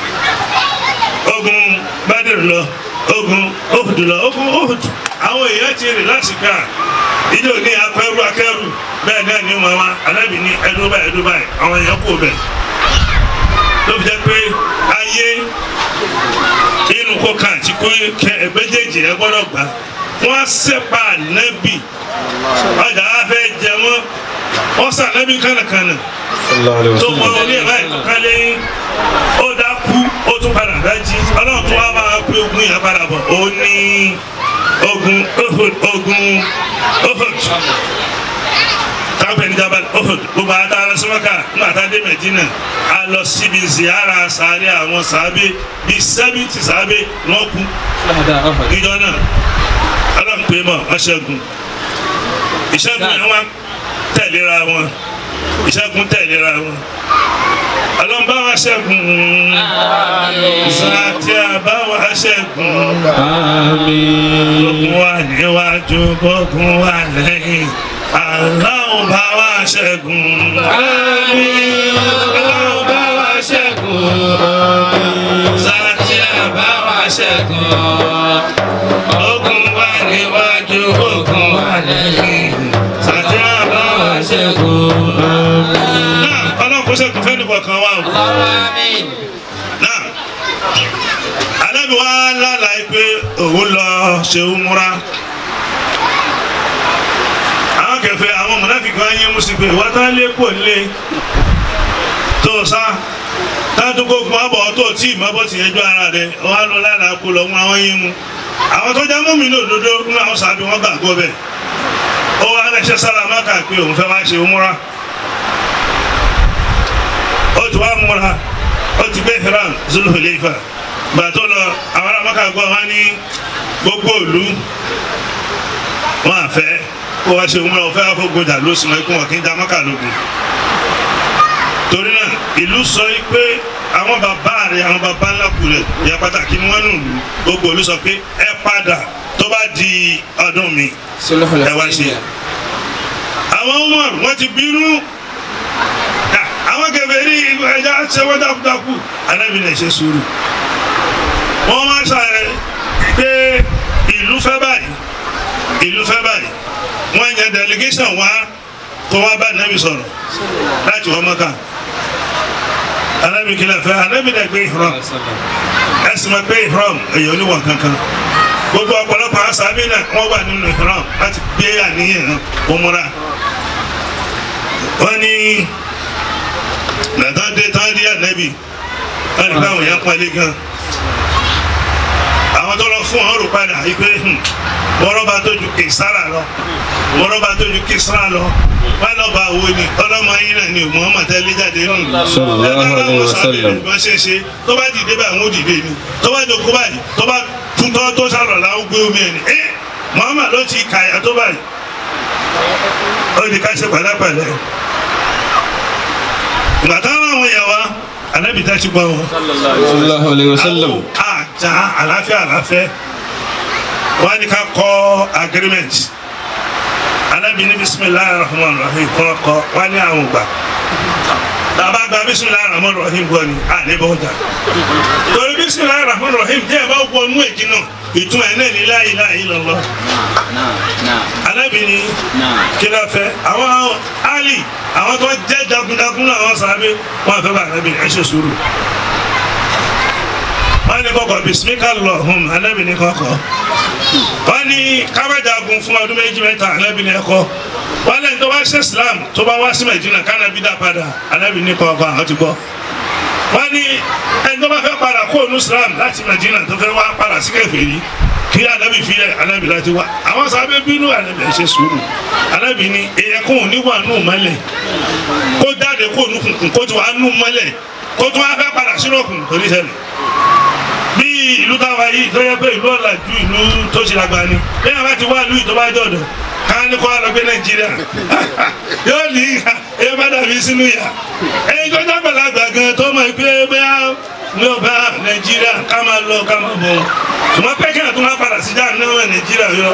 ogun Badr lọ ogun Uhud lọ ogun Uhud àwọn èèyàn ti rìn láti ká ìjọ ní akẹ́rù akẹ́rù bẹ́ẹ̀ náà ni wọn wá alábì ní ẹdún báyìí ẹdún báyìí àwọn èèyàn kò bẹ̀ ló fi jẹ́ pé ayé inú kó kan àti kó kẹ ẹgbẹ́jẹ̀jì ẹ gbọ́dọ̀ gbà wọ́n sẹ́pà nẹ́bì ọjà wa fẹ́ jẹ wọ́n wọ́n sàn nẹ́bì kànàkànà sallallahu alayhi wa tó mọ sallam orí ẹ̀ báyìí kankan lẹ́yìn ó dákú ó tún padà dájí ọlọ́run tó wá máa pé ogun yẹn padà bọ̀ ó ní ogun Uhud ogun Uhud tábìlì jabal Uhud gbogbo ata alásùmọ́kà nígbà tá a dé Mẹ̀dínà a lọ síbi ziyara sáré àwọn sàábé bíi sẹ́bìtì sàábé wọ́n kú ìjọ náà ọlọ́run pé mọ̀ wọ́n ṣẹ́gun ìṣẹ́gun yẹn wá tẹ̀léra wọn ìṣẹ́gun tẹ̀léra wọn ọlọ́run bá wa ṣẹ́gun sàtì àbá wa ṣẹ́gun àmín ogun wa níwájú ogun wa lẹ́yìn aláwọ̀ bá wa ṣẹ́gun àmín aláwọ̀ bá wa ṣẹ́gun sàtì àbá wa ṣẹ́gun ogun wa níwájú ogun wa lẹ́yìn sàtì àbá wa ṣẹ́gun. náà ọlọ́run kó ṣẹ́gun fẹ́ẹ́ nìkan kan wá o. náà alábi wa lálàá pé òun lọ ṣe umura àwọn kẹfẹ àwọn mọnàfíkì wa yé musu pé wọ́n tán lé kò lé tó sá táwọn tó kó kuma bọ̀ tó tí ìmọ̀ bọ́ ti yẹjọ́ ara rẹ̀ wọ́n á lọ lálàá kó lọ wọn àwọn yín mu àwọn tó já mọ́mí ní òdodo nínú àwọn sàbí wọn gbàgbọ́ bẹ́ẹ̀ ó wá rẹ̀ṣẹ̀ sálámà kà pé òun fẹ́ wá ṣe umura ó ti wá múra ó ti gbé hiram Zulhulayfa gbàtó lọ àwọn ará maka gbọ́ wọn ní gbogbo ìlú wọn àfẹ́ kó wá ṣe múra òfẹ́ àfọ̀gbọ́dà ló sì mọ ikú wọn kí n dá maka lógun torí náà ìlú sọ yìí pé àwọn bàbá rẹ àwọn bàbá ńlá kù rẹ ìyá pàtàkì ni wọn nù lù gbogbo ìlú sọ pé ẹ padà tó bá di ọdún mi ẹ wá ṣe àwọn Umar wọn ti bínú àwọn kèfèrí ẹja ṣẹwọ́ dákúdákú anábì lè ṣe sùúrù wọ́n máa ṣàyẹ pé ìlú fẹ́ báyìí ìlú fẹ́ báyìí wọ́n yan delegation wá kó wá bá anábì sọ̀rọ̀ láti wọ́n mọ́ká anábì kìlẹ̀ fẹ́ anábì lè gbé ihram ẹ̀sìn máa gbé ihram èyí oníwọ̀n kankan gbogbo ọ̀pọ̀lọpọ̀ asábì náà wọ́n wà nínú ihram láti gbé àníyàn òmùra wọ́n ní nàtàn dé tán rí ànábì wọn ní káwọn yẹn pálí gan àwọn tó lọ fún ọrùn rò padà yìí pé mọ́rọ́bà tó ju kìsára lọ mọ́rọ́bà tó ju kìsára lọ wọn lọ bá wo ni ọlọ́mọ yín náà ni Muhammad tẹ́lẹ̀ jáde nù Sallallahu alaihi wasallam. wọ́n ṣe ṣe tó bá dìde báyìí wọ́n dìde ni tó bá jókòó báyìí tó bá túntọ́ tó sàrọ̀ làwọn gbé omi ẹ̀ ni ẹ́ Muhammad ló ti kàyà tó báyìí ó di ká ṣe pẹ̀lẹ́pẹ̀lẹ́ ìgbà táwọn àwọn yẹn wá anabi tá ti gbọ́ wọn. sallallahu alayhi wa sallam àjà àlàáfíà àlàáfẹ́ wọ́n ní ká kọ́ agreement anabi ní bisimilahi rahman rahim kọ́ kọ́ wọ́n ní àwọn gbà tàbá gba bisimilahi rahman rahim gbọ́ ni àlebọ̀ ọjà torí bisimilahi rahman rahim jẹ́ ẹ̀ bá wọnú èjì náà ìtumọ̀ ẹ̀ náà ní la ilaha illallah anabi ní kí ló fẹ́ àwọn ali àwọn tó jẹ́ jagunjagun náà àwọn sàbẹ̀ wọ́n fẹ́ bá anabi ẹ̀ ṣe sùúrù wọ́n ní kọ́kọ́ bisimika lọ́hùn anabi ní kọ́kọ́ wọ́n ní kábàjágun fún ọdún méjì mẹ́ta anabi ní ẹ̀kọ́ wọ́n lẹ́yìn tó bá ṣe islam tó bá wá sí Mẹdínà kánábì dá padà anabi ní kọ́kọ́ àwọn ti gbọ́ wọ́n ní ẹni tó bá fẹ́ padà kó onú islam láti Mẹdínà tó fẹ́ wá padà sí kèfèrí kí anabi filẹ̀ anabi láti wá àwọn sábẹ́ bínú anabi ẹ̀ ṣe sùúrù anabi ní ẹ̀yẹkùn níwà nù mọ́lẹ̀ kó jáde kó nù kùnkùn kó tó wà nù mọ́lẹ̀ kó tó wá fẹ́ padà sínú òkùnkùn kò ní ṣẹlẹ̀ bí ìlú táwa yìí tó yẹ pé ìlú ọ̀làjú ìlú tó ṣe lágbá ni bí àwọn ti wá ìlú ìjọba jọ̀dọ̀ ká ní kó wá lọ gbé nàìjíríà yóò ní ìhà èyí bá dàbí sínú ìyà ẹyin tó dábàá lágbà gan tó mọ̀ pé bẹ́ẹ̀ ní ọba nàìjíríà ká máa lọ ká máa bọ̀ tùmọ̀ pẹ́kẹ́ tó máa padà sí jáà náà nàìjíríà yọ.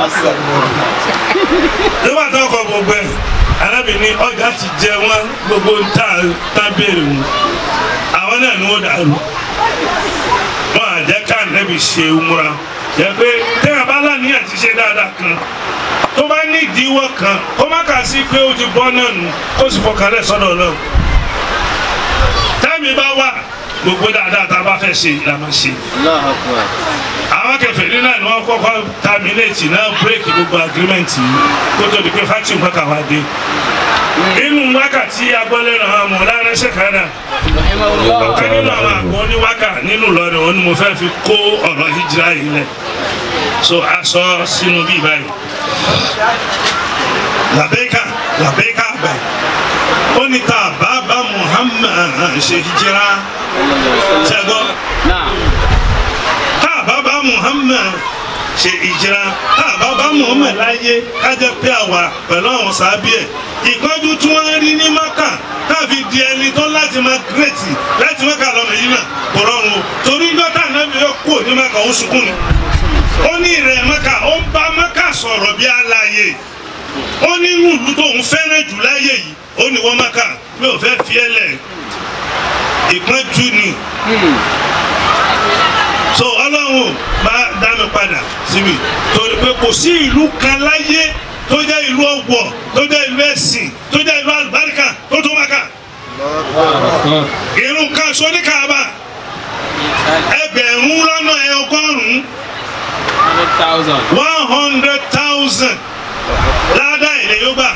nígbà tó kọ gbogbo ẹ̀ arábìnrin ọjà ti jẹ wọn gbogbo tá tá béèrè wọn àwọn náà ni wọ́n dàrú wọn à jẹ́ ká nẹ́bi ṣe umura jẹ́ pé tẹ́yà bá láníyàn ti ṣe dáadáa kan tó bá ní ìdíwọ́ kan kó má kà sí pé ó ti bọ́ náà nù kó sì fọkàn rẹ̀ sọ́dọ̀ náà tẹ́mi bá wà gbogbo dáadáa tá a bá fẹ́ ṣe la máa ṣe Allahu Akbar. àwọn kèfèrí náà ni wọ́n kọ́kọ́ terminate náà break gbogbo agreement yìí kó tó di pé fatima mọ́kà wá dé inú wákàtí agbọ́lẹ́nu àwọn ọmọ lára ṣèkádà ọ̀kan nínú àwọn àgbọ̀ oníwákà nínú Ìlọrin òun ni mo fẹ́ fi kó ọ̀rọ̀ hijira yìí lẹ̀ so aṣọ sínú bíi báyìí làbẹ́ká làbẹ́ká bẹ̀ ó ní ta bàbá Muhammad ṣe hijira ṣẹ́gbọ́n Naam. tá a bá bá Muhammad ṣe ìjìra tá a bá bá Muhammad láyé kájẹ pé àwa pẹ̀lú àwọn sábẹ́ ẹ̀ ìpọ́njú tí wọ́n rí ní Maka tàbí di ẹni tó láti máa gírètì láti Maka lọ Mẹdínà kò rọrùn o torí dọ́tà náà yóò kó ní Maka ó sunkún ni ó ní ìrẹ̀ Maka ó ń bá Maka sọ̀rọ̀ bí aláyè ó ní inú ìlú tó ń fẹ́ràn jù láyé yìí ó ní wọ́n Maka mi ò fẹ́ fi ẹ́ lẹ̀ ìpọ́njú ni so ọlọ́run bá dá mi padà síbi torí pé kò sí ìlú kan láyé tó jẹ́ ìlú ọ̀wọ̀ tó jẹ́ ìlú ẹ̀sìn tó jẹ́ ìlú àlùbáríkà tó tó Mákà irun kan so ní Kaaba ẹgbẹ̀rún lọ́nà ẹ̀ ọgọ́rùn-ún Hundred thousand. one hundred thousand ládàá ilẹ̀ yóò gbà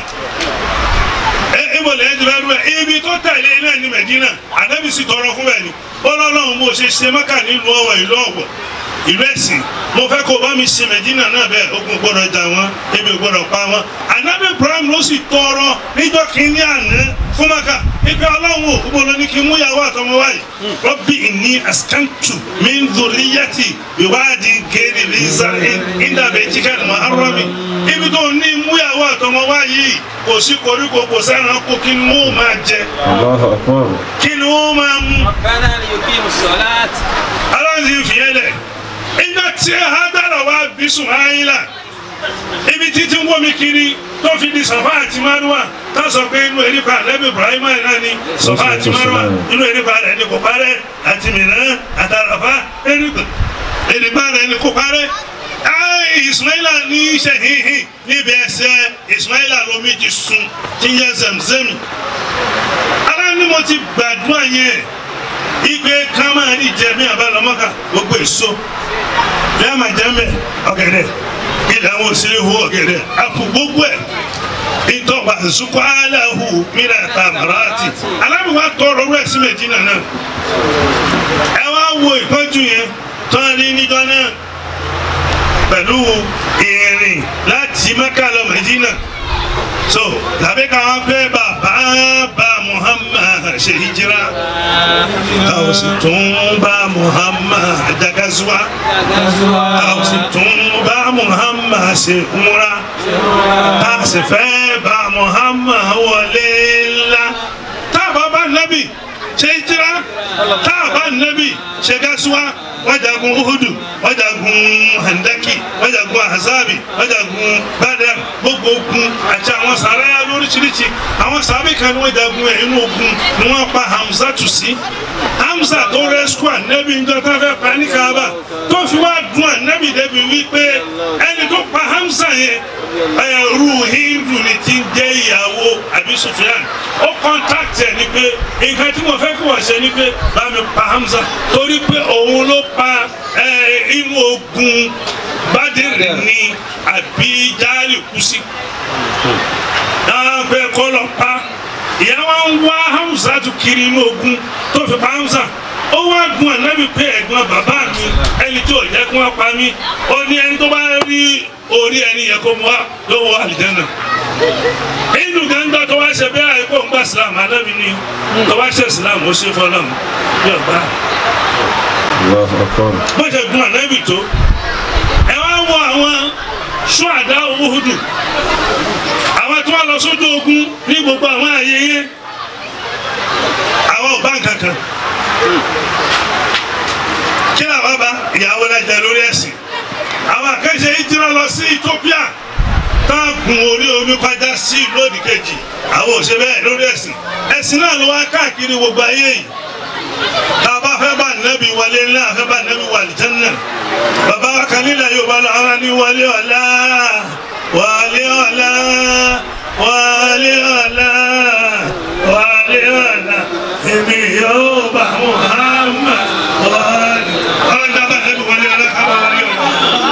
ìbọ̀lẹ̀ ẹ̀dùn ẹ̀dùn ẹ̀ ibi tó tẹ̀lé iná ní Mẹ̀dínà ànábì sì tọrọ fún ẹ̀ ní ọlọ́run mo ṣe ṣe Mákà nílùú ọ̀wọ̀ ìlú ọ̀wọ̀ ìlú ẹ̀sìn mo fẹ́ kó bá mi ṣe Mẹ̀dínà náà bẹ́ẹ̀ ogun gbọ́dọ̀ jà wọ́n ebi gbọ́dọ̀ pa wọ́n ànábì Ibrahim ló sì tọrọ níjọ́ kínní àná fún Mákà ipe ọlọ́run ò gbọ́dọ̀ ní kí n mú ìyàwó àtọmọ wáyé Rabbi inni askantu min dhurriyyati biwadi ghairi dhi zar'in inda baytika al-muharrami ibi tó ní mú ìyàwó àtọmọ wáyé kò sí koríko kò sẹ́ran kó kí ni wọ́n máa jẹ Allahu Akbar. kí ni wọ́n máa mú ربنا ليقيموا الصلاة aláǹdí fìyẹn lẹ̀ ìgbà tí Hádàrà wá bí Sùmáìlà ibi títí ń wọ́mi kiri tó fi di Sàfà àti Márùwà tá a sọ pé inú erépa àlẹ́bí Ibrahima náà ni Sàfà àti Márùwà inú erépa rẹ̀ ni kò parẹ́ àti Mìíràn àtàràfà erépa rẹ̀ ni kò parẹ́ ayi Ismaila ní sẹ́hìnhìn níbi ẹsẹ̀ Ismaila lomi ti sun tí ń yẹ Zemzemi ara ni mo ti gbàdúrà yẹn igbe kan máa ní jẹ mí àbálọmọkà gbogbo èso bí a máa jẹ mẹ ọ̀gẹ̀dẹ̀ ilẹ̀ àwọn òsèré hu ọ̀gẹ̀dẹ̀ àpò gbogbo ẹ̀ ìtọ́wà zukọ aláhu mìíràn ta màráàtì alábìwá tọrọ rẹ̀ sí Mẹdínà náà ẹ wá wo ìpọ́njú yẹn tán ní níjọ náà pẹ̀lú ìrìn láti Mẹ́kà lọ Mẹdínà so tàbí káwọn pé bàbá bá Muhammad ṣe hijira a ò sì tún bá Muhammad jagazuwa a ò sì tún bá Muhammad ṣe umra a sì fẹ́ bá Muhammad wọlé ńlá tá a bá bá nábì ṣe hijira tá a bá nábì ṣe gazuwa wọ́n jagun uhudu wọ́n jagun handaki wọ́n jagun ahazabi wọ́n jagun badar gbogbo ogun àti àwọn sàráyà lóríṣiríṣi àwọn sàbí kan ni wọ́n jagun ẹ̀ inú ogun ni wọ́n pa hamza tù sí hamza tó rẹ́síkù ànẹ́bí ńjọ tó fẹ́ pa ní kaaba tó fi wá dùn ànẹ́bí débi wípé ẹni tó pa hamza yẹn ẹrú hindu ni ti ń jẹ́ ìyàwó àbí sufiyan ó kọ́ńtàkì ẹ̀ ni pé nǹkan tí mo fẹ́ kí wọ́n ṣe ni pé bá mi pa hamza torí pé òun ló pa ẹ, inú ogun bádìrì ni àbí jáàlì kú sí dáhùn pé kọ́ lọ pa ìyá wa ń wá hamza tó kiri inú ogun tó fi pa hamza ó wá gun ànábì pé ẹ̀gbọ́n bàbá mi ẹni tí ò jẹ́ kí wọ́n pa mí ó ní ẹni tó bá rí orí ẹni yẹ kó mu wá lọ́wọ́ àlìjẹ́nà inú gángan tó wá ṣe bẹ́ẹ̀ àìkú ń gbà sílámù ànábì ni tó wá ṣe sílámù ó ṣe fọlọ́mù yóò gbà Allahu Akbar. bó ṣe gun ànábì tó ẹ wá wọ àwọn ṣúàdá Uhudu àwọn tí wọ́n lọ sójú ogun ní gbogbo àwọn ààyè yẹn àwọn ò bá nǹkan kan kí làwọn bá ìyàwó lájà lórí ẹ̀sìn àwọn àkẹ́ṣe ìjìnà lọ sí Ethiopia tá a gun orí omi kọjá sí ìlú òdìkejì àwọn ò ṣe bẹ́ẹ̀ lórí ẹ̀sìn ẹ̀sìn náà ló wá káàkiri gbogbo ayé yìí tàbá fẹ́ bá nẹ́bí wọlé ńlá fẹ́ bá nẹ́bí wà lìjánná bàbá wa kan nílẹ̀ yorùbá lọ ara ní wọlé ọ̀la wálé ọ̀la wálé ọ̀la wálé ọ̀la èmi yóò bá Muhammad wálé ọ̀la bá ẹbí wálé ọ̀la ká bá wálé ọ̀la.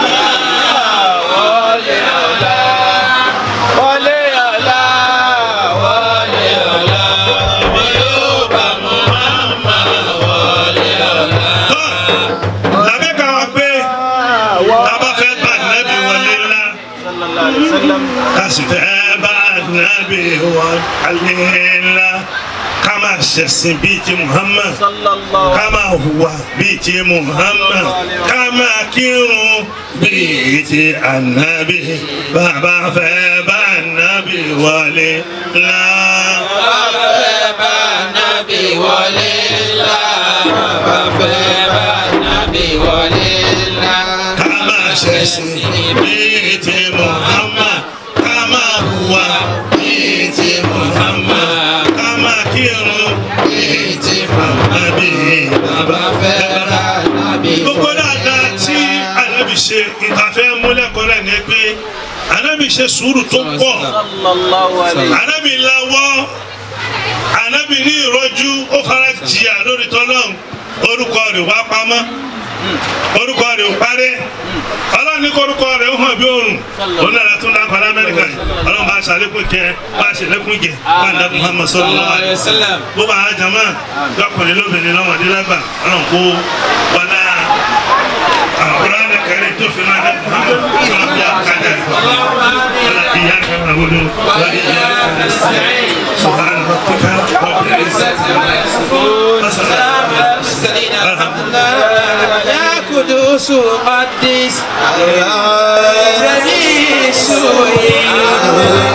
wọlé ọ̀la wọlé ọ̀la mi yóò bá Muhammad wọlé ọ̀la. lábẹ́ ká wá pé tábà fẹ́ bá nẹ́bí wọlé ńlá ká sì fẹ́ bá nẹ́bí wọlé ńlá ká máa ṣẹ̀sìn bíi ti Muhammad ká máa hùwà bíi ti Muhammad ká máa kírun bíi ti ànábì bàbá fẹ́ bá nẹ́bí wọlé ńlá. bàbá fẹ́ bá nábì wọlé ńlá bàbá fẹ́ bá nábì wọlé ńlá. ká máa ṣẹ̀sìn bíi ti Muhammad ká máa hùwà bíi ti Muhammad ká máa kírun bíi ti Muhammad bàbá fẹ́ bá. gbogbo dáadáa tí anábì ṣe ìtafẹ́ múlẹ̀kọ́ rẹ̀ ni pé anábì ṣe sùúrù tó pọ̀ anábì lawọ́ anábì ní ìrọ́jú ó fara jìyà lórí tọ́lọ́hún orúkọ rẹ̀ wá pamọ́ orúkọ rẹ̀ ò parẹ́ ọlọ́run ní korúkọ rẹ̀ ó hàn bí òrùn òun náà tún dákọ̀ lamẹ́ríkà yìí ọlọ́run bá ṣàlékún kẹ bá ṣàlékún jẹ bá ń dákun Muhammad sallallahu alaihi wasallam gbogbo àwọn jama lọkùnrin lóbìnrin lọ́mọdé lágbà ọlọ́run kó wọlé àwòrán rẹ̀ kẹrin tó fi náà dákun Muhammad ọlọ́run bí akájà rẹ̀ wọlé ìyá kẹrin wọlé wọlé ìyá kẹrin sẹ́yìn سبحان ربك رب العزة عما يصفون وسلام على المرسلين الحمد لله يا قدوس قدس جميع السوء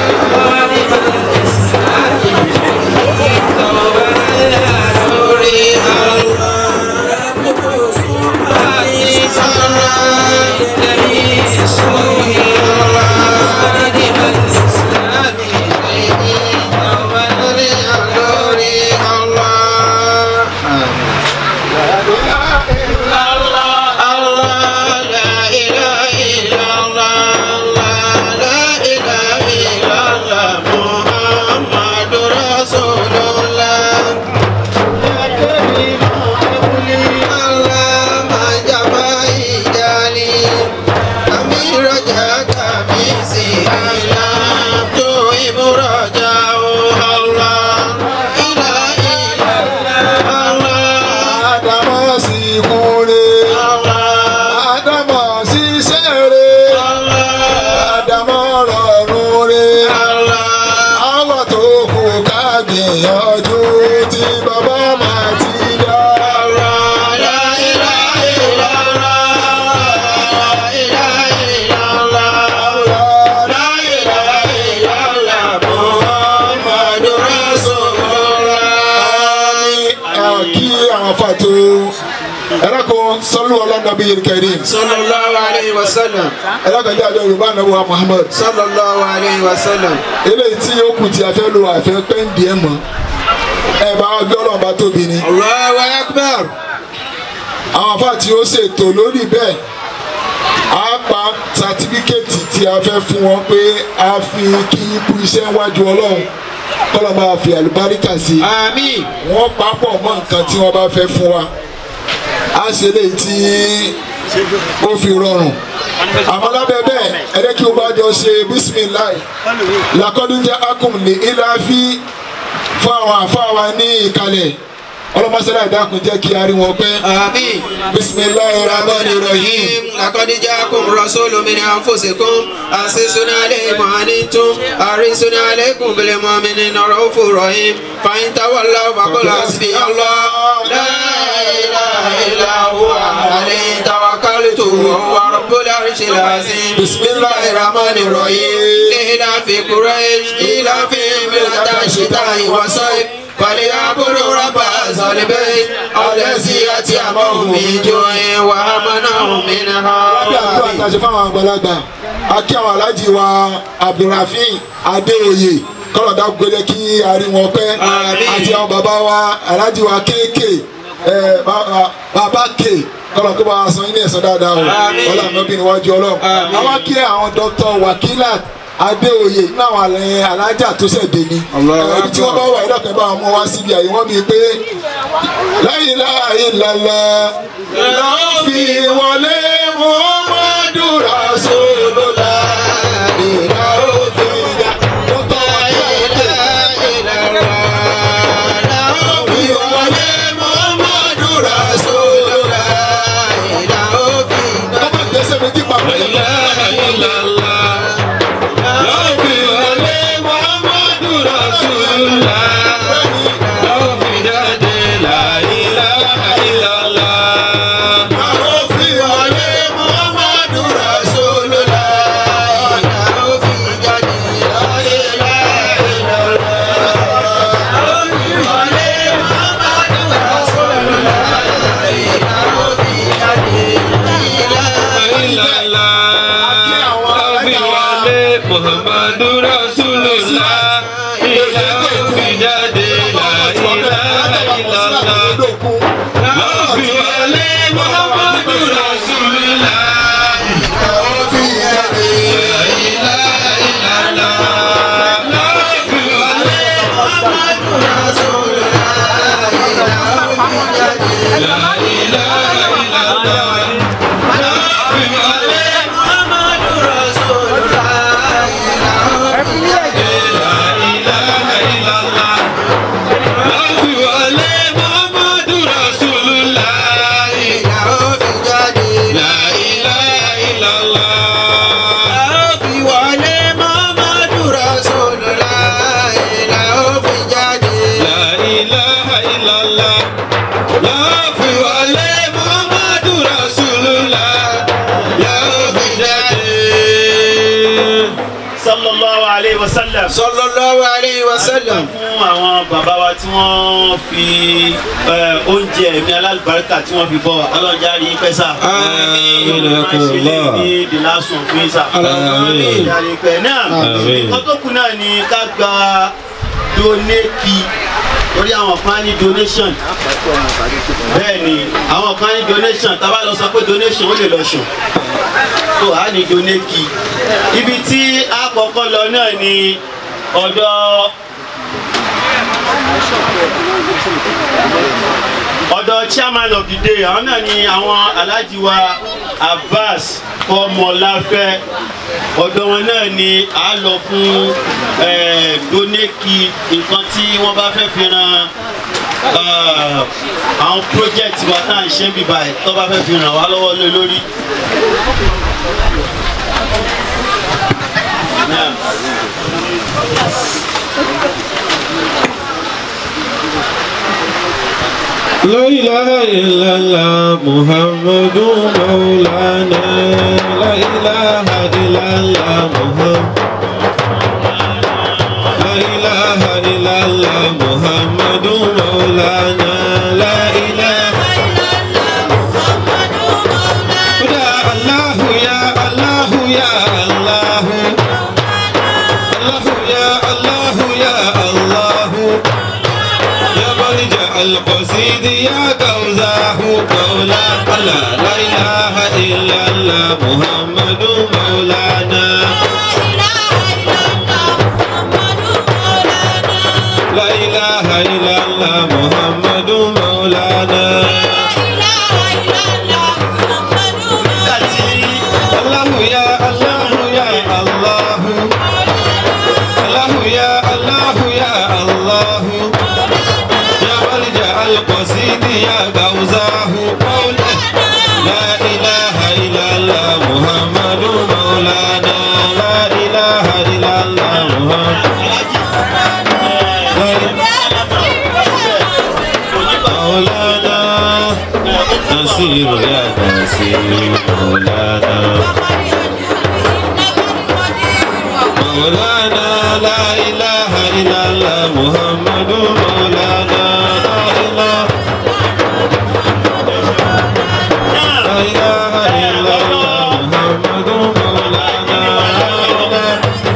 Adama sì kúre. Adama sì sẹ́re. Adama rọrùn re. Àwọn tó kù ká gbìyànjú tí bàbá máa ti dá. Kí àwọn fàtó ẹ̀rọ kan sọ́lú ọlọ́dọ̀bí yìí kẹrin. sallallahu alayhi wa sallam Ẹ̀rọ kan jẹ́ àjọ Yorùbá nàbọ̀ wa Muhammad. sallallahu alayhi wa sallam eléyìí tí ó kù tí a fẹ́ lo àfẹ́ pẹ́ǹdì ẹ̀ mọ́ ẹ bá gbé ọlọ́run bá tóbi ni Allahu akbar àwọn afá tí ó ṣètò lórí bẹ́ẹ̀ á pa sátífíkẹ́ẹ̀tì tí a fẹ́ fún wọn pé a fi kí ikú iṣẹ́ wájú ọlọ́run kọ́lọ́ máa fi àlùbáríkà sí i àmín wọ́n papọ̀ mọ́ nǹkan tí wọ́n bá fẹ́ fún wa á ṣe léyìí tí ó fi rọrùn àmọ́ lábẹ́ bẹ́ẹ̀ ẹ̀rẹ́ kí o bá jọ ṣe bísímìláì làkọ́dúnjẹ́ akum ní ìlàfi fún àwọn àfáà wa ní ìkàlẹ̀ ọlọ́mọṣẹ́lá ìdákun jẹ́ kí a rí wọn pẹ́ àmín bísímìláì rahman rahim لقد جاءكم رسول من أنفسكم عزيز عليه ما عنتم حريص عليكم بالمؤمنين رؤوف رحيم فإن تولوا فقل حسبي الله لا إله إلا هو عليه توكلت وهو رب العرش العظيم بسم الله الرحمن الرحيم إلى في قريش إلى في ملة الشتاء والصيف فليعبدوا رب هذا البيت الذي أطعمهم من جوع وآمنهم من lábẹ́ àdúrà tá a خوف ṣe fáwọn àgbàlagbà a kí àwọn aláàjì wa abdulrafin adéoyè kọ́lọ̀ dákun gbélé kí a rí wọn pẹ́ Àmín. àti àwọn bàbá wa aláàjì wa kéèké ẹ, bàbá- bàbá ké kọ́lọ̀ kó bá wa san ilé ẹ̀sán dáadáa o Àmín. ọlọ́run náà bí níwájú ọlọ́run Àmín. àwọn kí àwọn dr wakilat adéoyè nínú àwọn àlẹ́ alájà tó ṣẹ̀dẹ̀ ni ẹni tí wọ́n bá wà ìdọ̀kẹ́ bá wọn wá síbi àyè wọ́n bíi pé láyé láàyè lálá lọ́ọ́ fi wọlé muhammadu rasulullah ìlà òfin ìyá tó tọ́ ayé fi wọlé muhammadu rasulullah tọ́ba gbèsè méjì papọ̀ yẹn. fi wọlé muhammadu rasulullah Muhammadu Rasulullah ilé òfin jáde la ilaha illallah. Lọ́ọ̀fin wọlé Muhammadu Rasulullah. fi jáde. Lọ́ọ̀fin wọlé la ilaha illallah. Lọ́ọ̀fin wọlé la ilaha illallah. Lọ́ọ̀fin wọlé Muhammadu Rasulullah. La ilaha illallah. La ilaha illallah. Lọ́ọ̀fin wọlé Muhammadu Rasulullah. Lọ́ọ̀fin jáde. sallallahu alayhi wa sallam. sallallahu alayhi wa sallam. fún àwọn bàbá wa tí wọ́n fi eh, oúnjẹ ẹ̀mí alálùbáríkà tí wọ́n fi bọ̀ ọlọ́jà rí pẹ́sà. Àmín. máa ṣe lé ní the last one fún ìsà. Àmín. Ọlọ́jà pẹ́ náà. Àmín. nǹkan tó kù náà ni ká gba donate lórí àwọn kan ní donation bẹ́ẹ̀ ni àwọn kan ní donation tá a bá lọ sọ pé donation ó lè lọ sùn tó a ní donate ibi tí a kọ́kọ́ lọ náà ni ọ̀dọ̀ ọ̀dọ̀ chairman of the day àwọn náà ni àwọn alhaji wa abbas kọmọláfẹ́ ọ̀dọ̀ wọn náà ni a lọ fún eh, doneki nǹkan tí wọ́n bá fẹ́ fi ran ah, àwọn project wa tá à ń ṣe ń bíbá ẹ̀ tó bá fẹ́ fi ràn wá lọ́wọ́ lé lórí. Naam. لا إله إلا الله محمد مولانا لا إله إلا الله محمد لا إله إلا الله محمد مولانا لا إله يا الله يا الله يا الله الله يا الله يا الله يا ملجأ القصيد يا كوزاه مولا لا لا إله إلا الله محمد مولانا لا إله إلا الله محمد مولانا nígbà tí الله يا الله يا الله الله يا الله يا الله يا ملجأ القصيد يا غوزاه مولا لا إله إلا الله محمد مولانا لا إله إلا الله محمد مولانا نصير يا نصير مولانا مولانا لا إله إلا الله محمد مولانا لا إله لا إله إلا الله محمد مولانا لا إله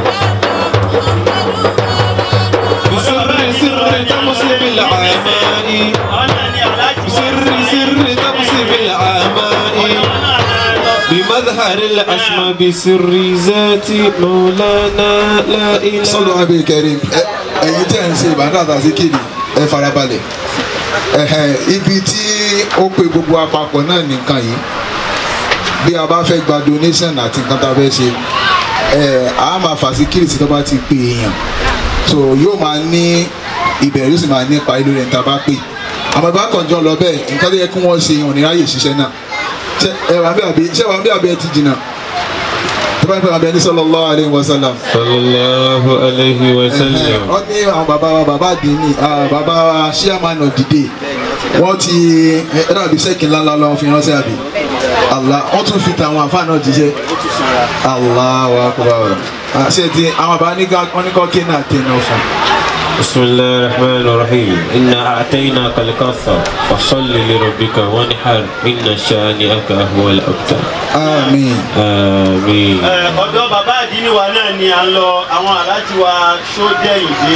بسر سر تمسي بالعماء ọ̀nà ni aláàjì wa بسر سر تمسي بالعماء بمظهر أري الأسمى بسر ذاتي مولانا لا إله sọ́dọ̀ abẹ́ kẹrin ẹ- ẹ̀yin tẹ́ ẹ̀ ń ṣe ìbàdàn àtàzí kìlì ẹ farabalẹ̀ ẹ̀hẹ̀, ibi tí ó pe gbogbo àpapọ̀ náà nìkan yìí bí a bá fẹ́ gba donation àti nǹkan tá a fẹ́ ṣe ẹ̀ a máa fà sí kìlì tí tó bá ti pè èèyàn so yóò máa ní ìbẹ̀rẹ̀ yóò sì máa ní ipa ìlú rẹ̀ tá a bá pè àmọ́ ìbá kan jọ lọ bẹ́ẹ̀ nǹkan tó yẹ kí wọ́n ṣe ìhàn níráyè ṣiṣẹ́ náà ṣé ẹ wà bí àbí ṣé wà bí àbí ẹ ti jìnnà tó bá ń pè wà bí ẹni sallallahu alaihi wasallam صلى الله عليه وسلم wọ́n ní àwọn bàbá wa bàbá àdínní ah, bàbá wa chairman of the day wọ́n ti ẹ dàbí sẹ́kì ńláńlá lọ́wọ́ fi ránṣẹ́ àbí Allah wọ́n tún fi tàwọn àfáà náà jíṣẹ́ Allahu akbar àṣẹ ti àwọn bàbá ní ká- wọ́n ní kọ́ kí náà tẹ̀ náà fún بسم الله الرحمن الرحيم إنا أعطيناك الكوثر فصل لربك وانحر إن شانئك هو الأبتر àmín آمين Ẹ, ọ̀dọ̀ bàbá àdínní wa náà ni à ń lọ àwọn aláàjì wa sódẹ̀yìndé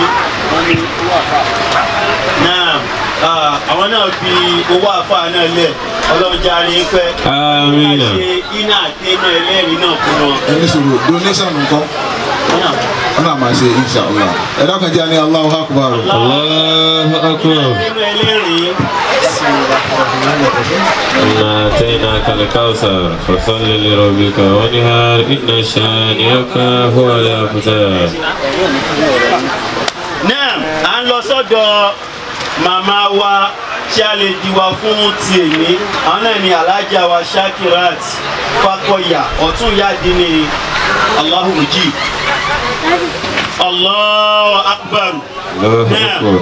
náà ah, àwọn náà fi owó àfa náà lẹ̀ ọlọ́jà rí pẹ́ آمين ṣe iná àtẹ́nà ẹlẹ́rìí náà fún wọn. ẹni sọ̀rọ̀ donation nǹkan wọ́n náà máa ṣe inshallah ẹ dákun jẹ́ ní Allahu akbar الله أكبر Nínú ẹlẹ́rìí إنا أعطيناك الكوثر فصل لربك وانحر إن شانئك هو الأبتر náà à ń lọ sọ́dọ̀ màmá wa tí a lè di wa fún ti èmi àwọn náà ni alájà wa shakirat fakọyà ọ̀tún yáàdí ni Allahu mujib Allahu akbar الله أكبر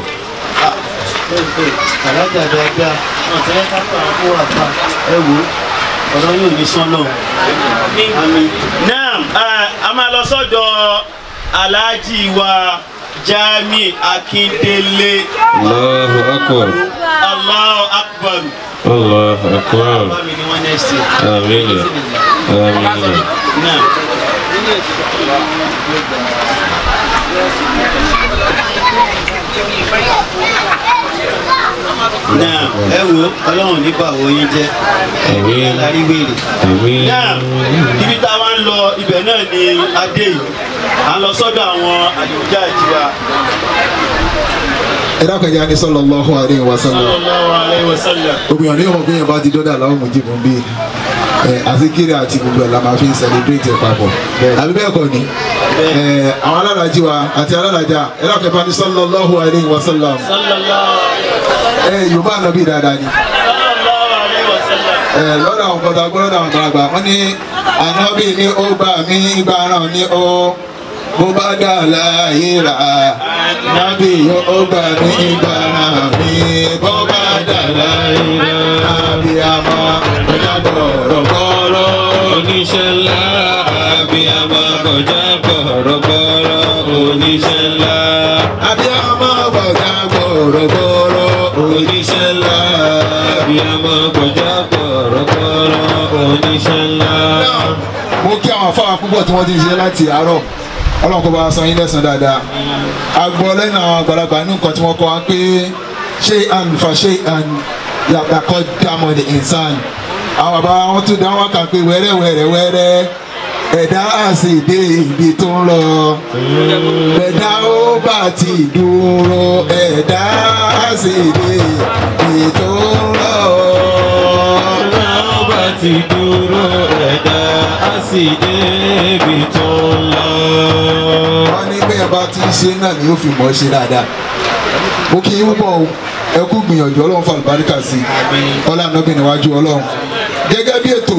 alájà dáadáa ọ̀tẹ́ kápá fún àpá ẹ wò ọ̀rọ̀ yóò ní sọ́nà àmín. náà ẹ, a máa lọ sọ́dọ̀ aláàjì wa Jami Akindele الله أكبر Allahu akbar الله أكبر bá mi ní wọ́n next year. آمين آمين náà. náà ẹ wo ọlọ́run nípa àwọn yín jẹ́ آمين lárí wèrè. آمين náà ibi tá a wá ń lọ ibẹ̀ náà ni adé yìí à ń lọ sọ́dọ̀ àwọn àlùjá àjíwá. ẹ dákun jẹ́ ní sallallahu alaihi wasallam sallallahu alaihi wasallam. obìnrin ní ọmọ gbìyànjú bá ti dọ́dà láwọn mú jìbọn bíi ẹ àzikiri àti gbogbo ẹ̀ la máa fi ń celebrate ẹ̀ papọ̀ àbí bẹ́ẹ̀ kọ́ ni ẹ àwọn alálàájì wa àti alálàájà ẹ dákun bá ní sallallahu alaihi wasallam sallallahu ẹ yorùbá ànábì dáadáa ni sallallahu alaihi wasallam. ẹ lọ́dọ̀ àwọn kọ́tà gbọ́dọ̀ àwọn àgbàlagbà wọ́n ní ànábì ní ó gbà mí gbàràn ní ó bó bá dà láyé rà ànábì ó gbà mí gbàràn ní bó bá dà láyé rà àbí àmọ́ ọjà bọ̀rọ̀bọ̀rọ̀ oníṣẹ́ ńlá abiyamọ kọjá bọ̀rọ̀bọ̀rọ̀ oníṣẹ́ ńlá àbí àmọ́ ọjà bọ̀rọ̀bọ̀rọ̀ oníṣẹ́ ńlá abiyamọ kọjá bọ̀rọ̀bọ̀rọ̀ oníṣẹ́ ńlá. mo kí àwọn afáwà púpọ̀ tí wọ́n ti ń ṣe láti àárọ̀ ọlọ́run kó bá wa san yín lẹ́san dáadáa a gbọ́ lẹ́nu àwọn àgbàlagbà ní nǹkan tí wọ́n kọ́ wa pé ṣé àn fa ṣé àn yàtọ̀ kọ́ dámọ̀ ní ìsàn àwọn bàbá wọn tún dá wọn kà pé wẹ́rẹ́ wẹ́rẹ́ wẹ́rẹ́ ẹ̀dá àsì dé ibi tó ń lọ ẹ̀dá ó bá ti dúró ẹ̀dá àsì dé ibi tó ń lọ. Ọ̀la ọba ti dúró ẹ̀dá á sì débi tó ń lọ. wọ́n ní bẹ́ẹ̀ bá ti ń ṣe náà ni yóò fi mọ̀ ọ́ ṣe dáadáa. mo kí yín púpọ̀ o ẹ kú gbìyànjú ọlọ́run fún àlùbáríkà sí i ọlọ́run náà bìnrin wájú ọlọ́run. gẹ́gẹ́ bí ètò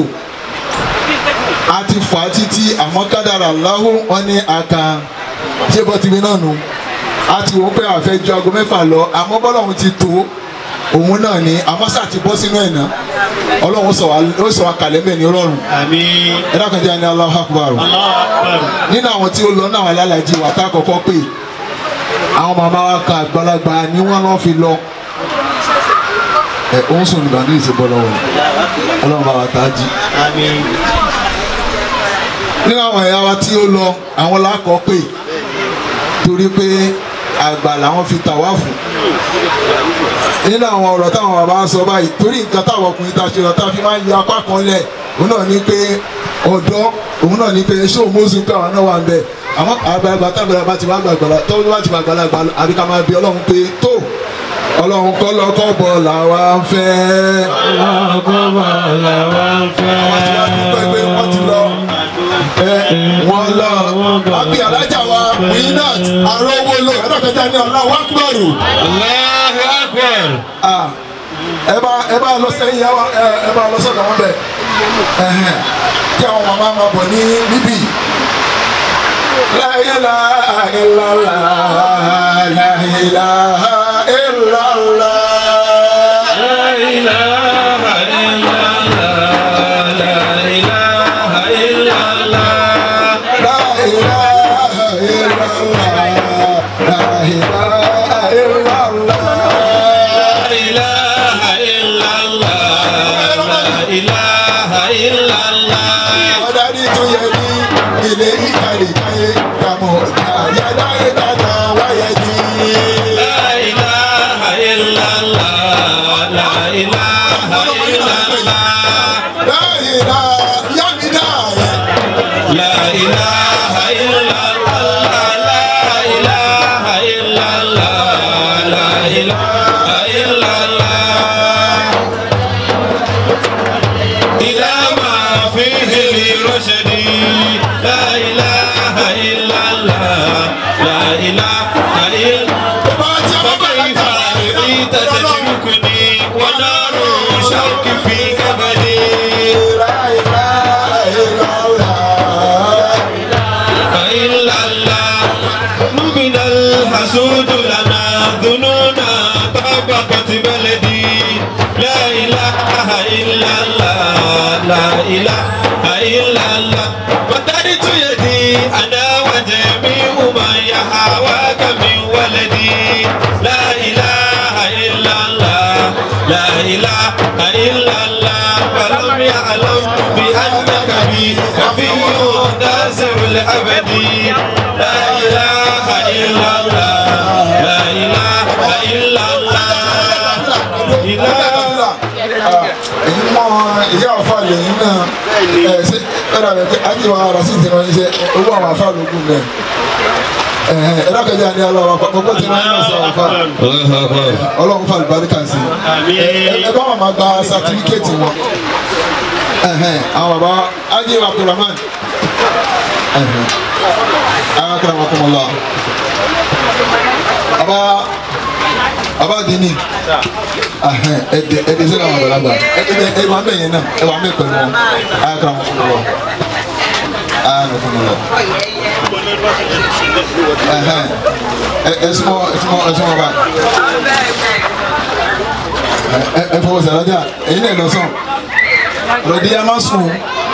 a ti fà á títí àmọ́ kádàrà láhùn wọn ní aka ṣé bọ́ tìmí náà nù a ti wọ́n pé àfẹ́ ju aago mẹ́fà lọ àmọ́ bọ́lọ́run ti tó òun náà ni àmọ́ sáà ti bọ́ sínú ẹ̀ náà ọlọ́run ó sọ wá ó sọ wá kalẹ̀ mẹ́ni ọlọ́run àmín. ẹ dákun jẹ́ ẹni Allahu Akbar Allahu akbar. nínú àwọn tí ó lọ náà alálàájì wà tá a kọ́kọ́ pè àwọn màmá wa kan àgbàlagbà ni wọ́n lọ́ fi lọ ẹ ó ń sùn nígbà ní ìṣe bọ́lá wọn ọlọ́run bá wa tá a jí. àmín. nínú àwọn ẹ̀yà wa tí ó lọ àwọn lákọ̀ pè torí pé àgbà làwọn fi tà wá fún nínú àwọn ọ̀rọ̀ táwọn bàbá sọ báyìí torí nǹkan táwọn ọkùnrin ta ṣe lọ tá a fi máa ń yọ apá kan lẹ̀ òun náà ní pé ọ̀dọ́ òun náà ní pé ṣé òun mọ́sùn pé àwọn náà wà ń bẹ̀ àmọ́ àgbàlagbà tábìlà bá ti wá gbàgbàlà tó bá ti gbàgbàlagbà àbí ká máa bí ọlọ́run pé tó ọlọ́run kọ́ lọ́kọ́ bọ̀ làwa ń fẹ́. ọkọ̀ bọ̀ làwa ń fẹ́. àwọn tí wọ́n ti gbọ́ pé wọ́n ti lọ ẹ wọ́n lọ àbí alájà wa winat arówólò ẹ̀dọ́kẹ̀já ní ọ̀la wákùbọ̀rù. Allahu Akbar. Ah, ẹ bá ẹ bá lọ sẹ́yìn ẹ wá- ẹ ẹ bá lọ sọ́dọ̀ wọn bẹ̀ ẹ̀hẹ̀n, kí àwọn màmá máa bọ̀ ní níbí. La ilaha illallah, la ilaha illallah. La ilaha illallah. La ilaha illallah. La ilaha illallah, la ilaha illallah. La ilaha illallah. La ilaha illallah. Ọ̀dàdí tó yẹ ní ilé ìkàlẹ̀ káyé kàmú àyàdá ìdáná wáyé ní. La ilaha illallah. La ilaha illallah. Láyìnlá yámídá yẹn. La ilaha illallah. La ilaha illallah. La ilaha illallah. إلى ما فيه لرشد لا إله إلا الله لا إله إلا Bá a ti ọmọ bàbá فكيف رأيت تتركني ونار شوك في كبدي Láyìnlá ìlàlá. إلا الله من الحسود لنا ذنونا طبقت بلدي لا إله إلا الله لا إله إلا الله مددت يدي أنا وجميع من يحاواك من ولدي لا إله إلا الله لا إله إلا الله فلم يعلم بأنك بي وفي ناصر الأبد لا إله إلا الله لا إله إلا الله إله èyí mọ ìyá ọ̀fà lẹ́yìn náà ẹ̀ ṣe ẹ̀rọ rẹ̀ pé ajé wa ara sí ti rán iṣẹ́ owó àwọn afá lógún rẹ̀ ẹ̀rọ kẹjá ní ọlọ́wọ́ gbogbo ti rán iṣẹ́ àwọn afá ọlọ́run fà lùbáríkà sí i ẹ bá wọn máa gba sátífíkẹ́ẹ̀tì wọn àwọn bàbá ajé wa abdulrahman akara wọn kọ́ mọ́ lọ bàbá bàbá dini ẹdẹ ẹdẹ sẹ́ni àwọn àgbàlagbà ẹdẹ ẹ wà mẹ́ yẹn náà ẹ wà mẹ́ pẹ̀lú wọn akara wọn kọ́ mọ́ lọ akara wọn kọ́ mọ́ lọ ẹ ẹ sumọ ẹ sumọ ẹ sumọ bá ẹ ẹ fọwọ́ sẹ́ni ọjà èyí náà lọ sàn lọ́dí yà má sùn.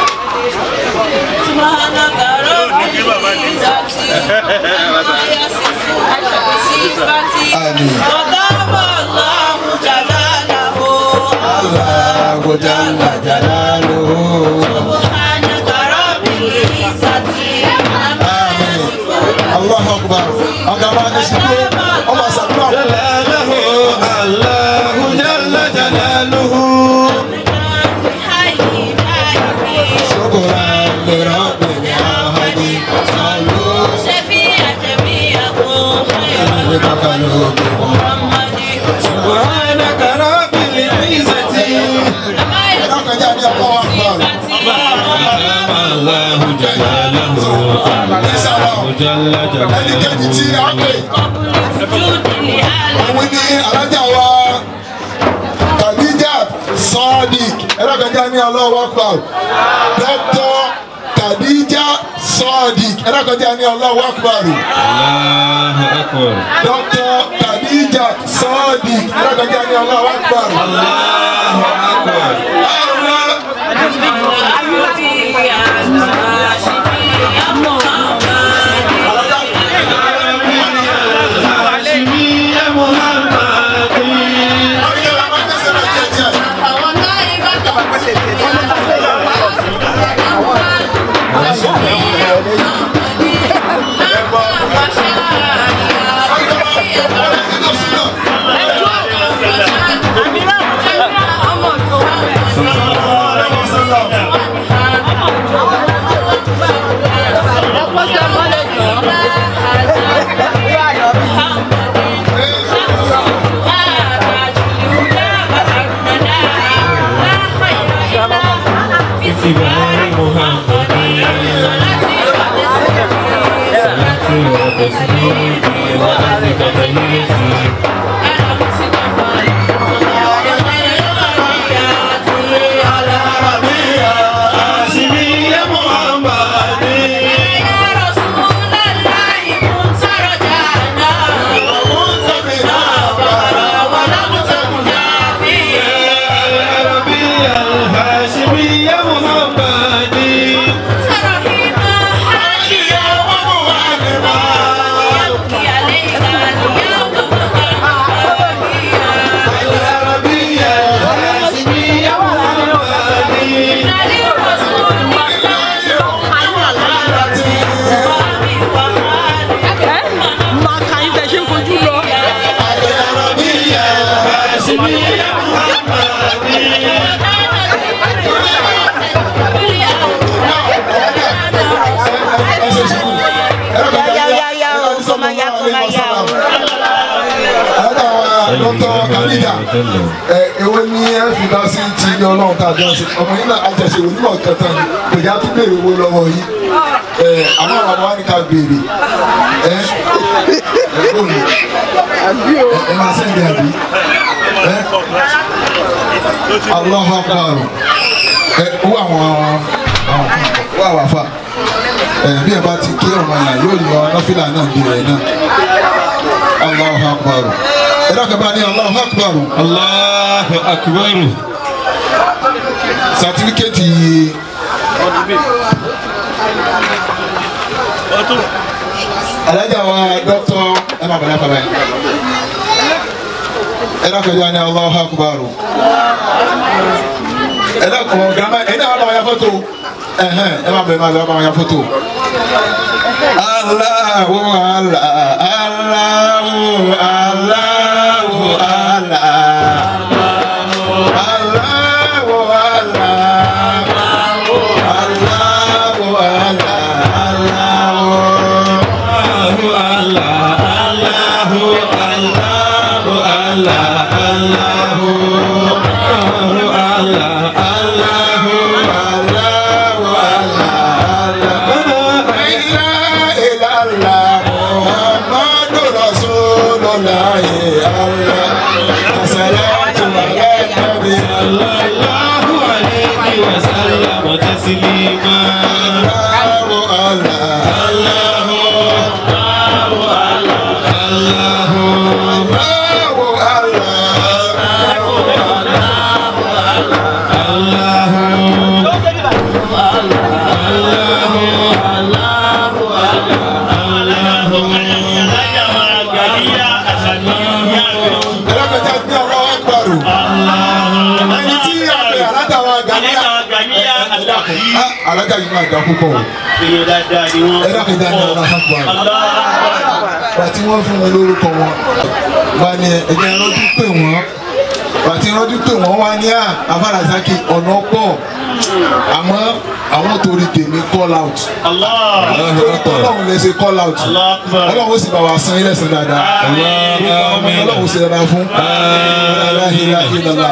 سبحانك رب العزة عما يصفون وصفاتي آمين. وضرب الله جلاله Allahu jalla jalaluhu. سبحانك رب العزة عما يصفون Allahu akbar. Ọ̀gá bá ní sùkú. Ọmọ sàdúrà. جلاله الله جل جلاله حي حي Ṣukura li rabbil alamin. Sallu شفيع جميعكم خير li makhluqikum. محمد سبحانك رب العزة عما Ẹ̀dá kan jẹ́ àní Allahu akbar. يصفون الله جلاله الله جل Ẹnikẹ́ni tí جلاله a pè. سجود لله Òun ni alájà wa Khadija Sadiq. Ẹ̀dá kan jẹ́ àní Allahu akbar. Dr. Khadija Sadiq. Ẹ̀dá kan jẹ́ àní Allahu akbar. الله أكبر Dr. Khadija Sadiq. Ẹ̀dá kan jẹ́ àní Allahu akbar. الله أكبر هاشمي يا محمد Thank you. وأرضك تهيسي الهاشمي يا محمدي máa ka yín tẹ̀ ṣe ń fojú lọ. Ya, ya, ya, o, koma ya, koma ya, o. dọ́kítọ̀ kàdíjà ẹ èwo ni ẹ fi lọ sí ti ilé ọlọ́run tá a jọ ṣe ọmọ yìí náà àjẹsẹ̀ onímọ̀ kẹta ni kò yá tó béèrè owó lọ́wọ́ yìí ẹ àmọ́ àwọn ọmọ wa ní ká béèrè ẹ ẹ lónìí ẹ máa sẹ́ndì àbí ẹ Allahu Akbar ẹ owó àwọn àwọn owó àwọn afa ẹ bí ẹ bá ti kí ọmọ yẹn yóò yọ nọfìlà náà bí rẹ náà Allahu Akbar ẹ dọ́kẹ́ bá ní Allahu Akbar Allahu Akbar. sàtífíkẹ́tì alájà wa dọ́kítọ̀ ẹ máa bàlá bàbá yìí ẹ dọ́kẹ́ bá ní Allahu Akbar ẹ dọ́kẹ́ wọn gàmá ẹ náà bá wọn ya fọ́tò ẹ̀hẹ́n ẹ máa bẹ̀rẹ̀ máa bá wọn ya fọ́tò. Allahu Allah Allahu Allahu Allah. Allahu ẹlẹ́kọ̀ọ́jà gbé ọ̀rọ̀ ẹgbẹ̀rún ẹni tí àgbẹ̀ alátàwọn gàníyà alága yìí máa dá púpọ̀ o ẹlẹ́kọ̀ọ́jà ní ọ̀rọ̀ àpapọ̀ bàtí wọ́n fún wọn lórúkọ wọn wà ní ẹ̀jẹ̀ rọ́jú pé wọ́n bàtí rọ́jú pé wọ́n wá ní àfàràsákì ọ̀nà pọ̀ àmọ́ àwọn torí tèmi call out ọlọ́run lè ṣe call out ọlọ́run ó sì bá wa san ilé san dáadáa ọlọ́run ó sì dáadáa fún aláhìláhìlọ́lá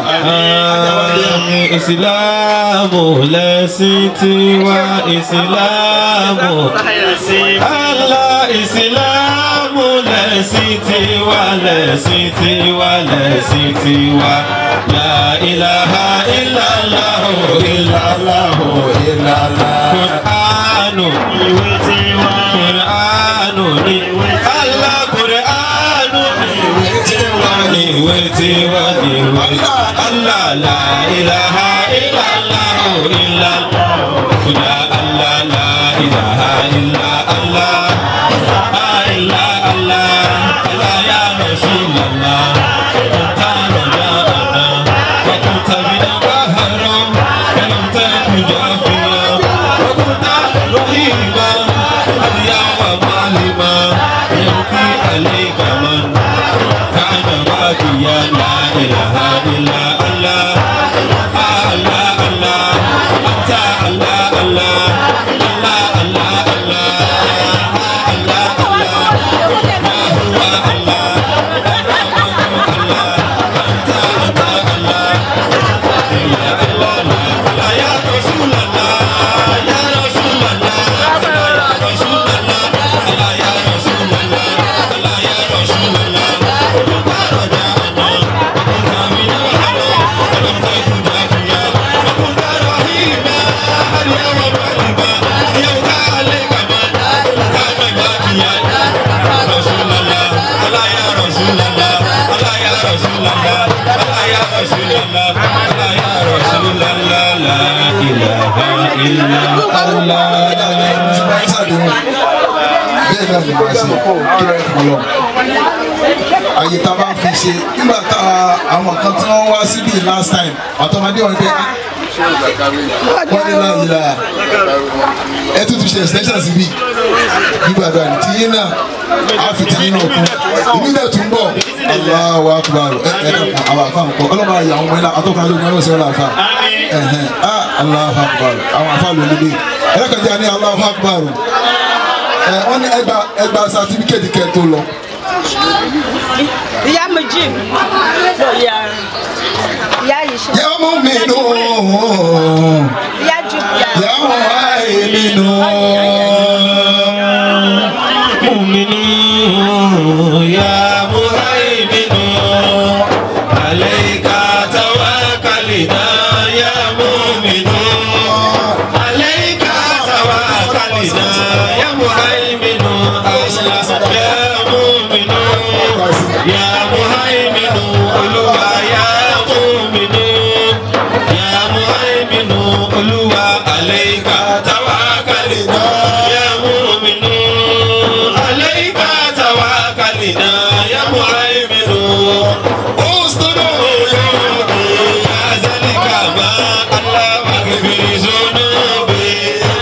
ìsìláàmù lẹ́sìn tiwa ìsìláàmù Allah ìsìláàmù lẹ́sìn tiwa lẹ́sìn tiwa lẹ́sìn tiwa la ilaha illallah illallah illallah Qur'anu ìwé tiwa Qur'anu ni Allah Qur'anu ìwé tiwa ni ìwé tiwa ni ìwé Allah la ilaha illallah illallah ya Allah la ilaha illa Allah illa Allah Allah ya Rasulallah anta raja'ana wa kunta bina bahra wa lam takun jafiya wa kunta rahima aliya wa malima yabki alayka man kana baqiya la ilaha illa Allah Allah Allah anta Allah Allah Rasulallah, Allah ya Rasulallah, Allah ya Rasulallah, Allah ya Rasulallah, la ilaha illa Allah. bẹ́ẹ̀ náà ni màá ṣe kí ló ń fún lọ. àyè tá a bá fi ṣe nígbà tá a àwọn kan tí wọ́n wá síbí last time àtọmọdé wọn pé ah, wọ́n ní láyé la ẹ tún ti ṣe extension síbí nígbàdàn ní tiyín náà a fi tiyín náà kú ìbí náà tún bọ̀ Allahu akbar ẹ ẹ dẹ́kun àwọn àfa nǹkan ọlọ́mọ ayé àwọn ọmọ ilá atọ́kùnrin lónìí ọlọ́sẹ̀ ọlọ́ àfa ẹ̀hẹ̀n ah Allahu akbar àwọn àfa lónìí ẹ lẹ́kọ̀ọ́jà ní Allahu akbar ẹ wọ́n ní ẹgbà ẹgbà sátífíkẹ́tì kẹ́ tó lọ. ìyá méjì ìyá ìyá yìí ṣe yà mú mi nù ìyá jù ìyá yà mú àyè mi nù. مؤمنون يا مهيمن عليك توكلنا يا مؤمنون عليك توكلنا يا مهيمن الله يا مؤمنون يا مهيمن olúwa يا مؤمنون يا مهيمن olúwa عليك توكلنا يا مؤمنون عليك توكلنا يا مهيمن استروا يا ذلك ما الله واغفر ذنوبي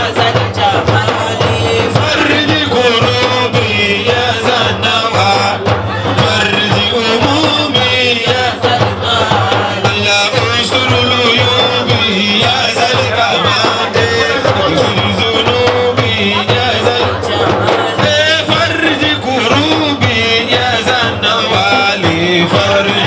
فرج كروبي يا زنبا فرج همومي يا الله استر عيوبي يا ذلك ما واغفر ذنوبي يا ذلك فرج كروبي يا زنوالي فرج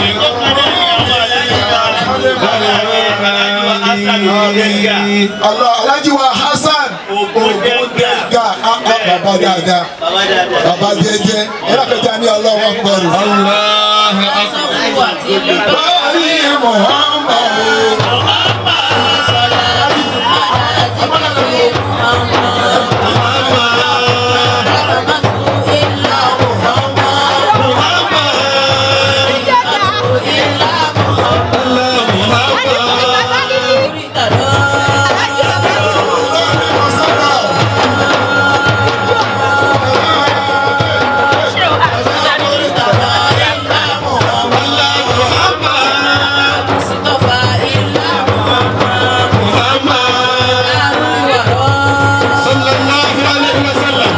Allah Alhaji wa Hasan Ogundenga baba dáadáa baba jẹjẹ ẹ lọ́kọ̀ọ́jà ní Allahu akbar. الله أكبر Báyìí Muhammadu. صلى الله عليه وسلم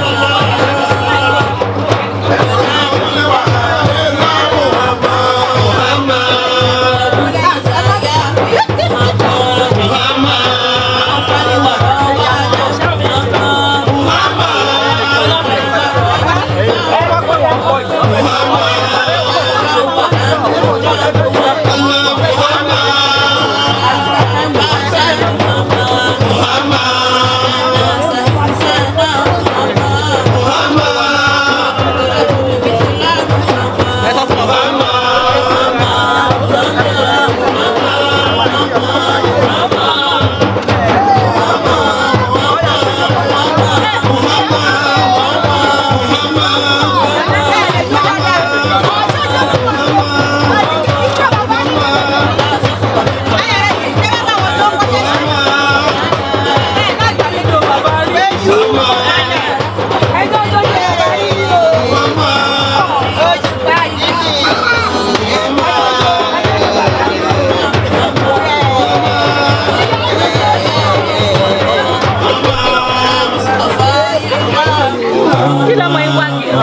kí lọ́mọ yín wá kiri.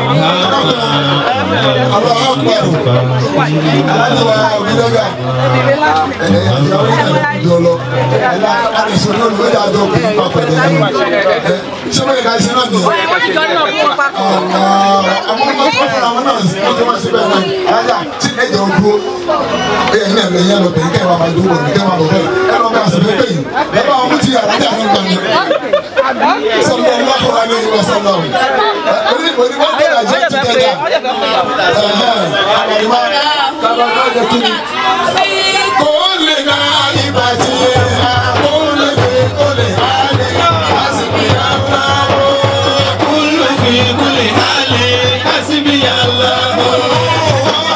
Allahu akbar. Alhaji wa Ogundenga. Ẹ ẹ ìyàwó yẹn ló jọ lọ. Ẹ la àdìsọ náà ló yà jọ kó nípa pẹ̀lú ẹni. Ẹ ṣé wọ́n yẹ ká ṣe náà nìyẹn? wọ́n ní jọ náà fún wọn papọ̀. àwọn ọmọ tó fún àwọn náà wọ́n ti wá síbẹ̀ náà alájà tí ẹ jẹ́ dúró ẹ ní ẹ̀rọ yẹn lọ bẹ̀rẹ̀ kẹ́ ẹ máa máa dúró bẹ̀rẹ̀ kẹ́ ẹ máa bọ̀ bẹ́ẹ̀ ẹ lọ bá àṣẹfẹ́ pé yìí ẹ bá wọn ti alájà náà gbà mí sọlọ ọlọ́kọ̀ wa ní ìwọ sọlọ oní oní wọn bẹ̀rẹ̀ àjẹ́ ti dẹ́jà àbàlùmá àbàlùmá jẹ kí ni. kò lè na ibà tí kò lè fi kò lè má lè àsìkò yàrá o. كل في كل حال حسبي الله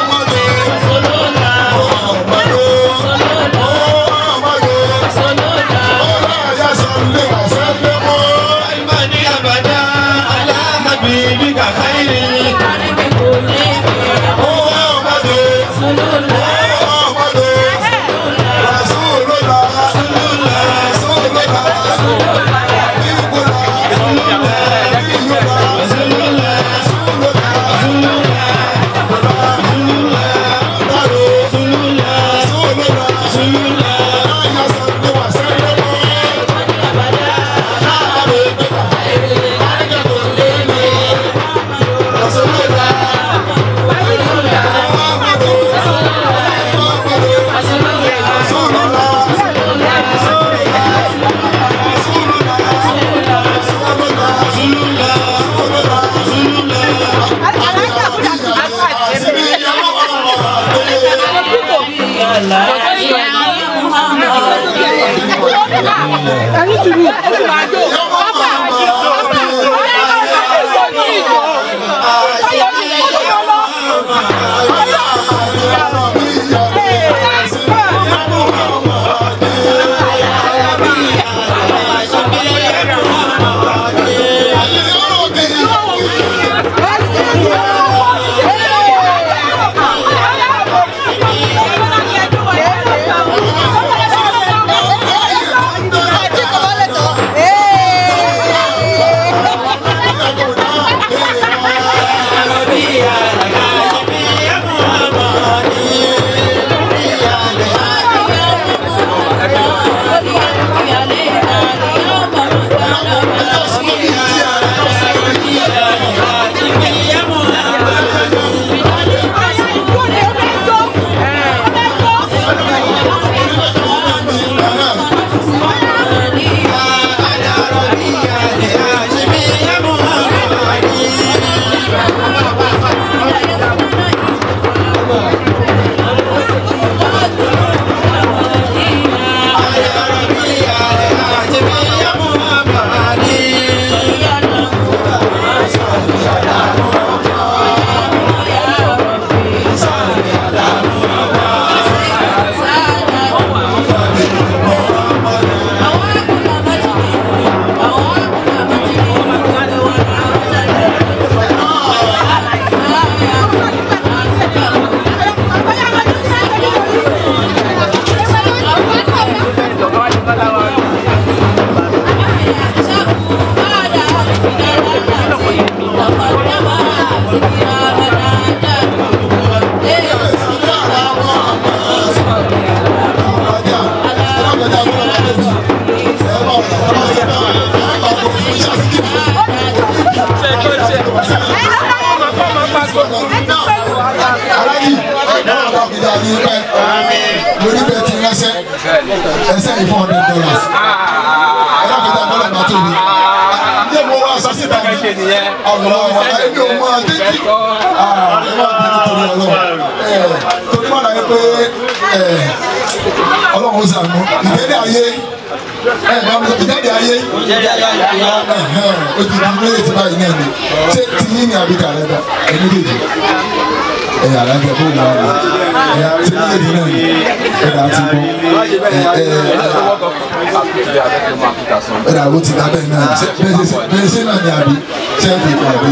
lórí bẹ́ẹ̀ ti ránṣẹ́ ẹsẹ̀ ní four hundred dollars ẹ̀rọ kẹta bọ́lá bá tóbi ní mo wá sọ́sì báyìí àwọn ọmọ ẹni ò mọ títí ẹ máa bí nítorí ọlọ́run torí wọn láyé pé ọlọ́run ó sànú ìdẹ́lẹ̀ ayé ìjáde ayé ó ti di méjèèjì báyìí náà ni ṣé tiyín ni àbíkà rẹ bá ẹ méjèèjì ẹ̀yà alájẹ bó wà lọ ẹ̀yà tí méjèèjì náà ni ẹ̀dà ti bọ́ ẹ̀dà ó ti dábẹ́ náà ṣe bẹ́ẹ̀ ṣe náà ni àbí ṣe ń fi kọ́ àbí.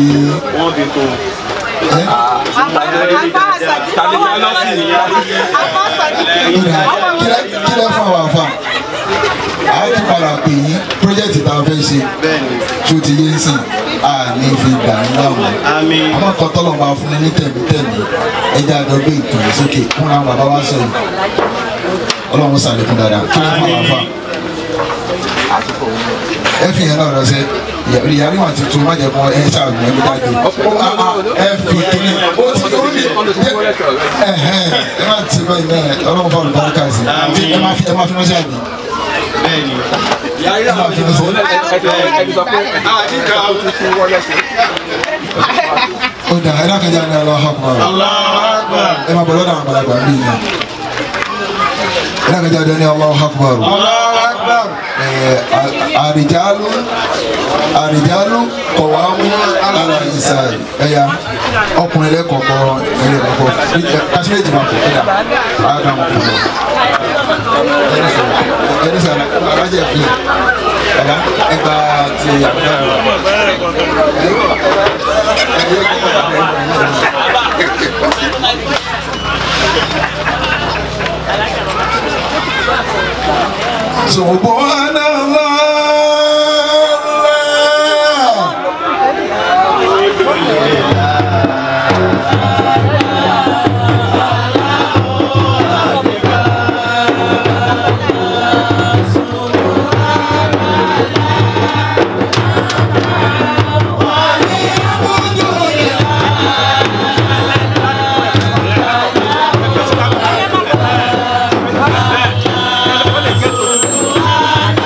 kílẹ̀ fún àwọn àfa a ti padà pè yín pírójẹ́tì tá a fẹ́ ṣe tó ti yé sí a ní fi gbà ń láwọn àmọ́ kan tọ́lọ̀ máa fún ní tẹ̀mítẹ̀mí ẹja àjọ gbé ìkànnì sókè fún àwọn bàbá wa sọ yìí ọlọ́run sàlékún dáadáa kí ló fún àwọn afa ẹ fi yẹn náà lọ sẹ ìyá níwọ̀n tuntun má jẹ́ kó ẹ ṣàgbọ́n ẹbí dájú ẹ fi kíni ó ti ó ní ẹ ẹ má ti báyìí náà ọlọ́run fún olùdarí káàsì ẹ má fi ẹ má fi ránṣẹ́ àbí bẹ́ẹ̀ni ẹ má fi ránṣẹ́ ó dà ẹ dákẹ́jà ní Allahu Akbar ẹ má bọ̀ lọ́dọ̀ àwọn àgbàlagbà bíi náà ẹ dákẹ́jà ní Allahu Akbar àrìjálù àrìjálù kọ̀wámú alàìsà ẹ̀yà ọkùnrin lẹ́kọ̀ọ́kọ́ ẹlẹ́kọ̀ọ́kọ́ kásíméjì máa kọ̀ ẹ̀dá àádọ́mù kọ̀ ẹni sọ alájẹ fi ẹ̀dá ẹgbà ti àbúrò Subhanallah. Subhanallah.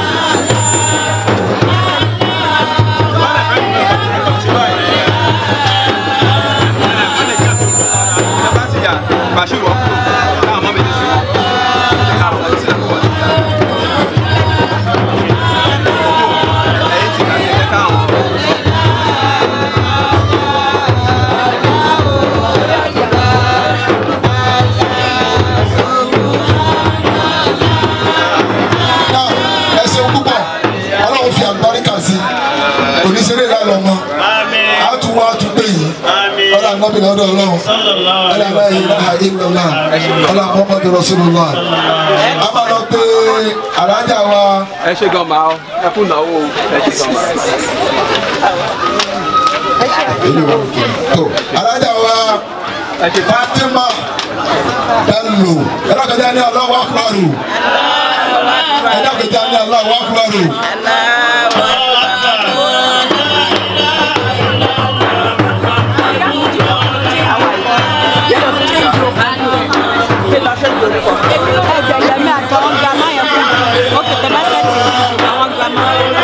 ànábì lọ́dọ̀ ọlọ́run ẹlẹ́lẹ́ ìlàhà ìlọ́lá ọlá muhammadu rasulullah a máa lọ pé alájà wa ẹ ṣe gan máa ẹ kú náwó ẹ ṣe gan máa. tó alájà wa fatima bello ẹlẹ́kẹ̀já ní aláwọ̀ akúrárù ẹlẹ́kẹ̀já ní aláwọ̀ akúrárù. ẹgbẹ̀lẹ́mí àtàwọn gírámà yẹn fún mi ó kẹtẹ bá sẹ́ẹ̀tì àwọn gírámà.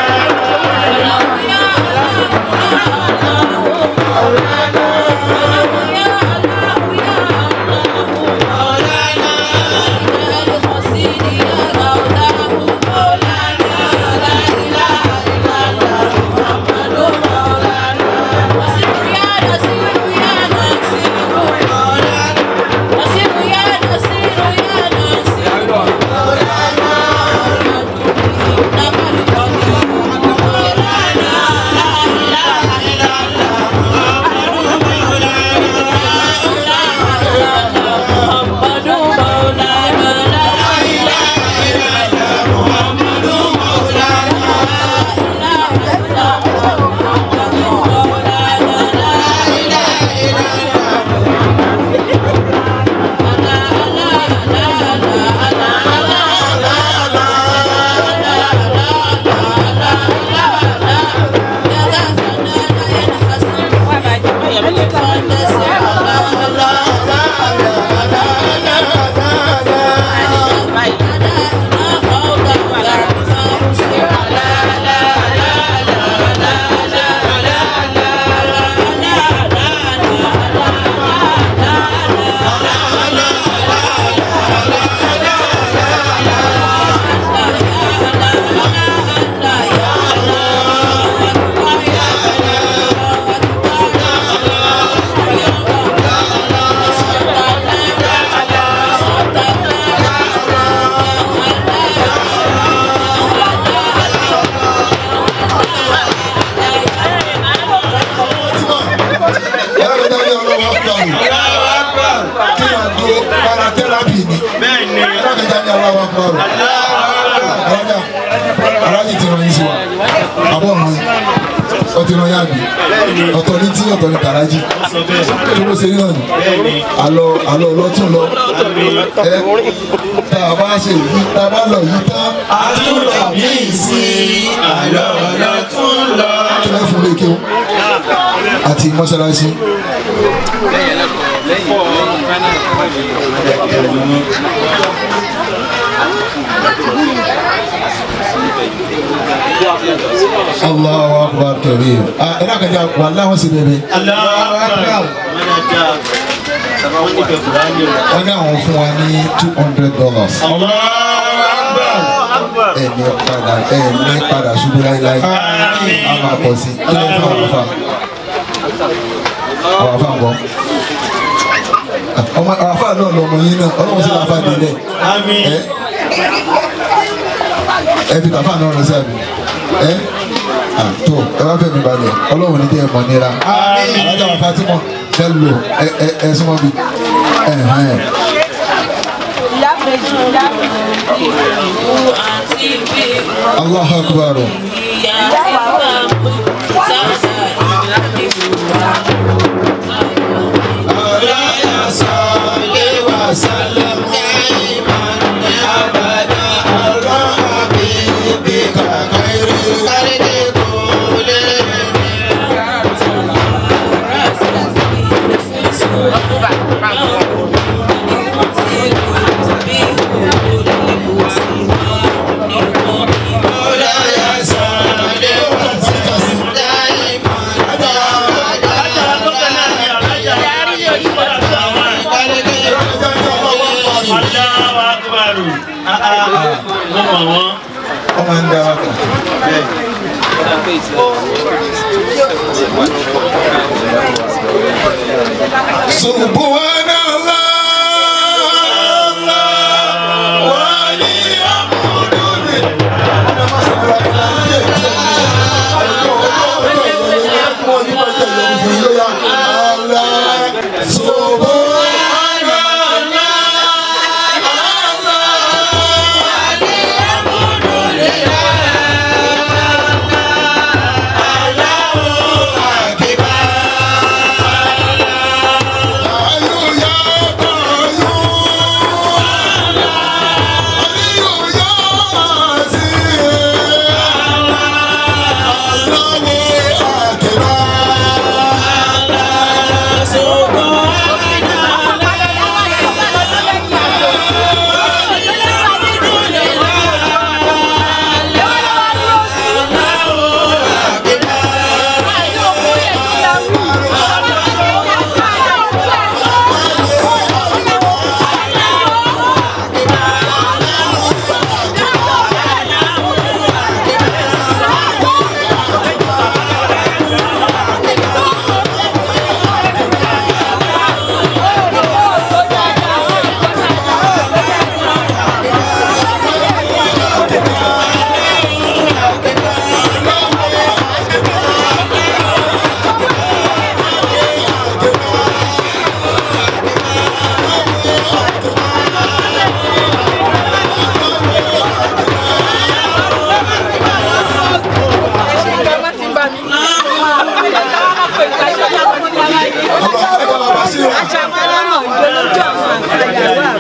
ẹlẹ́kẹ̀já ní aláwọ̀ akúrárù kí ni àgbo paratẹ́rápì ni ẹlẹ́kẹ̀já ní aláwọ̀ akúrárù alájà alájì ti ràn yín sí wa àbọ̀ ọ̀hún yín ọtí ràn yín àbí ọ̀tọ̀ ní tí ọ̀tọ̀ ní tàrájì kí ló ṣe náà ni àlọ́ àlọ́ ọlọ́tún lọ ẹ tá a bá ṣe yí tá a bá lọ yí tán àtúntò míì sí àlọ́ ọlọ́tún lọ. kí lẹ́ fún lékè o àti mọ́ṣáláṣí Allahu akbar kabir ah ẹ náà kẹjá wà láwọn sì bẹ̀rẹ̀ wọ́n ní àwọn fún wa ní two hundred dollars ẹ ní padà ẹ ní padà ṣubú láíláí a máa pọ̀ sí kí ló fún àwọn afa àwọn afa ń bọ̀ ọmọ àwọn afa náà lọmọ yín náà ọlọ́run sì máa fa délẹ̀ ẹ ẹ fi tàfà náà rẹ sí àbí ẹ àtọ ẹ bá fẹ́ mi balẹ̀ ọlọ́run ní kí ẹ mọ̀ nira alájà wà Fatima ẹ lò ẹ ẹ ẹ súnmọ́ bi ẹ hàn ẹ. ìyá méjì ìyá méjì. Allahu akbar. ọmọ ń dá wa kàn. Subhanallah wa ni'mal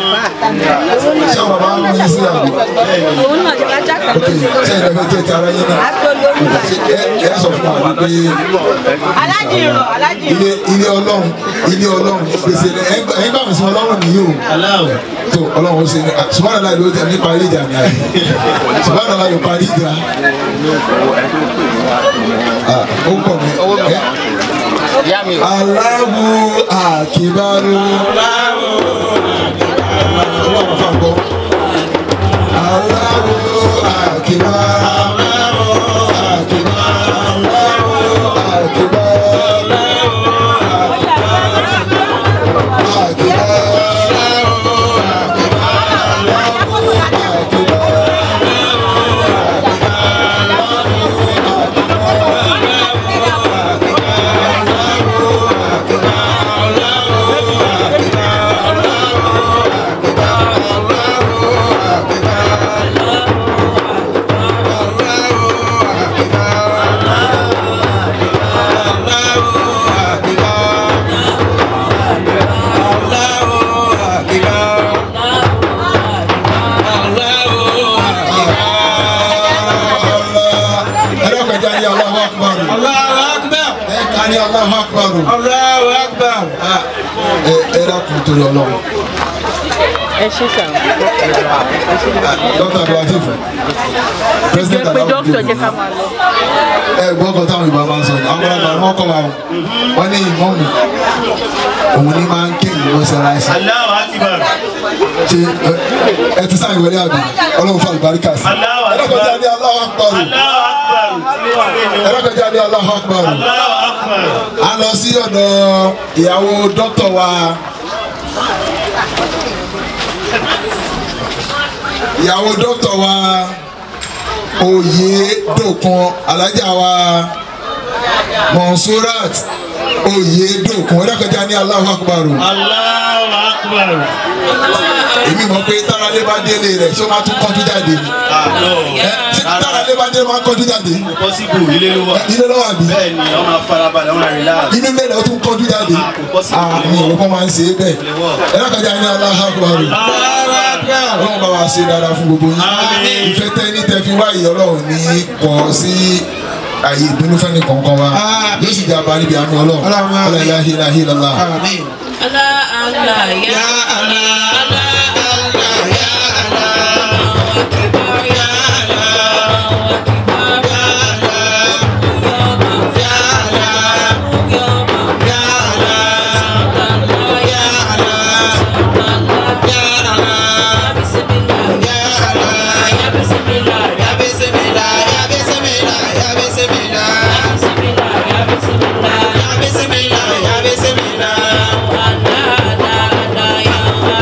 ṣé àwọn bàbá ń yín sí àbí. òun náà ti bá jákè ok ṣé ìrẹ́ fẹ́ jẹ́ ti ara yín náà. ṣé ẹ ẹ sọ fún wa pé alájì rọ alájì ilé ilé ọlọ́run ilé ọlọ́run gbèsè ẹ̀yin bá mi sọ ọlọ́run nìyí o. tó ọlọ́run ó ṣe ní ṣùgbọ́n àlá ló jẹ́ nípa ilé ìjà ni àyè ṣùgbọ́n àlá ló parí ìjà. Ah, ó pọ̀ mi. ẹ Allahu akibaru. Ọlọ́run fà gbọ́. Allahu akibaru. ẹlẹ́kọ̀ọ́jà ní Allahu Akbar. Allahu Akbar. ẹ̀ka ní Allahu Akbar. Allahu Akbar. ẹ ẹ dákun torí ọlọ́run. ẹ ṣe sàn. dókítà abdulatif president pé dókítà alamudu jẹ́ ká máa lọ. ẹ gbọ́ kan táwọn ìbá máa ń sọ ní àwọn ọmọ ọmọ kọ́ wa o wọ́n ní ìmọ̀mù òun ní máa ń ké ìwọ sẹ́láṣí Allahu Akbar. ṣe ẹ- ẹ ti sáyìn wọlé àbí ọlọ́run fún àlùbáríkà sí Allahu Akbar. ẹlẹ́kọ̀ọ́jà ní Allahu Akbar Allahu Akbar. ẹlẹ́kọ̀ọ́jà ní Allahu Akbar Allahu Akbar. a lọ sí ọ̀dọ̀ ìyàwó dókítà wa ìyàwó dókítà wa oyè dòkun alájà wa monsurat oyè dòkun ẹ̀dọ́kọjá ní Allahu Akbar Allahu Akbar. èmi mọ̀ pé táralé bá délé rẹ̀ ṣé ó máa tún kọ́jú jáde ni Ah, no. ẹ ṣé táralé bá délé máa ń kọ́jú jáde Possible ilé ló wà. ilé lọ́wọ́ àbí Bẹ́ẹ̀ ni wọ́n máa farabalẹ̀ wọ́n máa relax. inú ilé rẹ̀ ó tún kọ́jú jáde àmì ìwọ́pọ̀ máa ń ṣe é bẹ́ẹ̀ ẹ̀dọ́kọjá ní Allahu Akbar ọlọ́run bá wa ṣe dáadáa fún gbogbo yín ìfẹ́ tẹ́ ní tẹ́ fi wáyé ọlọ́run ní kọ́ sí àyè ìbínú fẹ́ni kọ̀ọ̀kan wa yóò sì jà bá níbi àánú ọlọ́run ọlọ́run ilá ilá ilá ilá. Allah Allah ya Allah Allah Allah ya Allah Akbar ya Allah Akbar ya Allah ya Allah ya Allah ya Allah ya Allah Bismillah ya Allah ya Bismillah ya Bismillah, ya Bismillah, ya Bismillah. Bismillah ya Bismillah Ya Bismillah, ya Bismillah. Allah Allah Allah ya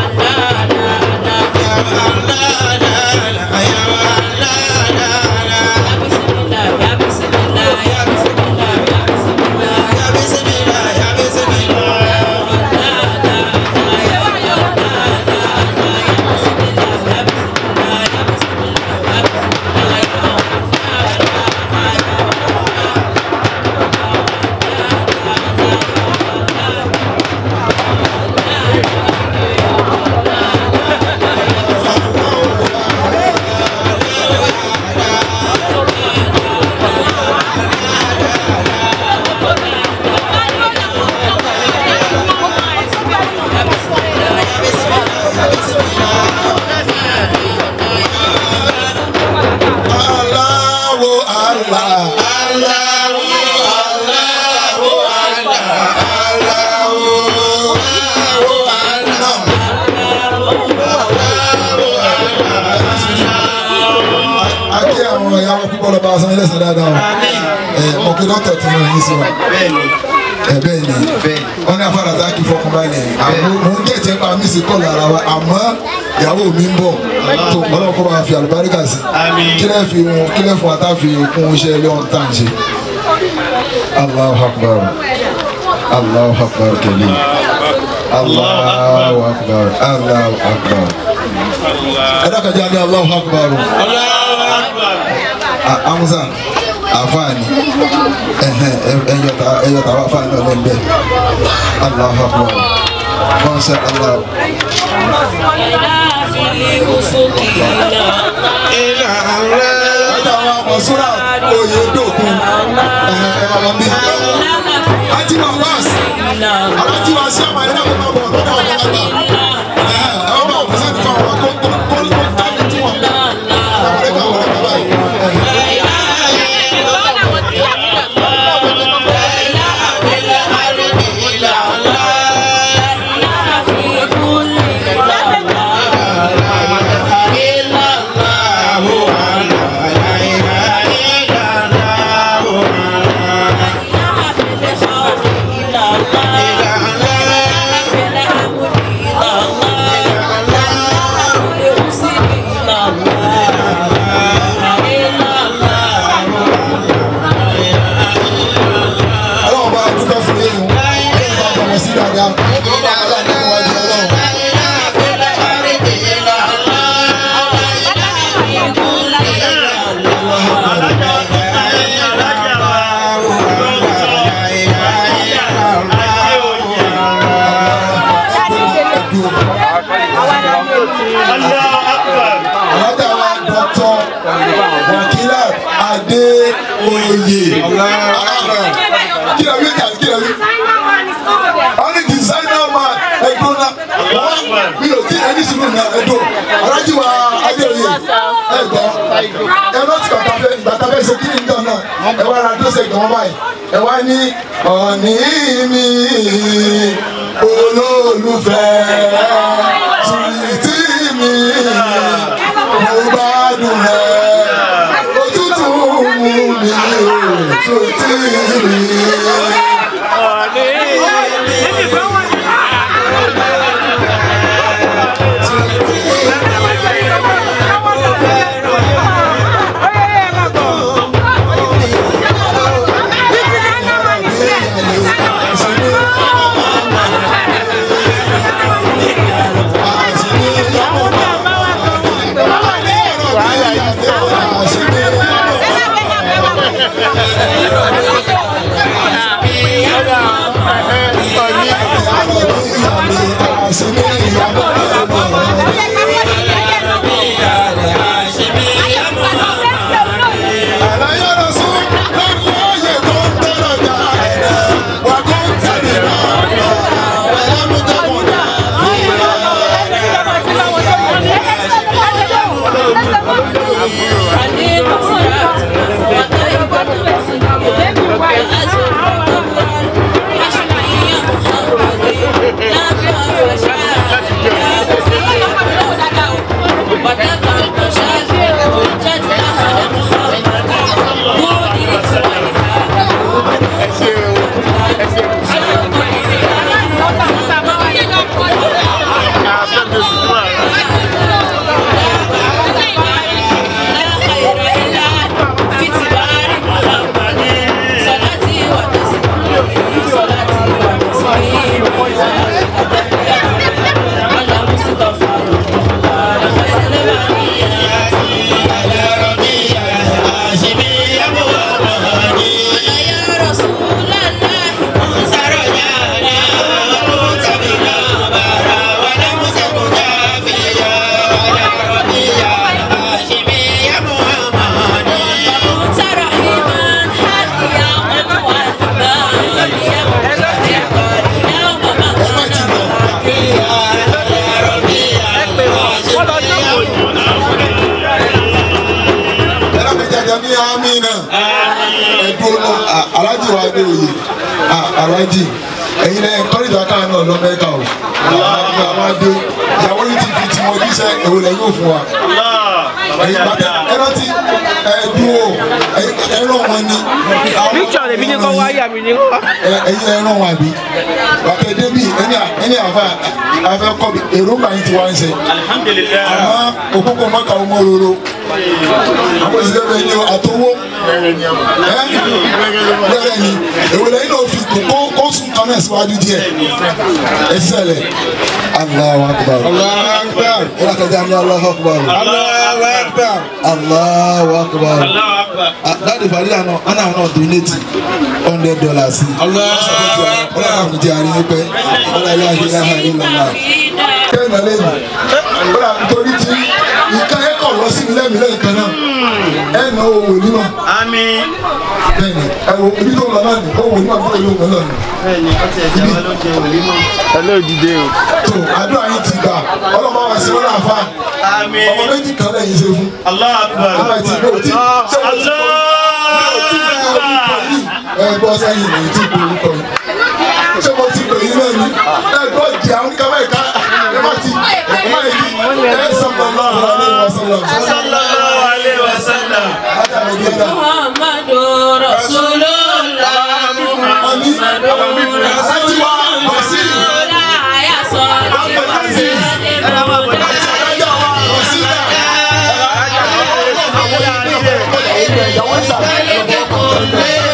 kọ́ lọ bá a san ilé ẹ̀sán dáadáa o ẹ mọ̀ pé dọ́tọ̀ ti ràn yín sí wa ẹ bẹ́ẹ̀ ni wọ́n ní afárá tá a kì í fọkànbalẹ̀ àmọ́ mò ń jẹ́jẹ́ bá mi sì kọ́ lára wa àmọ́ ìyàwó mi ń bọ̀ tó ọlọ́run kọ́ bá fi àlùbáríkà sí kílẹ̀ fi wọn kílẹ̀ fún wa tá a fi kún iṣẹ́ ilé ọ̀hún tá à ń ṣe. Allahu akbar Allahu akbar kẹ́lẹ́ Allahu akbar Allahu akbar ẹ dákàjá ní Allahu akbar amusa afaani ẹyọta ẹyọta wa afaani náà lẹ́gbẹ̀ẹ́ Allahu akbar masha Allah ẹ̀ẹ́dà àwọn mọ̀súrà oyè dòkun ẹ̀ẹ́dà wọn bí. àti wọn wá sí alájí wa sí àmàlẹ́ náà kó máa bọ̀ lọ́dọ̀ àwọn ọ̀gá ẹ̀ẹ́ ọmọ ọ̀sẹ̀ ti fa ọ̀rọ̀ kó kó kó kó tábìlì tí wọ́n bẹ̀. àwọn ẹ̀ka wọn ẹ̀ka báyìí. ọlọ́run bá dúpẹ́ fún yín o ọlọ́run bá bọ̀ wọ́n sí dáadáa ọlọ́run bá aláàbò wájú ọlọ́run. alájà wa dọ́tọ̀ wàkílà adéoyè kí ló wí kà kí ló wí. wọ́n ní designer man ẹ̀dùn náà wọ́n mi ò tí ẹni sùnú náà ẹ̀dùn alájí wa adéoyè ẹ̀gbọ́n ẹ̀rọ ti bàtà fẹ́ bàtà fẹ́ ṣe kí ni nǹkan náà ẹ̀ wá ra dọ́sẹ̀ gbọ́n báyìí ẹ̀ wá ní ọ̀nì mi olólùfẹ́ tìtì mi mo gbádùn rẹ̀ òtútù mú mi òtútù mi. ní amina ẹdùn náà alájì wa gbé òye alájì ẹ̀yin lẹ́yìn kọ́rìjà káà náà lọ mẹ́ka o àwọn adé ìyàwó yìí ti fi tiwọn jíṣẹ́ èwo lẹ́yìn òfin wa ẹ̀yin bàtẹ ẹrántí ẹdùn o ẹran wọn ni. picture lèmi ní kọ́ wáyà mi ní kọ́. ẹ̀yin ẹran wọn àbí bàtẹ débi ẹni ẹni àfa àfẹ kọ́ bi èròǹgbà yìí ti wá ń ṣe. alihamudulilayi. àmọ́ òkúkọ mọ́ka ọmọ roro àwọn ìṣẹ̀lẹ̀ bẹ́ẹ̀ ni àtọwọ́ bẹ́ẹ̀ ni èwo lẹ́yìn náà fi kó kó sùn kan náà síwájú díẹ̀ ẹ ṣẹlẹ̀ Allahu akbar Allahu akbar. ìlà kẹjá ní Allahu akbar Allahu akbar. Allahu akbar Allahu akbar. dáàdi fàdílà náà ọ̀nà àwọn donate hundred dollars sí ọlọ́run àwọn ìjẹ́ àárín pẹ́ ọlọ́run ilé ayé láhà ní lọ́la kẹ́hìn náà lẹ́yìn ọlọ́run nítorí tí àmì. bẹ́ẹ̀ni ẹ wo ibi tó ń lọ náà ni ó wò ní àbúrò ìlú òun náà ni. bẹ́ẹ̀ni ó ti ẹ̀jẹ̀ wa ló jẹ òní mọ́. ẹ ló dìde o. tó àdúrà yín ti gbà ọlọ́mọ wa sí wọn láàfà àmì. ọmọ méjì kan lẹ́yìn ṣe fún. allah akbar. ọmọ ìtì ìgbò tí ṣé mo ti allah akbar. ẹ gbọ́ sẹ́yìn ní tí kò orúkọ yìí ṣé mo ti pè yín náà ni ẹ gbọ́ jì àwọn oníkàwé ìka ẹ má ti ẹ má yìí ẹ sọ̀rọ̀ lọ́wọ́ alẹ́ wa sọ̀rọ̀ sallallahu alayhi wa sallam. látàrí bí ẹ̀dá. Muhammadu Rasulullah. Àmì àti wa bọ̀ sí Láyà sọ̀rọ̀ àti alájà wa bọ̀ sí ìyàwó ìsàlẹ̀.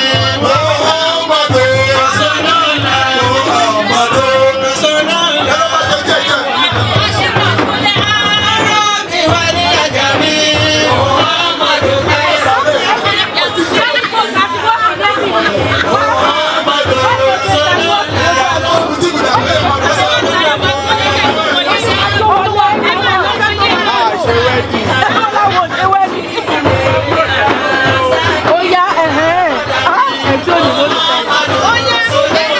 Ó yá ẹ̀hẹ́n. Ah, ẹ̀jọ́ òyìnbó ló fẹ́.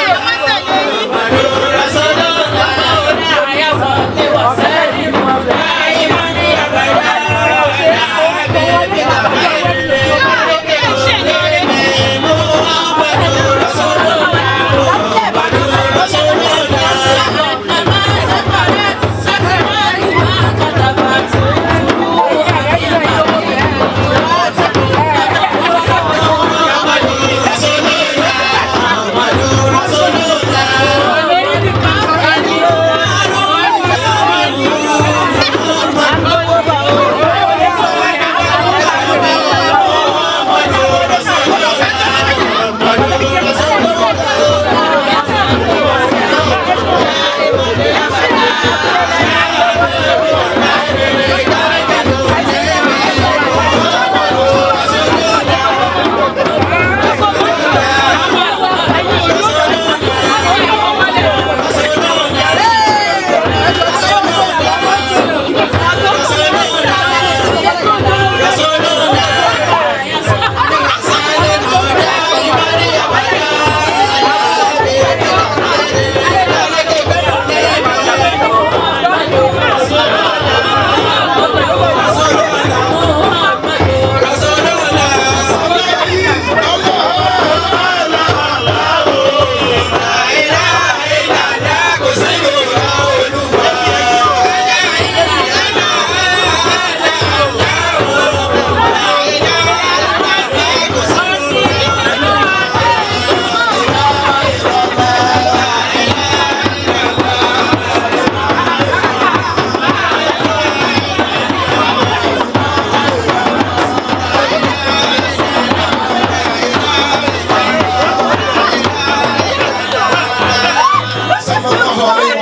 Sallallahu alaihi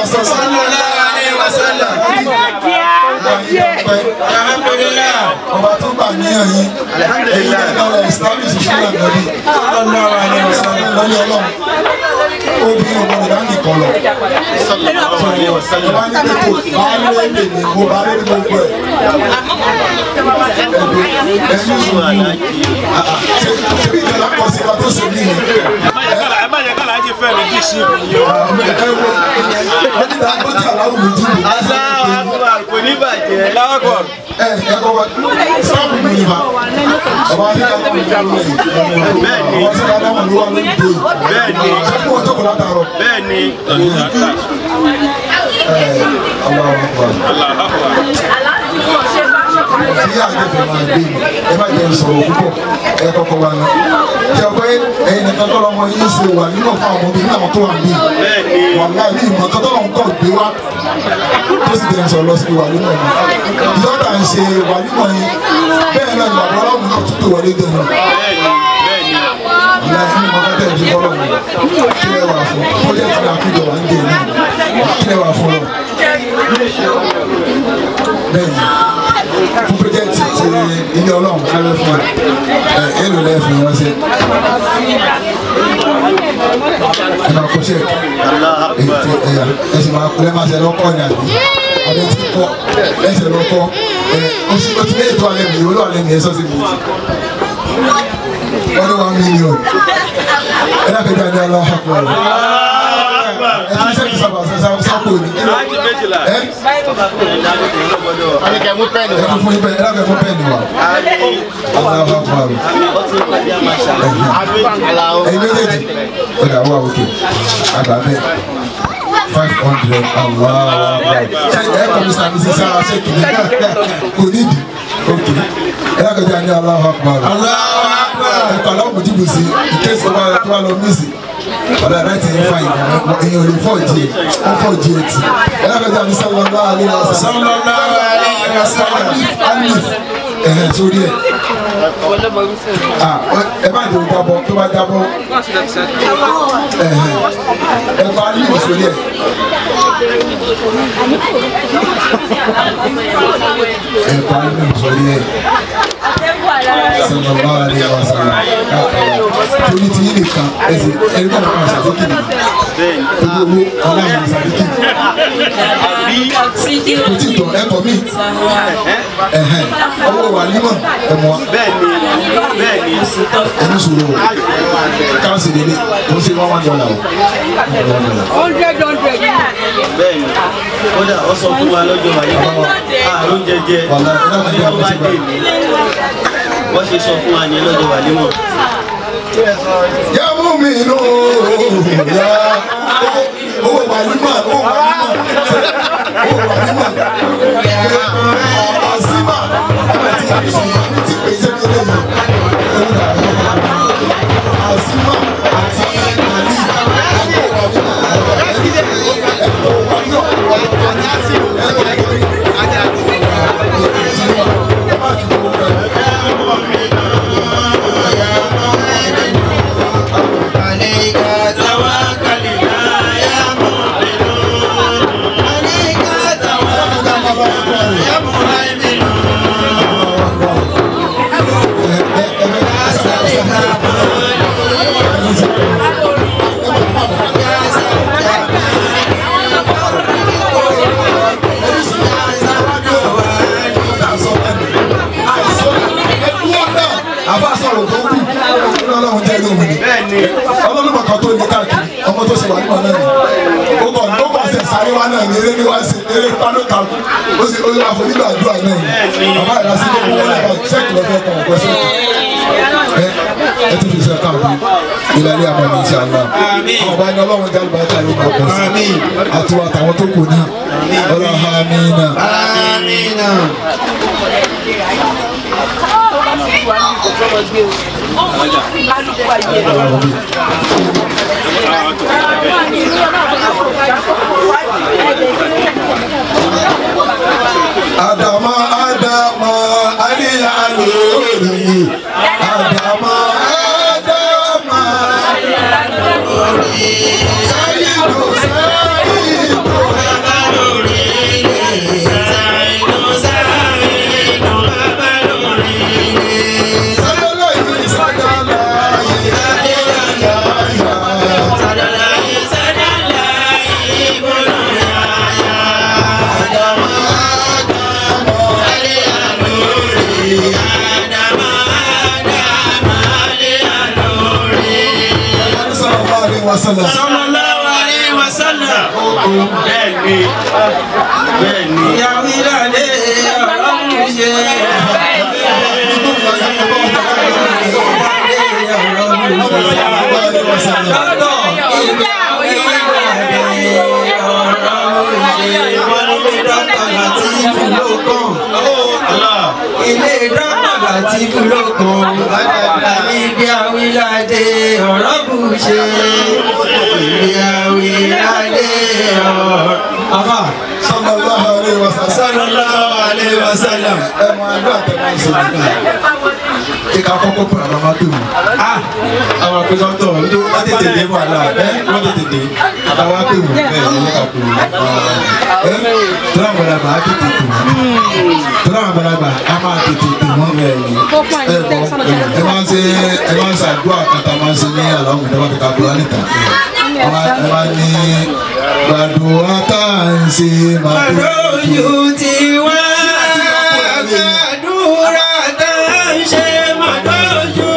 wasallam. alhamdulilah. ọba tó gbà níyàn yín èyí náà lọ establish ìṣúná nàbí sallallahu alayhi wa sallam. lọ́lẹ́ ọlọ́run obìnrin ọmọ rẹ̀ láti kọ́ lọ. ọba ní pẹ̀tọ́ baálé lè ní mo baálé ní gbogbo ẹ̀. ẹ̀sùn sùn ṣebí ìjọba kọ sí wa tó ṣe ní ìlú. ẹ má jẹ́ ká láàjì fẹ́ mi kí sí ìbò yìí o. ẹ wo ẹni náà ó ti àláwù mi jù. àṣà àbúrò kò ní bàjẹ́. láwọ́kọ̀. ẹ ẹ kọ́ wa sọ́ọ̀bù mi ni ma ọba ní ká lọ́wọ́ ìlú rẹ̀ Bẹ́ẹ̀ni. ọba sí ká lọ́wọ́ ìlú wa lórí ìdè Bẹ́ẹ̀ni. ṣé kí wọ́n jókòó látàárọ̀. bẹ́ẹ̀ ni. Bí àgbẹ̀fẹ̀ máa gbé mi, ẹ má jẹ́ sọ̀rọ̀ púpọ̀, ẹ kọ́kọ́ wa lọ. Ṣé ọgbẹ́ ẹ̀yin nìkan tọ́lọ́ ọmọ yín ṣe wà nínú fún àwọn ọmọbìnrin náà tó wà ní. Bẹ́ẹ̀ni. Wàhálà ní ìmọ̀ tó tọ́lọ́ nǹkan gbé wá. Tó sì tẹ̀ sọ̀rọ̀ lọ sí wà nínú ọ̀nà. Ìyọ́ta ń ṣe wà nínú yín. Bẹ́ẹ̀ náà ni bàbá ọlọ́run náà tún pè wọlé dẹnu. bẹ́ẹ̀ni bẹ́ẹ̀ni. Ìyá ẹni mọ̀ kọ́tẹ́ ìfi fọ́lọ́ mi. Kí lẹ wà fún? Pọ́jẹ́tì náà kújọ wà ń dè ní. Kí lẹ wà fún lọ? Bẹ́ẹ̀ni fún pọ́jẹ́tì ti ilé ọlọ́run kálẹ̀ fún ẹ èlò lẹ́ẹ̀fún wọn ṣe. Ẹ máa kó ṣe ètò ẹ̀yà ẹ sì máa kúlẹ̀ máa ṣe lọ́kọ́ ní àbí. Adé ti kọ́ ẹsẹ̀ lọ́kọ́ ẹ oṣù tó ti lé ètò alẹ́ mi ìwúlò alẹ́ mi ẹ sọ́sì mi. wọ́n ní one million ẹ náà kẹjọ ní aláwọ̀ àpò rẹ̀ ẹ ti sẹ́kì sábà sábà sápò ní ẹ ẹ kẹ mú pẹ́ẹ́nì wa ẹ kẹ fún ibẹ̀ ẹ náà kẹ mú pẹ́ẹ́nì wa aláwọ̀ àpò rẹ̀ ẹ̀yin méjèèjì ọ̀dà wà òkè àgbà bẹ́ẹ̀ five hundred aláwọ̀ àpò rẹ̀ ṣe ẹ kọ́ mi sàmì sí sára ṣé kìíní kò nídìí òkè ẹ náà kẹjọ ní aláwọ̀ àpò rẹ̀ ẹ̀kọ́ aláwọ̀ mojú bù sí ìkéṣì ọba tó wà lọ mísì ọ̀dà láti ń fa ìgbà èèyàn ò lè fọ́ jí ẹ̀ ó fọ́ jí ẹ̀ tì ẹ̀ náà kẹjọ ní sọ́lọ́lá alẹ́ wa sọ́lọ́lá alẹ́ wa sọ́lọ́lá alif ẹ̀hẹ̀ sórí ẹ̀ ẹ bá jẹ́ jábọ̀ tó bá jábọ̀ ẹ̀hẹ̀ ẹ bá alif sórí ẹ̀ ẹ bá alif sórí ẹ̀ sọlọ́lá alẹ́ wa sọ́lọ́lá torí ti yín nìkan ẹsẹ̀ ẹni tó máa ṣàdékì nìkan owó owó ọlọ́run ṣàdékì kò tí ì tọ̀ ẹ̀kọ́ mi ẹ̀hẹ̀n owó wà nímọ̀ ẹ̀mọ́ bẹ́ẹ̀ni bẹ́ẹ̀ni ẹni sòrò o káàsì délé kò sí one one dollar o. hundred hundred. bẹ́ẹ̀ni kódà ó sọ fún wa lọ́jọ́ wáyé àrùn jẹjẹ Wàlá, ẹ dákun bí a tó bá bá ti dé gbà. mi wọ́n ṣe sọ fún wa ní lọ́jọ́ wáyé mọ̀. yà mú mi nù yà owó wà nímọ̀ owó wà nímọ̀ owó wà nímọ̀ àzímà àti àbísí ti pèsè kéde yìí àzímà àti àlì عليك توكلنا يا مؤمنون عليك توكلنا يا مهيمنون يا سليم يا àfa sọ̀rọ̀ tó kù ọlọ́run jẹ́ lóhùn ni ọlọ́run kan tó ní káàkiri ọmọ tó ṣe wà nímọ̀ náà ni ó kàn ó kàn ṣe sáré wá náà ní eré ní wá sí eré pálọ́ kan ó sì ó yà fún nígbà àdúrà náà ni bàbá ìlà sí gbogbo wọn lọ́wọ́ ṣẹ́ẹ̀kì lọ́fẹ́ kan ọ̀pọ̀ ṣẹ́ẹ̀kì ẹ ẹ ti fi ṣe káàkiri ìlàlẹ́ àmọ́ ní ìṣe àlá ọba ní ọlọ́run jẹ́ àlùbáríkà ló máa pọ̀ sí àti wà táwọn tó kù náà ọlọ́run amínà. آمين Adama Adama Ali Alori Adama Adama Sayidu Sayidu Sadalayi Sadalayi Sallallahu alaihi wasallam. sallallahu alaihi wasallam. bẹ́ẹ̀ni bẹ́ẹ̀ni. ìyàwó ìlàlẹ̀ ọlọ́run ṣe. ilé dọ́kítà láti fúlọ́kàn àní bí awíládé ọ̀rọ̀ bù ṣe ìbí awíládé ọ̀rọ̀. Àfà Sallallahu alaihi wasallam. sallallahu alaihi wasallam. Ẹ mọ ẹgbẹ́ àtẹ̀wé ìṣèlú náà. Kíkà kọ́kọ́ pé àwọn máa dùn. àwọn akẹ́kọ̀ọ́ ndó wọ́n tètè dé wà láà ẹ́ wọ́n tètè dé. Àtàwọn pè wọ́n bẹ́ẹ̀ ni wọ́n kà pè wọ́n. Tọ́lá àgbàlagbà á tètè pè wọ́n. Tọ́lá àgbàlagbà á máa tètè pè wọ́n bẹ́ẹ̀ ni. Ẹ bọ̀ ẹ máa ń ṣe ẹ máa ń ṣàdúrà kàtà máa ń ṣe ní àlọ́ mi tọ́wọ́ ti ka gbọ́ níta. Ẹ máa ní gbàdúrà tá à ń ṣe máa tó Lójú ti wá gbàdúrà tá a ń ṣe mọ́ lójú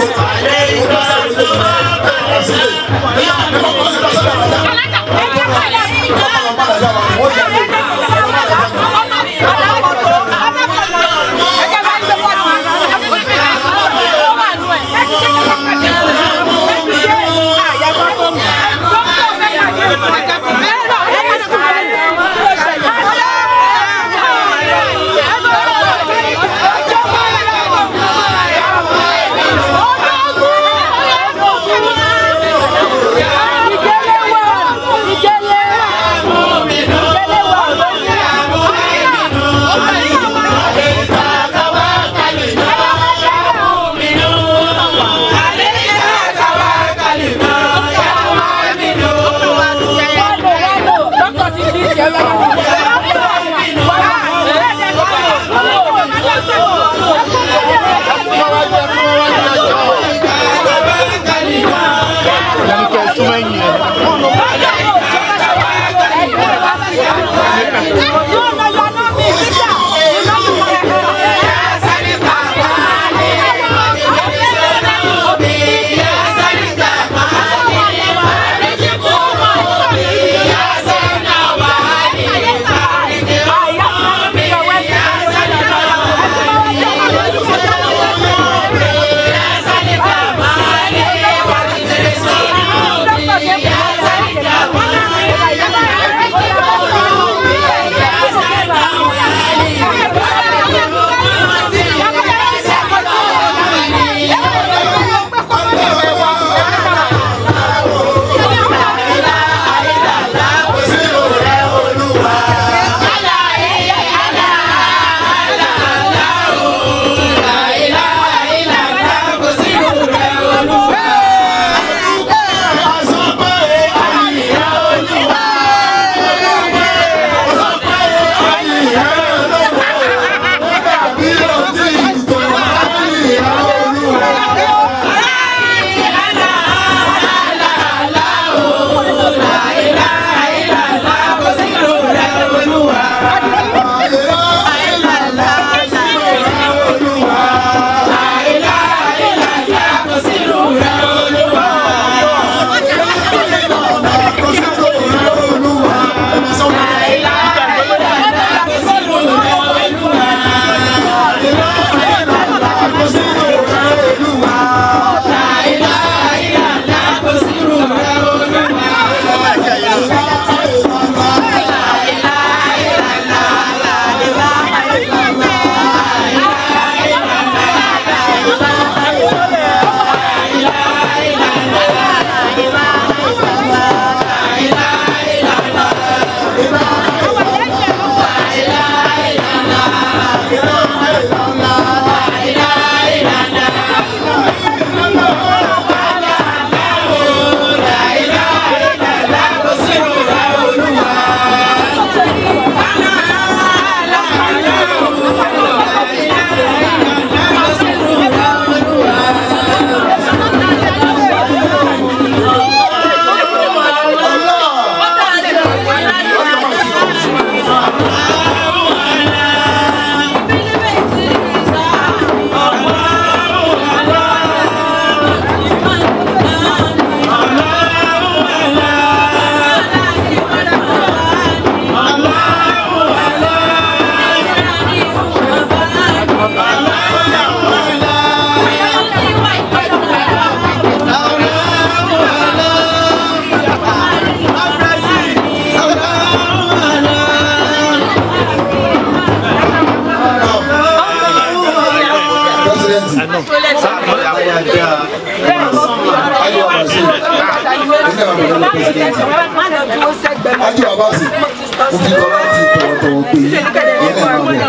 Ájú Abasi, mo fi kọ́ láti tọ̀wọ̀tọ̀wọ̀ pé ẹ̀yin náà máa bọ̀.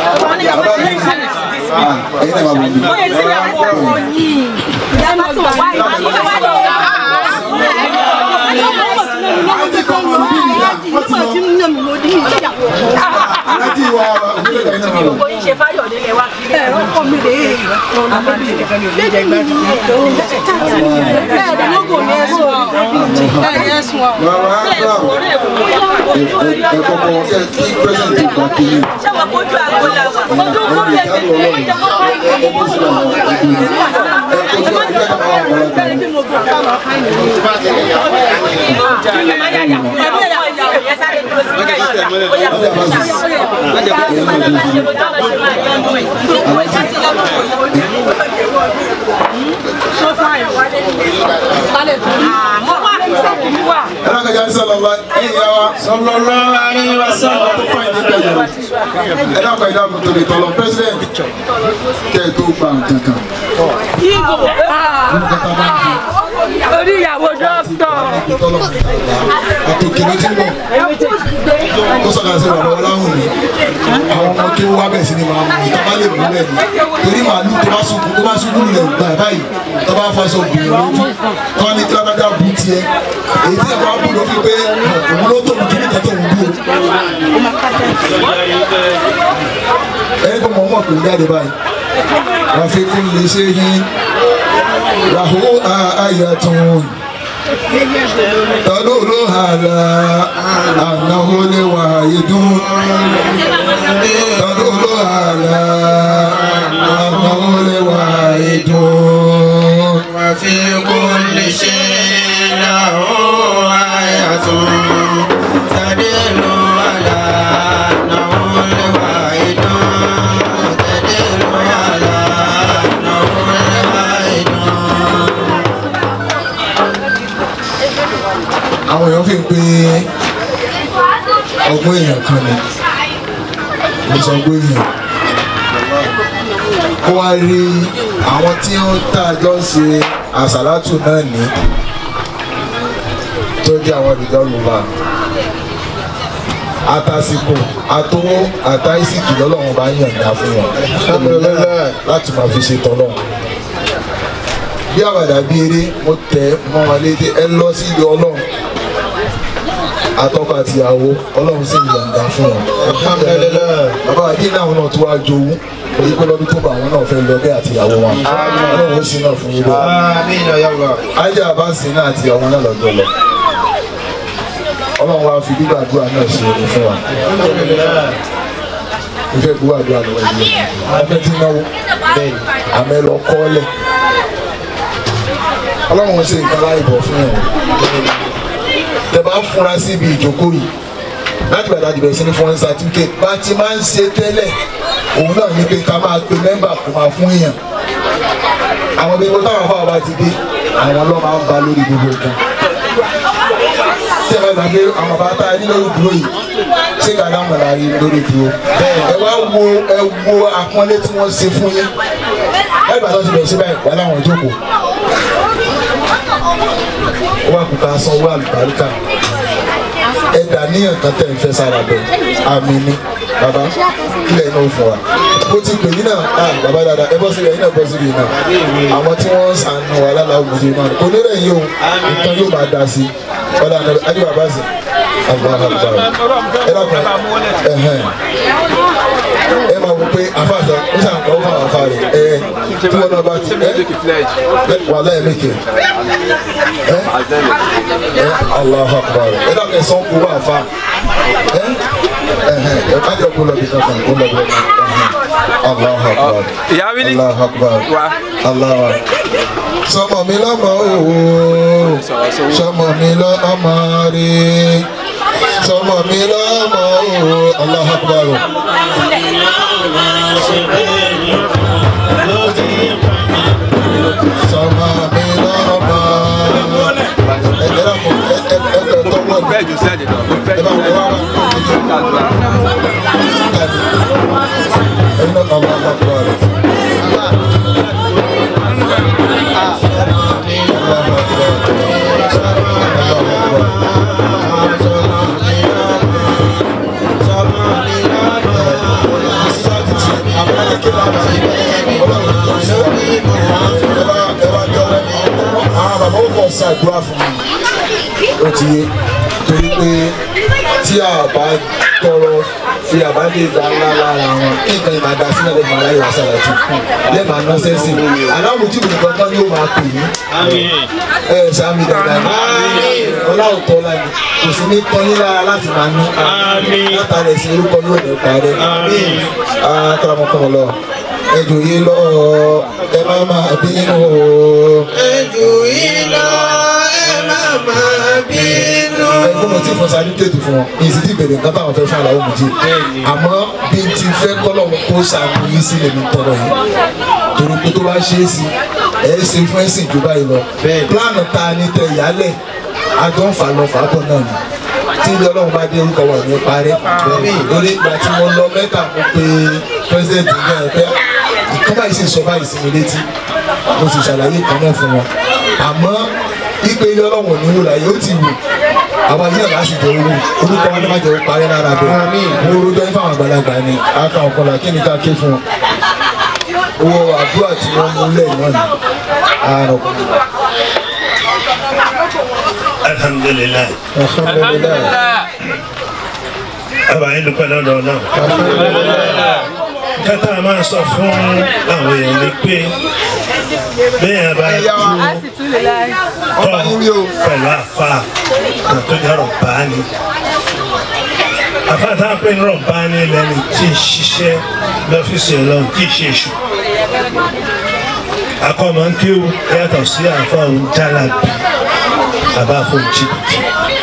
Bàbá mi, ẹ̀yin náà máa bọ̀ mí. Thank you. alájí wa òbílẹ̀ kan náà wà. ṣe fáyọ̀ nílé wa fi lé ẹ̀rọ kọ́ mi lè é bẹ́ẹ̀ ni lógo ni ẹ̀sùn wa bẹ́ẹ̀ ni ẹ̀sùn wa. bàbá àgbà ẹ kọ́kọ́ kẹ́ kí pẹ́sẹ̀ntì gbà kí yín. ṣé wàá kojú àgbo la wà ojú kó lè fi lè é jẹ́ kó fáyọ̀ ní ìlú bẹ́ẹ̀ ni mo gbọ́ ká máa fáyọ̀ ní ìlú. ẹ náà kẹjá sọlọ́lá ẹ̀yìn yá wa. sọlọ́lá ẹ̀yìn wa sọlọ́ tó fà ní kẹjọ. ẹ náà kẹjá kò tó lè tọ́lọ president kẹ́ ẹ tó gba nǹkan kan. oníyàwó dókítà. àtòkè ló ti ń bọ̀ ó sọ̀rọ̀ sí bàbá ọláhùn mi àwọn ọmọ kí wọ́n wá bẹ̀ sí ni màá mú ìtọ́ bá lè mú bẹ́ẹ̀ ni torí màálù tó bá ṣubú tó bá ṣubú lulẹ̀ gbà báyìí tó bá faṣọ bìrì lójú tó wá ní tí wọ́n bá bú tiẹ̀ èyí tí ẹ̀kọ́ bú ló fi pé òun ló tóbi jù nígbà tó ń bú o. ẹni tó mọ̀ ọmọ kò ń jáde báyìí ràfikún lè ṣe yín ràhó àyàtún tọ́lúlú àlà ànáwó lè wà ìdún tọ́lúlú àlà ànáwó lè wà ìdún. وفي كل شيء له آية تدل على أنه الواحد تدل على أنه الواحد àwọn èèyàn fi ń pe ọgbọ́n èèyàn kan ni mo sọ ọgbọ́n èèyàn kó wá rí àwọn tí ó ń tà jọ ń ṣe àṣàlátù náà ní tó jẹ́ àwọn ìdánwò àtàsìkò àtowó àtàìsìkì lọ́lọ́run bá yànjá fún wọn láti máa fi ṣe tọ́lọ́run bí àwàdà bí eré mo tẹ mọ́ wọn létí ẹ lọ sí ilé ọlọ́run atọ́kọ àtìyàwó ọlọ́run sì yànjá fún wọn. bàbá àdín náà náà tó wá jowú èyí pé lọ́dún tó bá àwọn náà fẹ́ lọ bẹ́ẹ̀ àtìyàwó wọn ọlọ́run ó sì náà fún yín bẹ́ẹ̀. آمين يا الله ajá àbáṣe náà àtìyàwó náà lọ́jọ́ lọ ọlọ́run wa fi gbígbàdúrà náà ṣe omi fún wa ìfẹ́ gbígbàdúrà lọ́wọ́ yìí amẹ́ tí náwó amẹ́ lọ kọ́lẹ̀ ọlọ́run ṣe nǹkan láì bọ̀ fún ẹ̀ tẹ bá fúnra síbi ìjókòó yìí láti bàtà jùlọ sí ní fún ẹ̀ certificate bá ti máa ń ṣe tẹ́lẹ̀ òun náà ní pé ká máa pe mẹ́mbà kó máa fún èèyàn àwọn ibi ìwọ táwọn afáwọn bá ti dé àwọn lọ́ máa ń ba lórí gbogbo nǹkan tí ẹ bá gbàgbé àwọn bá tá a ní lórí dúró yìí ṣé ká dáhùn ọ̀la rí lórí dúró ẹ wá wo ẹ wo àpọ́nlé tí wọ́n ṣe fún yín ẹ bá tó ti bẹ̀rẹ̀ sí báyìí wà láwọn ìjókòó ó wà kúta sanwó àlùbáríkà ẹ dà níyàn kan tẹ̀ ń fẹ́ sára bẹ̀ àmì ni bàbá kílẹ̀ iná fún wa bó ti pè yín náà ah bàbá dada ẹ bọ́ síbi ẹ̀yin náà bọ́ síbi náà àwọn tí wọ́n ń sànù wà lálàá òmùdí náà kò ní rẹ̀ yín o nǹkan yóò máa da sí i ọ̀dà àná adé bàbá sí àgbà àgbà ẹ dàpọ̀ ẹ̀hẹ́n ẹ máa wọ pé àfàṣà ó sàn kọ́ fún àwọn afá rẹ̀ ẹ tí wọ́n náà bá ti ẹ wà láyé mékè ẹ ẹ Allahu Akbar ẹ dàpọ̀ ẹ sọ́n kó wà fà ẹ ẹ̀hẹ́n ẹ má jẹ́ kó lọ bí kankan kó lọ bí kankan Allahu Akbar Allahu Akbar Allahu Akbar sọmọ mi lọmọ òwò sọmọ mi lọmọ rí sọmọ mi lọmọ òwò Allahu Akbar. sọmọ mi lọmọ ẹ ẹ dàpọ̀ ẹ ẹ ẹ ẹ tọwọ́ ẹ ẹ bá wọ wá wá ẹ ní Allahu Akbar. ṣàdúrà fún mi ó ti yé torí pé tí a bá tọrọ fi àbádé ìgbà ńlá lára wọn kí nǹkan ìmọ̀ àdá sílẹ̀ lè máa ráyè wàsá láti lẹ́ẹ̀ma ná sẹ́sì aláwọ̀ ojú mi nìkan tán ni ó máa pè mí ẹ ẹ sàmì dáadáa ní ọláwọ̀ tọ́ la ni kò sí ní tán yín lára láti máa ní látàrí ẹ̀sìn orúkọ ní òní parẹ́ akọ́lámọ́kọ́ lọ ẹjọ́ yé lọ ẹ má máa bínú o. ẹjọ́ yé lọ ẹ má máa bínú. ẹgbẹ́ mo ti fọ sáré tètè fún wọn ní ìsìtì ìbèrè nǹkan táwọn fẹ́ fún àlàó méjì àmọ́ bí n ti fẹ́ kọ́lọ̀ kó sàmì yìí sí lèmi tọrọ yìí torí pé tó bá ṣe é sí ẹ ẹ ṣe fún ẹsìn jù báyìí lọ pílánù ta ni tẹ ìyálẹ̀ àjọ ń fà lọ fà bọ̀ náà ni tí ilé ọlọ́run bá dé orúkọ wà ní parẹ́ lórí ìgbà tí mo lọ mẹ́ta mo pe pírẹsidẹ́ntì náà pé ìkan báyìí sì sọ báyìí sí mi létí mo sì ṣàlàyé kan náà fún wọn àmọ́ ipe ilé ọlọ́run ò ní wúlò ayé ó ti wù àwọn ayé àbá sì jẹ owó orúkọ wọn ní má jẹ owó parẹ́ lára bẹ́ẹ̀ mo rojọ́ ní fáwọn àgbàlagbà ni aka ọ̀kọ́lá kí ni ká ké fún wọn owó àdúrà tí wọ́n mú lẹ́yìn náà ni àrùn alhamdulilayi alhamdulilayi àbá yín dúpẹ́ lọ́dọ̀ náà. kátà máa sọ fún àwọn èèyàn ni pé bẹ́ẹ̀ bá tú tọ́ pẹ̀lú àfa kan tó jẹ́ rọ̀báni. àfa tá a pè ní rọ̀báni lẹ́ni tí ń ṣiṣẹ́ lọ́fíìsì ọlọ́run tí ì ṣe èṣù. akọ́mọ ń kéwù yàtọ̀ sí àfa òun jálàbí bàbá fún jìbìtì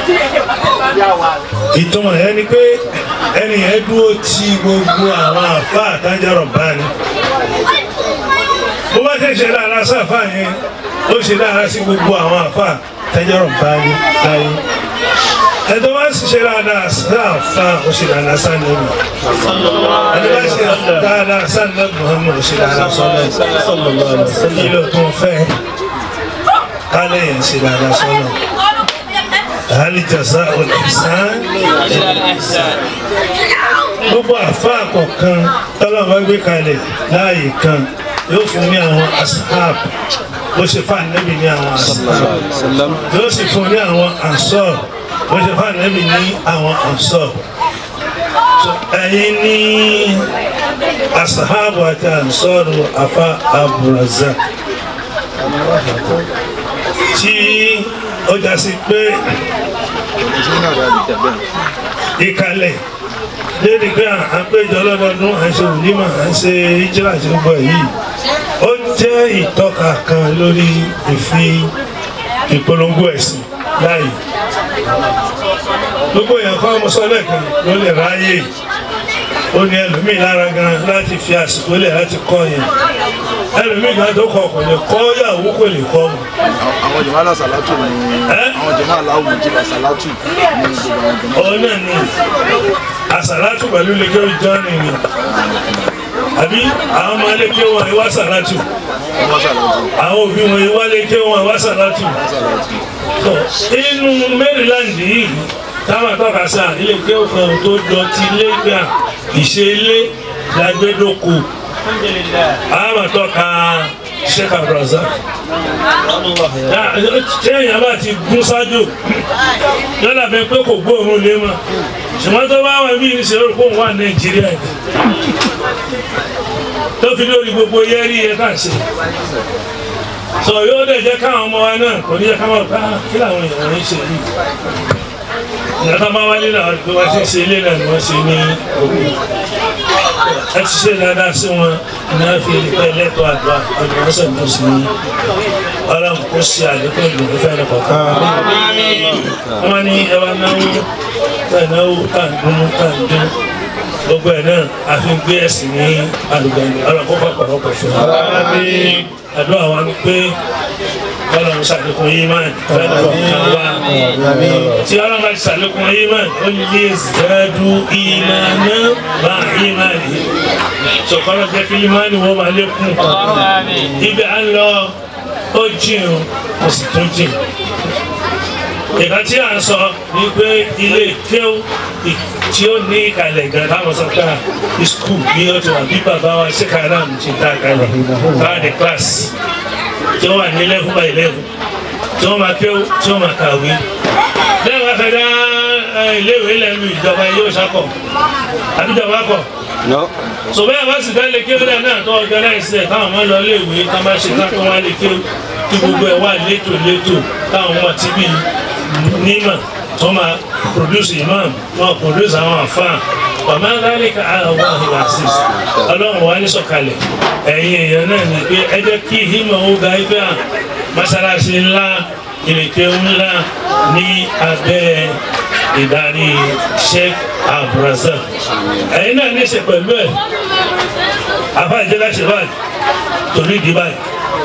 ìtumọ̀ yẹn ni pé ẹni yẹn dúró ti gbogbo àwọn àfa àtàjọrọ̀ báni bó bá ṣe ṣe dáadáa sí àfa yẹn ó ṣe dáadáa sí gbogbo àwọn àfa àtàjọrọ̀ báni láyé ẹni bá sì ṣe dáadáa sí àfa ó ṣe dáadáa sí ànábì ẹni bá ṣe dáadáa sí ànábì Muhammad ó ṣe dáadáa sọ́nà kí ló tún fẹ́ kálẹ̀ yẹn ṣe dáadáa sọ́nà. هل جزاء الإحسان إلا الإحسان gbogbo àfáà kọ̀ọ̀kan tọ́lọ́mù bá gbé kalẹ̀ láàyè kan yóò fún ní àwọn ashab bó ṣe fà nẹ́bì ní àwọn ashab yóò sì fún ní àwọn ansor bó ṣe fà nẹ́bì ní àwọn ansor ẹ̀yin ní ashab àti ansor afa aburazak tí ó já sí pé ìkàlẹ̀ lédi pé à ń péjọ lọ́dọọdún à ń ṣe ònímọ̀ à ń ṣe ìjìlá àti gbogbo yìí ó jẹ́ ìtọ́ka kan lórí ìfi ìpolongo ẹ̀sìn láàyè gbogbo èèyàn kan mo sọ lẹ́ẹ̀kan ló lè ráyè ó ní ẹlòmíì lára gan láti fi àsìkò lẹ̀ láti kọ́ yẹn ẹlòmíì gan tó kọ kò lè kọ́ yàwó kò lè kọ́ mọ́. àwọn jọ̀mọ́ alásàlátù ni àwọn jọ̀mọ́ aláwọ̀ méjìlá sàlátù ní gbogbo àwọn jọ̀mọ́. òun náà ni àsàlátù pẹ̀lú lẹ́kẹ́ ìjọ́ni ni àbí àwọn ọmọ lẹ́kẹ́ wọn ìwá sàlátù àwọn òbí wọn ìwá lẹ́kẹ́ wọn ìwá sàlátù inú Maryland yìí táwọn àtọ́ka sáà ilé kẹ́kọ̀ọ́ tó dọ̀tí lẹ́gbà ìṣe ilé lágbẹ́dọ́kọ̀ àwọn àtọ́ka Sheikh Abdulrazak téèyàn bá ti gún ṣáájú yálà bẹ pé kò gbóòórùn lé mọ́ ṣùgbọ́n tó bá wà bí ìṣe lórí kó wà Nàìjíríà ni tó fi lórí gbogbo yẹ́rí yẹ ká ṣe sọ yóò dẹ̀ jẹ́ káwọn ọmọ wa náà kò ní yẹ ká máa bá kí làwọn èèyàn ń ṣe yìí ìyàtọ̀ máa wálé náà pé wọ́n ti ṣe ilé náà ni wọ́n ṣe ní òkú ẹ ti ṣe dáadáa sí wọn ní wọ́n fi pẹ́ lẹ́tọ̀ọ́ àdúrà ọdún wọn sẹ̀ tó sí ní ọlọ́run kó ṣe àlékún ìdùnnú fẹ́ ní kọ̀ọ̀kan. wọ́n ní ẹ wá náwó tá ì náwó tá ì dúnú tá ì dún gbogbo ẹ̀ náà a fi ń gbé ẹ̀sìn ní àlùbẹ̀ni ọlọ́run kó pàpàrọ̀pọ̀ fún wa. àdúrà wa ni pé ọlọ́run ṣàlékún yìí máa fẹ́ kọ̀ọ̀kan wá tí ọlọ́run bá ti ṣàlékún yìí máa ó lè zẹ́dú ìmọ̀nà bá ìmọ̀nì sọ̀kọ́lọ́ jẹ́ kí ìmọ̀nì wọ́n máa lékún ibẹ̀ á lọ ó jìn ó sì tún jìn ìka tí à ń sọ ni pé ilé kéw tí ó ní ìkàlẹ̀ gan táwọn sọ pé ìskul bí ó ti wà bí bàbá wa ṣe kàrà mi ti dá kalẹ̀ káàdì kílàsì tí wọ́n wà ní eleven by eleven tí wọ́n máa kéw tí wọ́n máa kàwé lẹ́yìn wá fẹ́ dá iléèwé lẹ́nu ìjọba yóò ṣàkọ̀ àbíjọba kọ̀ sọ̀bẹ́ àbá sì dá lè kéwé lẹ́nu náà tó ọ̀gánáìsì ẹ̀ káwọn ọmọ lọ léèwé ká má ṣe ká kó wá lè kéwé kí gbogbo ẹ̀ wà létò létò káwọn ọmọ tí bí nímọ̀ tó máa produce imam wọn produce àwọn àfáà wàmà dálíkà àwọn ìwà àṣìṣe ọlọ́run wa ní sọ̀kalẹ̀ ẹ̀yin èèyàn náà ní pé ẹ jẹ́ kí ìhìmọ̀ ó ga ibẹ̀ à mọ́sálásí ńlá ìrèké ńlá ní abẹ́ ìdarí sheikh abdulrasaq ẹ̀yin náà ní í ṣe pẹ̀lú ẹ̀ afa ìjẹ́ká ṣe báyìí torí ìdí báyìí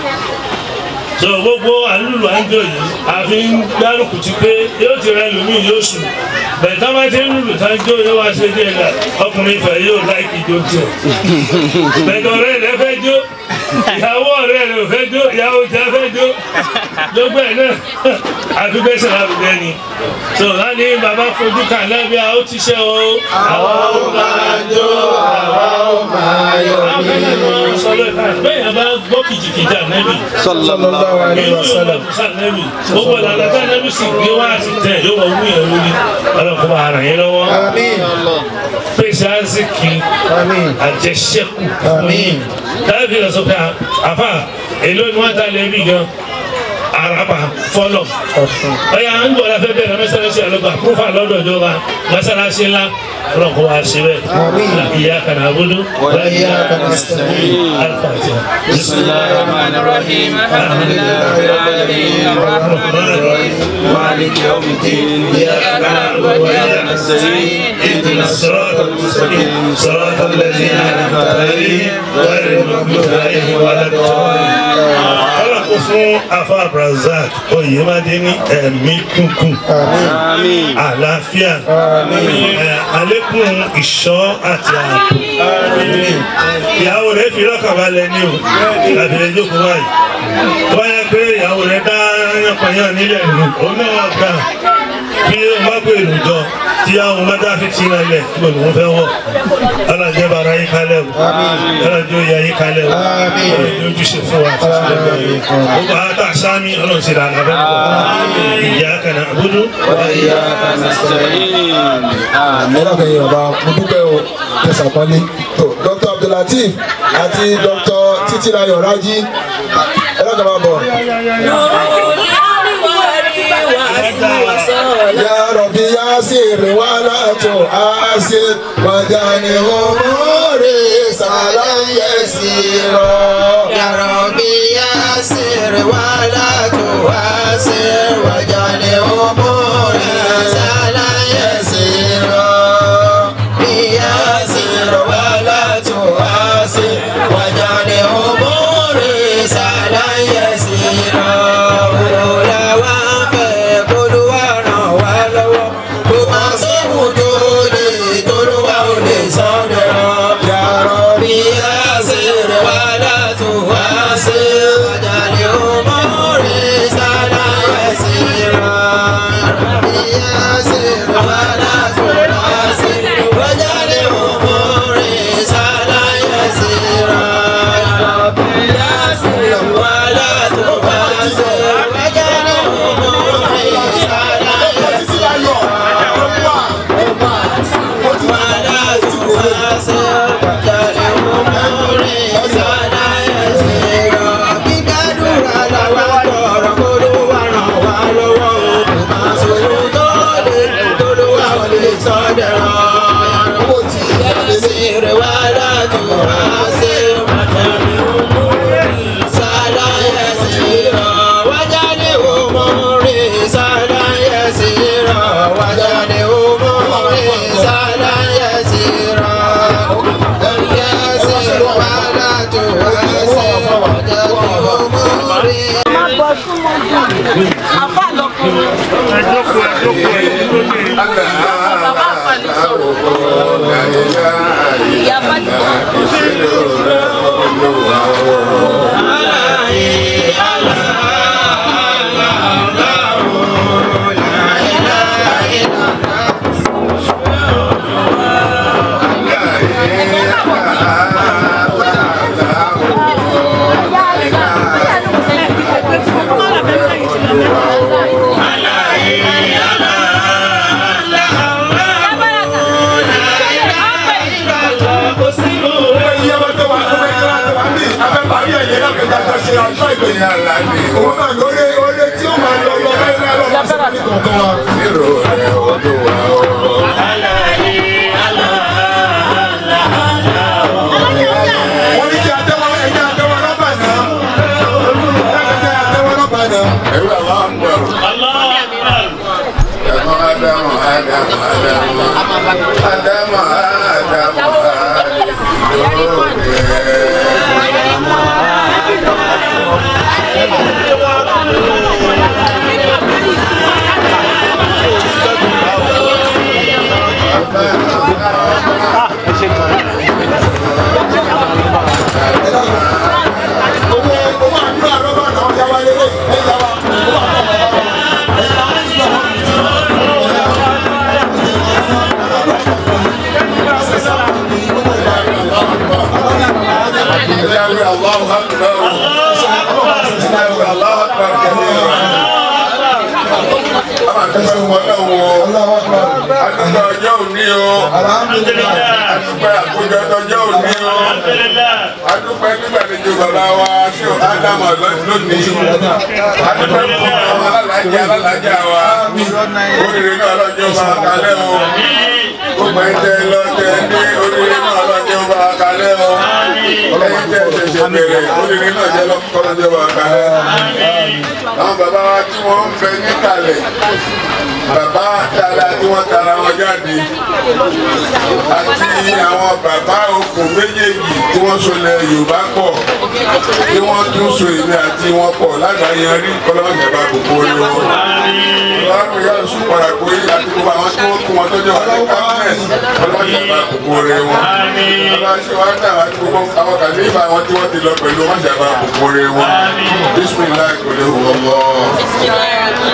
so gbogbo àlùlù àńjọ yìí àfi ń gbárùkù ti pé yóò ti rẹ lómìn yóò sùn bẹ̀ẹ̀ tá bá ti ń lùlù tá jó yóò wá ṣe díẹ̀ la ọkùnrin ìfẹ́ yóò láìkì jó tiẹ̀ bẹ̀ẹ̀ ọ̀rẹ́ rẹ fẹ́ jó ìyàwó ọ̀rẹ́ rẹ ò fẹ́ jó ìyàwó tẹ fẹ́ jó gbogbo ẹ̀ náà àfi bẹ́ẹ̀ sọ̀rọ̀ àbùdẹ́ ni so láti bàbá fojú kan lábí a ó ti ṣe o. àwa ó máa jó àwa ó máa yọ̀ ní. bẹ́ẹ̀ yẹn bá gbọ́ kìjìkìjì ànẹ́bì sallallahu alaihi wasallam. sànẹ́bì gbogbo ìlànà tí ànẹ́bì sì gbé wá sí tẹ̀ yóò wọ wú yẹn lórí ọlọ́kùnrin bá ara yẹn lọ́wọ́. àmín. pèsè àzìkì àmín. àjẹsẹ́kù. àmín. dábì lọ sọ pé àfà èló ni wọ́n ta lẹ́bí gan araba fọlọ ọyà ń bọ̀ láfẹ́ bẹ̀rẹ̀ mẹ́sàlásí àlọ́gbà kúfà lọ́dọ̀ ìjọba mẹ́sàlásí ńlá ọlọ́kọ̀ wa ṣe bẹ́ẹ̀ ìyá kana abudu wa iyyaka nasta'in. alifatiha. bisimilahi rahman rahim alhamdulilayi rabbil alamin rahman rahim maliki yawmiddin iyyaka na'budu wa iyyaka nasta'in اهدنا الصراط المستقيم صراط الذين انعمت عليهم غير المغضوب عليهم ولا الضالين kọ́lá kó fún afa brazak oyèmádé ní ẹ̀mí kúnkún àlàáfíà àlékún ìṣọ́ àti ààbò ìyàwó rẹ̀ fi lọ́kàn balẹ̀ ní o láti lè jókòó báyìí tó bá yẹ pé ìyàwó rẹ̀ dá yánpọnyán nílẹ̀ nù òun náà wà gbà bí o má pè lùjọ tí àwọn mọ́tà fi ti rán lẹ̀ kí ló ń fẹ́ wọ̀ alájẹ́ bara yín kalẹ̀ o alájẹ́ òye yín kalẹ̀ o alájẹ́ ojúṣe fún wa àti sílẹ̀ bẹ́ẹ̀ gbogbo àtà sámi ọlọ́run ti rà lábẹ́ bọ̀ ìyá kana abudu wa iyyaka nasta'in ẹ̀rọ kẹyìn ọba mo dúpẹ́ o tẹ̀sán pọ́nlé tó dr abdulateef àti dr titilayo raji ẹ̀rọ kẹyìn ọba bọ̀. يا ربي ياسر ولا تؤاسر وجعل أموري سهلا يسيرا يا ربي يسر ولا تؤسر واجعل أموري سهلا يسيرا يسر ولا تؤسر واجعل أموري سهلا يسيرا ولا وافق قل وانا ولو كما سمتوا لي تلوى لصدرا يا ربي يسر ولا تؤسر واجعل أموري سهلا يسيرا يسر ولا تؤسر واجعل أموري سهلا يسيرا يا ربي يسر ولا تؤسر واجعل أموري سهلا àfa lọkùnrin. bàbá àfàlì sọ̀rọ̀. ìyá fatima. Allah kọ̀ọ̀kan wa. Nírò rẹ̀ olúwa o. wọ́n ní kí àtẹ́wọ́ ẹ̀jẹ̀ àtẹ́wọ́ rọ́bà náà. ẹ̀jẹ̀ àtẹ́wọ́ rọ́bà náà. Ẹ̀rú àwọn àgbọ̀rọ̀. Ẹ̀mọ́ Ádámù Ádámù Ádámù. Ádámù Ádámù Ádámù. owó owó àdúrà rọ́bà náà ọ̀yá wa lélẹ̀ ẹ̀yà wa owó àdúrà rọ́bà náà ẹ̀yà wa ti gbà wọ́n. Ẹ̀yà wí Allahu Akbar. Ẹ̀yà wí Allahu Akbar kẹ́lẹ́. Àwọn àtẹ́sẹ̀ wọn náà wọ. Allahu Akbar. Adúgbò ọjọ́ òní o. alhamdulilayi. Adúgbò àkójọ ọjọ́ òní o. Adúgbò nígbàlejò bàbá wa ṣé o Ádámù lónìí. Adúgbò fún àwọn alálàájá alálàájá wa. Oríire náà lọ́jọ́ bá a kalẹ̀ o. Gbogbo ẹ̀ tẹ lọ tẹ ní oríire náà lọ́jọ́ bá a kalẹ̀ o. Ẹyin tẹ ṣẹ̀ṣẹ̀ bẹ̀rẹ̀ oríire náà jẹ́ lọ́jọ́ bá a kalẹ̀. Àwọn bàbá wa tí wọ́n ń bẹ níkàlẹ̀ bàbá dáadáa tí wọ́n tara wọn jáde àti àwọn bàbá okùn méjèèjì tí wọ́n sọlẹ̀ Yorùbá pọ̀ tí wọ́n tún so èmi àti wọn pọ̀ lágbàáyanrí kọ́lọ́mọ̀jẹ̀ bá gbogbo orí wọn. ọlọ́run yóò sùn padà pé àti gbogbo àwọn tí wọ́n kún wọn tó jẹ́ wà ní kábínẹ̀tì kọ́lọ́mọ̀jẹ̀ bá gbogbo orí wọn. ọlọ́run wá dà wá tí gbogbo àwọn kàlífà wọn tí wọ́n ti lọ pẹ̀lú mọ̀jẹ̀ bá gbogbo orí wọn. bísímìlá kò lè wọ̀ wọ́.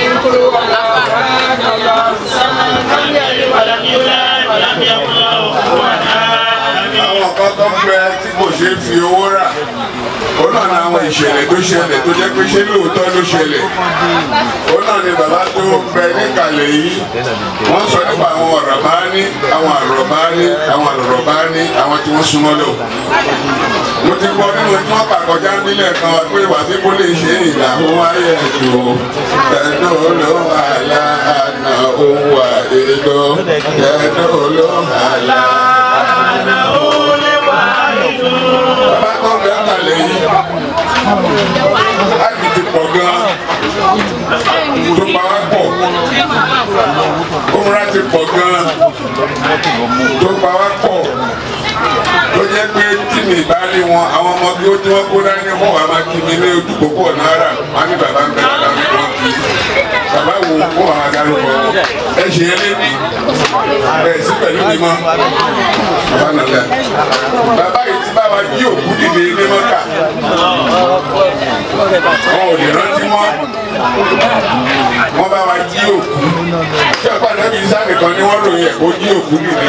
àwọn kan tó ń bẹ tí kò ṣe é fi owó rà ó náà ní àwọn ìṣẹ̀lẹ̀ tó ṣẹlẹ̀ tó jẹ́ pé ṣé lóòótọ́ ló ṣẹlẹ̀ ó náà ní bàbá tó ń bẹ níkàlẹ̀ yìí wọ́n sọ nípa àwọn ọ̀rọ̀ bá ní àwọn àrọ̀ bá ní àwọn àrọ̀ bá ní àwọn tí wọ́n súnmọ́ lò mo ti gbọ́ nínú tí wọ́n pàkọjá nílẹ̀ kan pé wàsí kó lè ṣe ìlà òun ayé ẹ̀dùn ẹ̀dùn ló wà láàánà òun wà èlò ẹ̀dùn ló wà láàánà bàbá kan bẹ àkàlẹ̀ yìí láti ti pọ̀ gan tó pa wá pọ̀ òmùra ti pọ̀ gan tó pa wá pọ̀ tó jẹ́ pé tí mi bá rí wọn àwọn ọmọ kí ó tí wọ́n kó dání wọn wà máa kí mi ní ojú pópó náírà wọn ní bàbá ń bẹ bàbá mi wọn kí bàbá wo wọn wà dárúkọ ẹ ṣe é lébi ẹ sí pẹ̀lú mi mọ́ bàbá nàlẹ́ bàbá yìí ti bá wa jí òkú dìde ní mọ́kà wọn ò lè rántí mọ́ wọ́n bá wa jí òkú ṣé ọ̀pá nàbí sáà kan ni wọ́n ròyìn ẹ̀ kó jí òkú dìde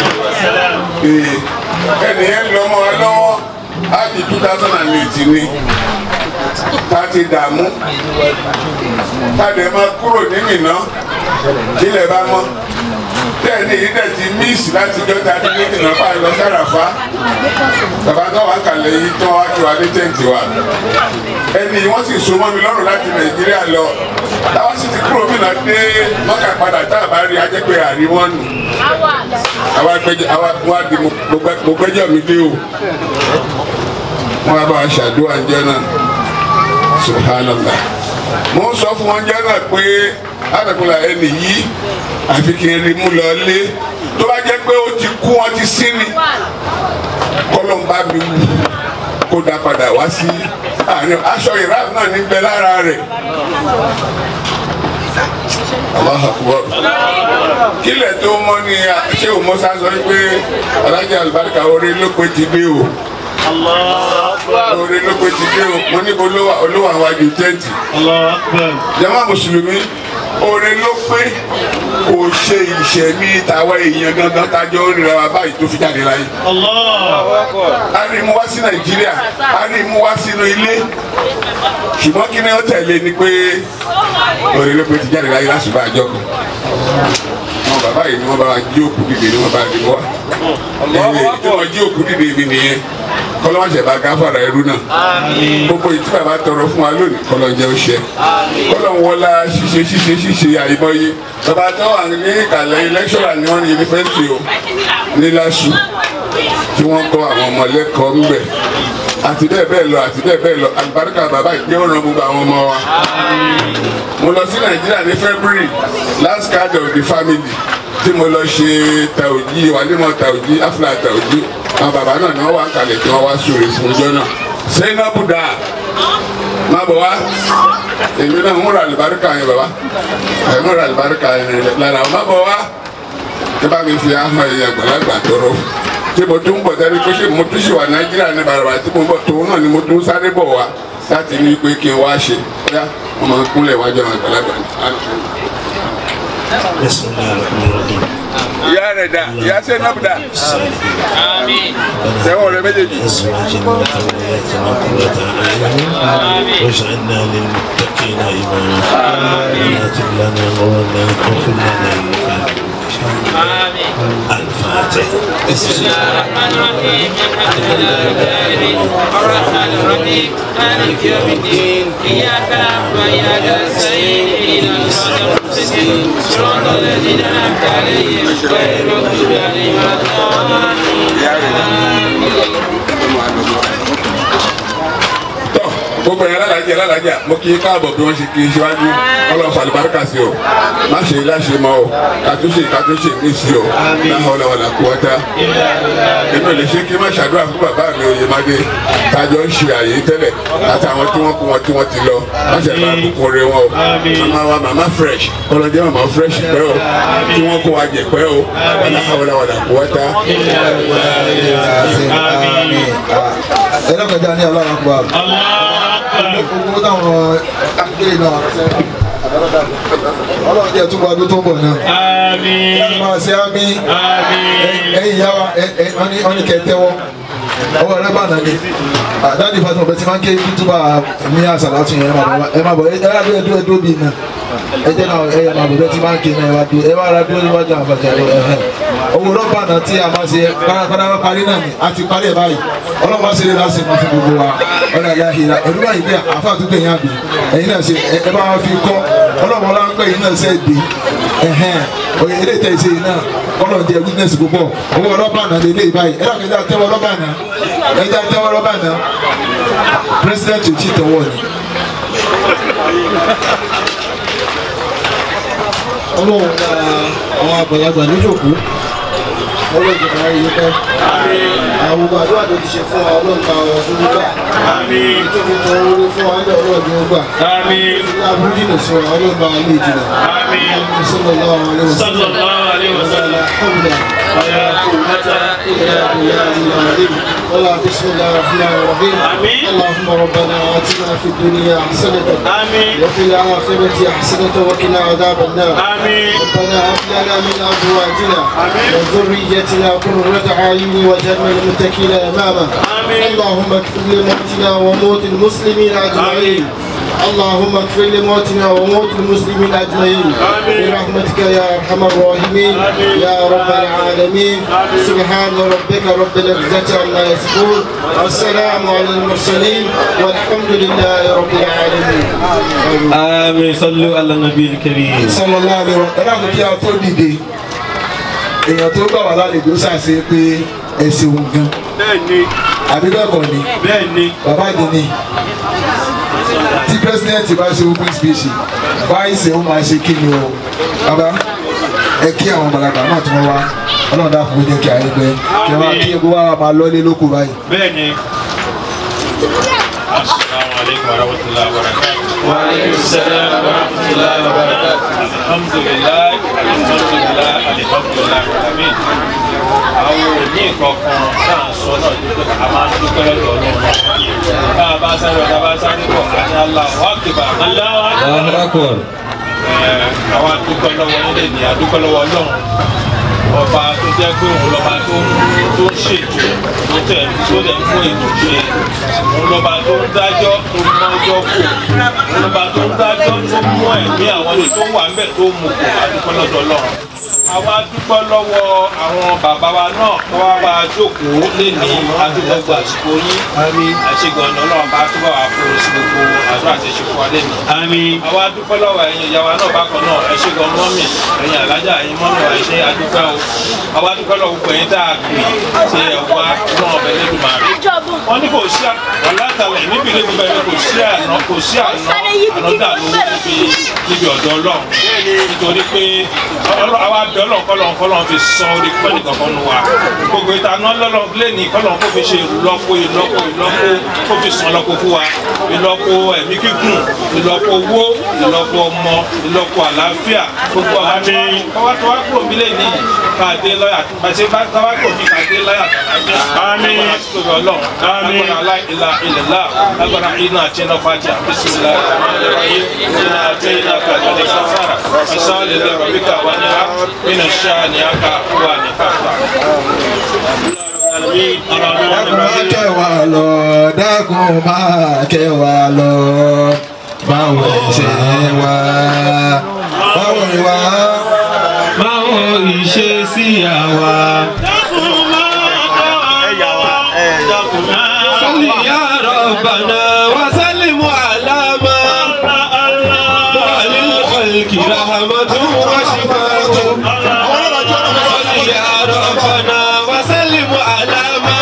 ẹnì yẹn lọ mọ́ wa lọ́wọ́ láti two thousand and eight ni ta ti dààmú ta dẹ̀ máa kúrò ní Mínà kílẹ̀ bá mọ́ tẹ́ẹ̀ni yìí dẹ̀ ti míìsì láti jọ́ ta ní ní Mínà bá lọ sáràfá bàbá tó wà kàlẹ́ yìí tó wá kí wa ní tẹ́ǹtì wa ẹni wọ́n sì so mọ́ mi lọ́rùn láti Nàìjíríà lọ táwa sì ti kúrò Mínà dé mọ́kà padà tá a bá rí ajẹ́pẹ́ àríwọ́n nù àwa gbẹjọ àwa wá di mo gbẹjọ mi dé o wọn bá a ṣàdúrà jẹ náà subhanallah mo ń sọ fún wọn jẹ náà pé àtàkùnlà ẹnì yìí àfi kí n rí mú lọ lé tó bá jẹ́ pé ó ti kú wọn ti sí ni kọlọmbà mi wù kó dá padà wá sí àárín aṣọ ìráàbù náà níbẹ̀ lára rẹ̀. Allahu Akbar. kílẹ̀ tó mọ́ ni ṣé o mọ́ sá sọ pé alájà àlùbáríkà orí ló pé ti dé o orí ló pé ti dé o mo ní olówó àwọn àjò tẹ́ǹtì. jàmá mùsùlùmí orí ló pé kò ṣe ìṣẹ̀mí tàwa èèyàn gangan tájọ́ ń rira wa báyìí tó fi jáde láyé. a rí mú wá sí nàìjíríà a rí mú wá sínú ilé ṣùgbọ́n kí ni ó tẹ̀lé ni pé orí ló pé ti jáde láyé lásùbà àjọ kan wọn bàbá yìí ni wọn bá jí òkú dìde ni wọn bá dìbò wa èyí tí wọn jí òkú dìde mi nìyẹn kọ́lọ́mọ̀ṣẹ̀ bá gáfàrà ẹrú náà gbogbo ìtí bàbá tọrọ fún wa lónìí kọ́lọ́njẹ́ ó ṣe kọ́lọ́nwọ́lá ṣíṣe ṣíṣe ṣíṣe àìmọye bàbá tó wà ní ìkàlẹ̀ lẹ́kṣọ̀rà ní wọn ní yunifásitì o ní LASU tí wọ́n kọ́ àwọn ọmọ lẹ́kọ̀ọ́ ńbẹ̀ àti bẹ́ẹ̀ bẹ́ẹ̀ lọ àti bẹ́ẹ̀ bẹ́ẹ̀ lọ àlùbáríkà bàbá ìgbé ọ̀ràn gbogbo àwọn ọmọ wa. mo lọ sí nàìjíríà ní february last card of the family tí mo lọ ṣe tàòjí wàlímọ̀ tàòjí afla tàòjí àwọn bàbá náà náà wà kalẹ̀ tí wọ́n wá sórí fún ọjọ́ náà zainabu da má bọ̀ wá èmi náà ń ra àlùbáríkà yẹn bàbá ẹ̀ ń ra àlùbáríkà yẹn lára má bọ̀ wá tí bá mi fi ahọ́n ẹ̀yẹ àgbàlagbà tọrọ tí mo tún bọ̀ sẹ́ni pé ṣé mo tún ṣì wà nàìjíríà ní bàràbà tí mo bọ̀ tòun náà ni mo tún sáré bọ̀ wá láti ní pé kí n wá ṣe bóyá wọ́n máa ń kúnlẹ̀ wájú àwọn àgbàlagbà ni. ìyá rẹ̀ dà ìyá sẹ́nàbù dà sẹ́wọ̀n rẹ̀ méjèèjì. واجعلنا للمتقين إماما ولا تبلنا غرنا واغفر لنا إنك الفاتح بسم الله الرحمن الرحيم الحمد لله رب العالمين الرحمن الرحيم مالك يوم الدين اياك نعبد واياك نستعين اهدنا الصراط المستقيم صراط الذين انعمت عليهم غير المغضوب عليهم ولا gbogbo yẹn lálàjẹ lálàjà mo kí i káàbọ̀ bí wọ́n ṣe kí i síwájú ọlọ́run fàlùbáríkà sí o má ṣe láṣẹ mọ́ o kàtúnṣe kàtúnṣe mí sí o láhùn ọlọ́wọ́ là kú wọ́tá èmi ò lè ṣe kí n má ṣàdúrà fún bàbá mi Oyèmádé tájọ ń ṣe àyè tẹ́lẹ̀ àtàwọn tí wọ́n kú wọn tí wọ́n ti lọ má ṣe bá kúkú rẹ wọn o màmá wa màmá fresh ọlọ́jẹ́ màmá fresh pẹ́ o tí wọ́n kó wa jẹ pẹ́ o láhùn ọlọ́wọ́ là kú wọ́tá. ẹ lọ́kọ̀ọ́jà ní ọlọ́run àkùbà gbogbo táwọn akéde náà ọlọ́run jẹ́ túbọ̀ ọdún tó ń bọ̀ náà. àmín. ẹ máa ṣe àmì. àmín. ẹ̀yin ìyá wa wọ́n ní kẹ́ tẹ́wọ́ ọwọ́ rẹ bá nàní dáàdi fatima bẹ́ẹ̀ ti máa ń ké túbà ní àṣàlátù yẹn ẹ máa bọ̀ ẹ rà dúró dúró dúró bíi náà ẹ jẹ́ náà ẹ máa bọ̀ bẹ́ẹ̀ ti máa ń ké náà ẹ wá dúró ẹ wá rà dúró níwájú àwọn àfàkẹ́ ẹ̀hẹ́ owó rọ́bà náà tí a máa ṣe kárakára bá parí náà ni a ti parí ẹ̀ báyìí ọlọ́mọ ṣe lè láti máa fún gbogbo wa ọ̀nà ìyá ìlà ẹ̀rú báyìí bí àfa àtúntò yẹn àbí ẹ̀yin náà ṣe ẹ bá wọn fi kọ́ ọlọ́mọ ọlọ́mọ yìí náà ṣe dé ẹ̀hẹ́n òye ilé tẹ̀ ṣe yìí náà kọ́lọ̀ jẹ́ witness púpọ̀ owó rọ́bà náà lè lé báyìí ẹ̀rọ kẹjá tẹ́wọ́ rọ́bà náà ẹ̀já tẹ́wọ́ rọ́bà náà president ò tí tọwọ́ ni. ọlọ́run gba àwọn àgbàlagbà níjòkó ọlọ́run ti máa yí pẹ́ àwọn gbogbo àdúrà tó ti ṣe fún wa ọlọ́run ta ọ̀rọ̀ fún gbígbà tó fi tọ orí fún wa ọlọ́run ọlọ́run tó gbà láàbù jìnnà sí wa ọlọ́run bá lè jìnnà sallallahu alaihi wasallam sallallahu alaihi wasallam alhamdulillah ولا قوة إلا بالله العظيم والله بسم الله الرحمن الرحيم اللهم ربنا آتنا في الدنيا حسنة آمين وفي الآخرة حسنة وقنا عذاب النار آمين ربنا هب لنا من أزواجنا وذريتنا قرة أعين واجعلنا للمتقين إماما اللهم اغفر لموتنا وموت المسلمين أجمعين اللهم اغفر لموتنا وموت المسلمين اجمعين برحمتك يا ارحم الراحمين يا رب العالمين سبحان ربك رب العزه عما يصفون والسلام على المرسلين والحمد لله رب العالمين آمين صلوا على النبي الكريم sallallahu alaihi wa ẹ dákun kí a tó dìde èèyàn tó gbà wá lálejò ṣàṣe pé ẹ ṣeun gan bẹ́ẹ̀ni àbí bẹ́ẹ̀ kọ́ ni bẹ́ẹ̀ni bàbá àdìní tí president bá ṣe open speech vice ó máa ṣe kí ni o bàbá ẹ kí àwọn balàgbà náà tí wọ́n wá ọlọ́run dákun ó jẹ́ kí ayé gbẹ kí wọ́n kí egbò wa máa lọ́lé lóko báyìí. bẹ́ẹ̀ni. Assalamu alaikum warahmatullahi wabarakatuh. Wa alaikum salam warahmatullahi wabarakatuh. Alhamdulillah, alhamdulillah, alhamdulillah, alamin. Àwọn òní kankan náà sọ náà ní pé a máa ń dúpẹ́ lọ́dọ̀ ọlọ́run náà. Bá a bá sáré ọ̀dà bá sáré bọ̀, a ní Allahu Akbar. Allahu Akbar. Àwọn adúpẹ́ lọ́wọ́ nílé ní adúpẹ́ lọ́wọ́ ọlọ́run ọba tó jẹ́ pé òun lọ́ba tó tó ń ṣètò tó tẹ̀ tó tẹ̀ ń fún ètò ṣe òun lọ́ba tó ń dájọ́ tó mú ọjọ́ kù òun lọ́ba tó ń dájọ́ tó mú ẹ̀mí àwọn ètò tó wà ńbẹ̀ tó mú kù àdúpẹ́ lọ́dọ̀ ọlọ́run àwa dúpẹ́ lọ́wọ́ àwọn bàbá wa náà tó wá bá a jókòó lẹ́ni adúgbògbò àsìkò yín àṣegànnà ọlọ́run bá túbọ̀ wá fún sí gbogbo àdúrà àti ìṣòfò wa lẹ́nu. àwa dúpẹ́ lọ́wọ́ ẹ̀yin ìyá wa náà bákan náà ẹ̀ṣẹ̀gàn mọ́mì ẹ̀yin alájà ẹ̀yin mọ́mì wa ẹ̀ṣẹ̀ adúpẹ́ o àwa dúpẹ́ lọ́wọ́ gbogbo ẹ̀yin tá a pè ṣe ẹ̀wá náà ọ̀bẹ lẹ́dùn màrí. wọ́n ní kò sí àlátàlẹ̀ níbi ilé gbogbo ẹ̀rọ kò sí àná kò sí àná ànádà lówó níbi níbi ọ̀dọ̀ ọlọ́run nítorí pé ọlọ́- àwa bẹ ọlọ́run kọ́lọ́run kọ́lọ́run fi san orí pẹ́ nìkan kan nu wa gbogbo ìtaná lọ́lọ́ lẹ́ni kọ́lọ́run kó fi ṣe ìlọ́po ìlọ́po ìlọ́po kó fi san lọ́po fún wa ìlọ́po ẹ̀mí gígùn ìlọ́po owó ìlọ́po ọmọ ìlọ́po àlàáfíà gbogbo àwọn tí wọ́n tó wá kúrò nílé ní káàdé lọ́yà pàṣẹ bá káwá kúrò ní káàdé lọ́yà tàlàfíà àmín ọlọ́run àmín agbára aláìlá ilẹ̀lá agbára iná àti iná fàájà bísímilá iná àti iná kàdé sáfàrà asálẹ̀ lẹ́rọ̀ bíkà wà ní wa nínú ṣáà ní aka wà ní káfà. dákun máa kẹwàá lọ dákun máa kẹwàá lọ báwo ṣe wá báwo wá. báwo ìṣe sí àwa. صل يا ربنا وسلم على ما وللخلق رحمة وشفاء صل يا ربنا وسلم على ما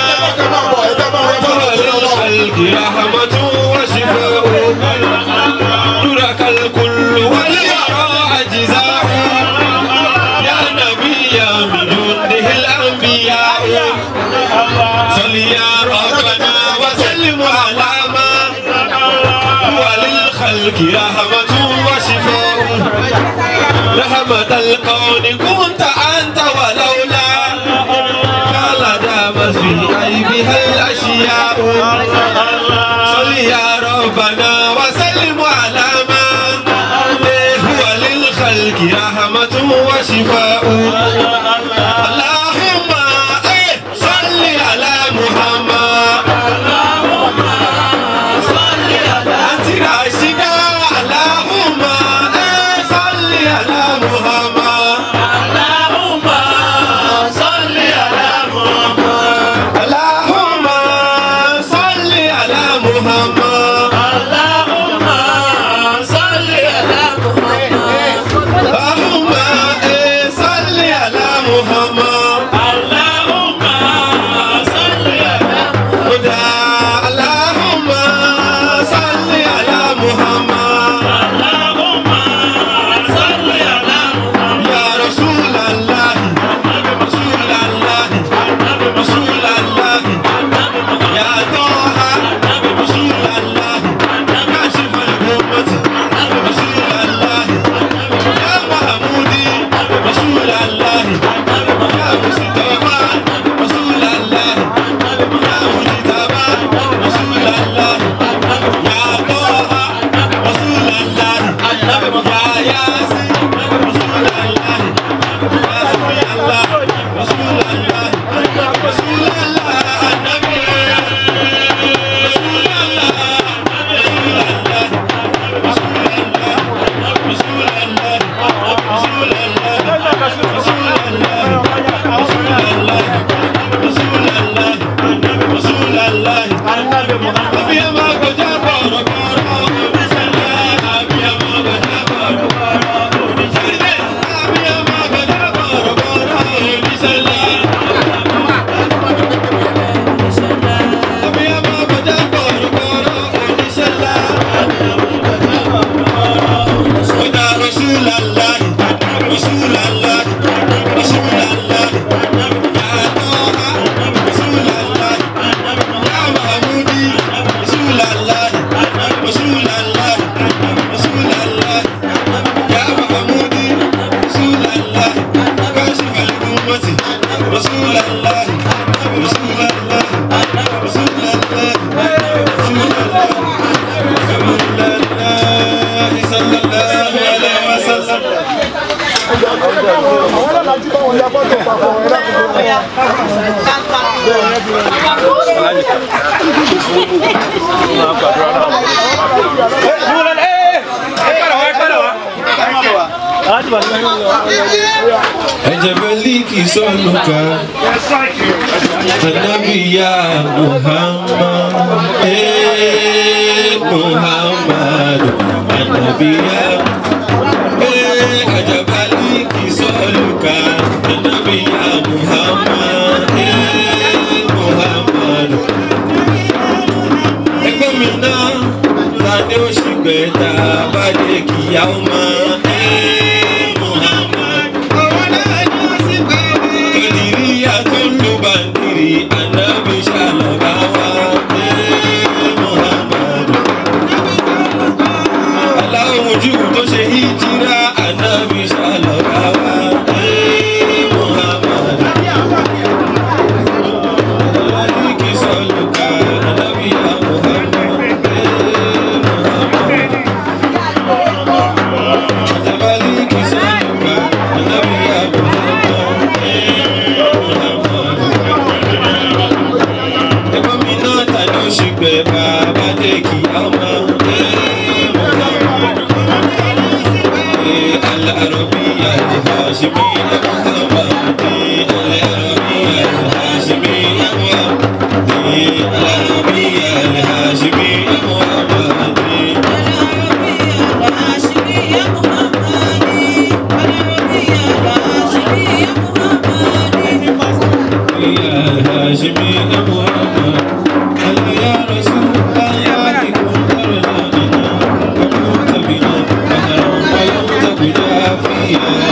وللخلق رحمة وشفاء ترك الكل والورى أجزاء يا نبي من جنده الأنبياء صل يا ربنا وسلم على ما وللخلق رحمة وشفاء رحمة الكون كنت أنت ولولا قال دامت في عيبها الأشياء صل يا ربنا وسلم على ما هو للخلق رحمة وشفاء اللهم إيه صل على محمد أنت راشدا اللهم إيه صل على محمد اللهم صل على محمد اللهم صل على محمد اللهم صل على محمد اللهم إيه صل على محمد اللهم صل على محمد اللهم صل على محمد اللهم صل على محمد يا رسول الله رسول الله رسول الله يا طه رسول الله كاشف الأمة رسول الله يا محمودي رسول الله يا مصطفى رسول الله يا مجتبى رسول الله يا طه رسول الله يا ياسين رسول الله يا سبحان الله رسول الله رسول الله النبي رسول الله رسول الله رسول الله رسول الله رسول الله رسول الله رسول الله رسول الله رسول الله النبي محمد أبي ما قد بارو بارو أبي ما قد بارو بارو أبي ما قد بارو بارو بسلام أبي ما قد بارو بارو بسلام ودا رسول الله رسول الله رسول الله يا طه رسول الله يا محمودي رسول الله رسول الله رسول الله يا محمودي رسول الله كاشف الأمة رسول الله رسول الله رسول الله رسول الله رسول الله صلى الله عليه وسلم ẹ Ajabaliki soluka Anabi ya Muhammad Eh Muhammad Anabi ya Eh Ajabaliki soluka Anabi ya Muhammad Eh Muhammad Ẹgbẹ́ mi náà ta ni ó ṣì gbẹ̀ta bá dé kíyà ó máa Eh Muhammad Kàdìríyà tó ń lo bàndìrì ànábì ṣàlọ́bà wá Eh Muhammad Aláwọ̀ mojú tó ṣe híjírà ànábì ṣàlọ́bà wá Eh Muhammad Aláwọ̀ sọ̀lùkà ànábì ya Muhammad Eh Muhammad Ajabaliki sọ̀lùkà ànábì ya Muhammad Eh Muhammad Ẹ̀gbọ́n mi náà ta ni ó ṣì gbẹ̀ bàbá dé kí á mọ̀ Eh Muhammad Eh Al-Arabiya al-Hashimiyya Muhammad Eh Al-Arabiya al-Hashimiyya Muhammad Eh Al-Arabiya al-Hashimiyya Muhammad يا هاشمي أبو أحمد هل يا رسول الله كنت رجاءنا وكنت بنا بهرا ويوم بجافيا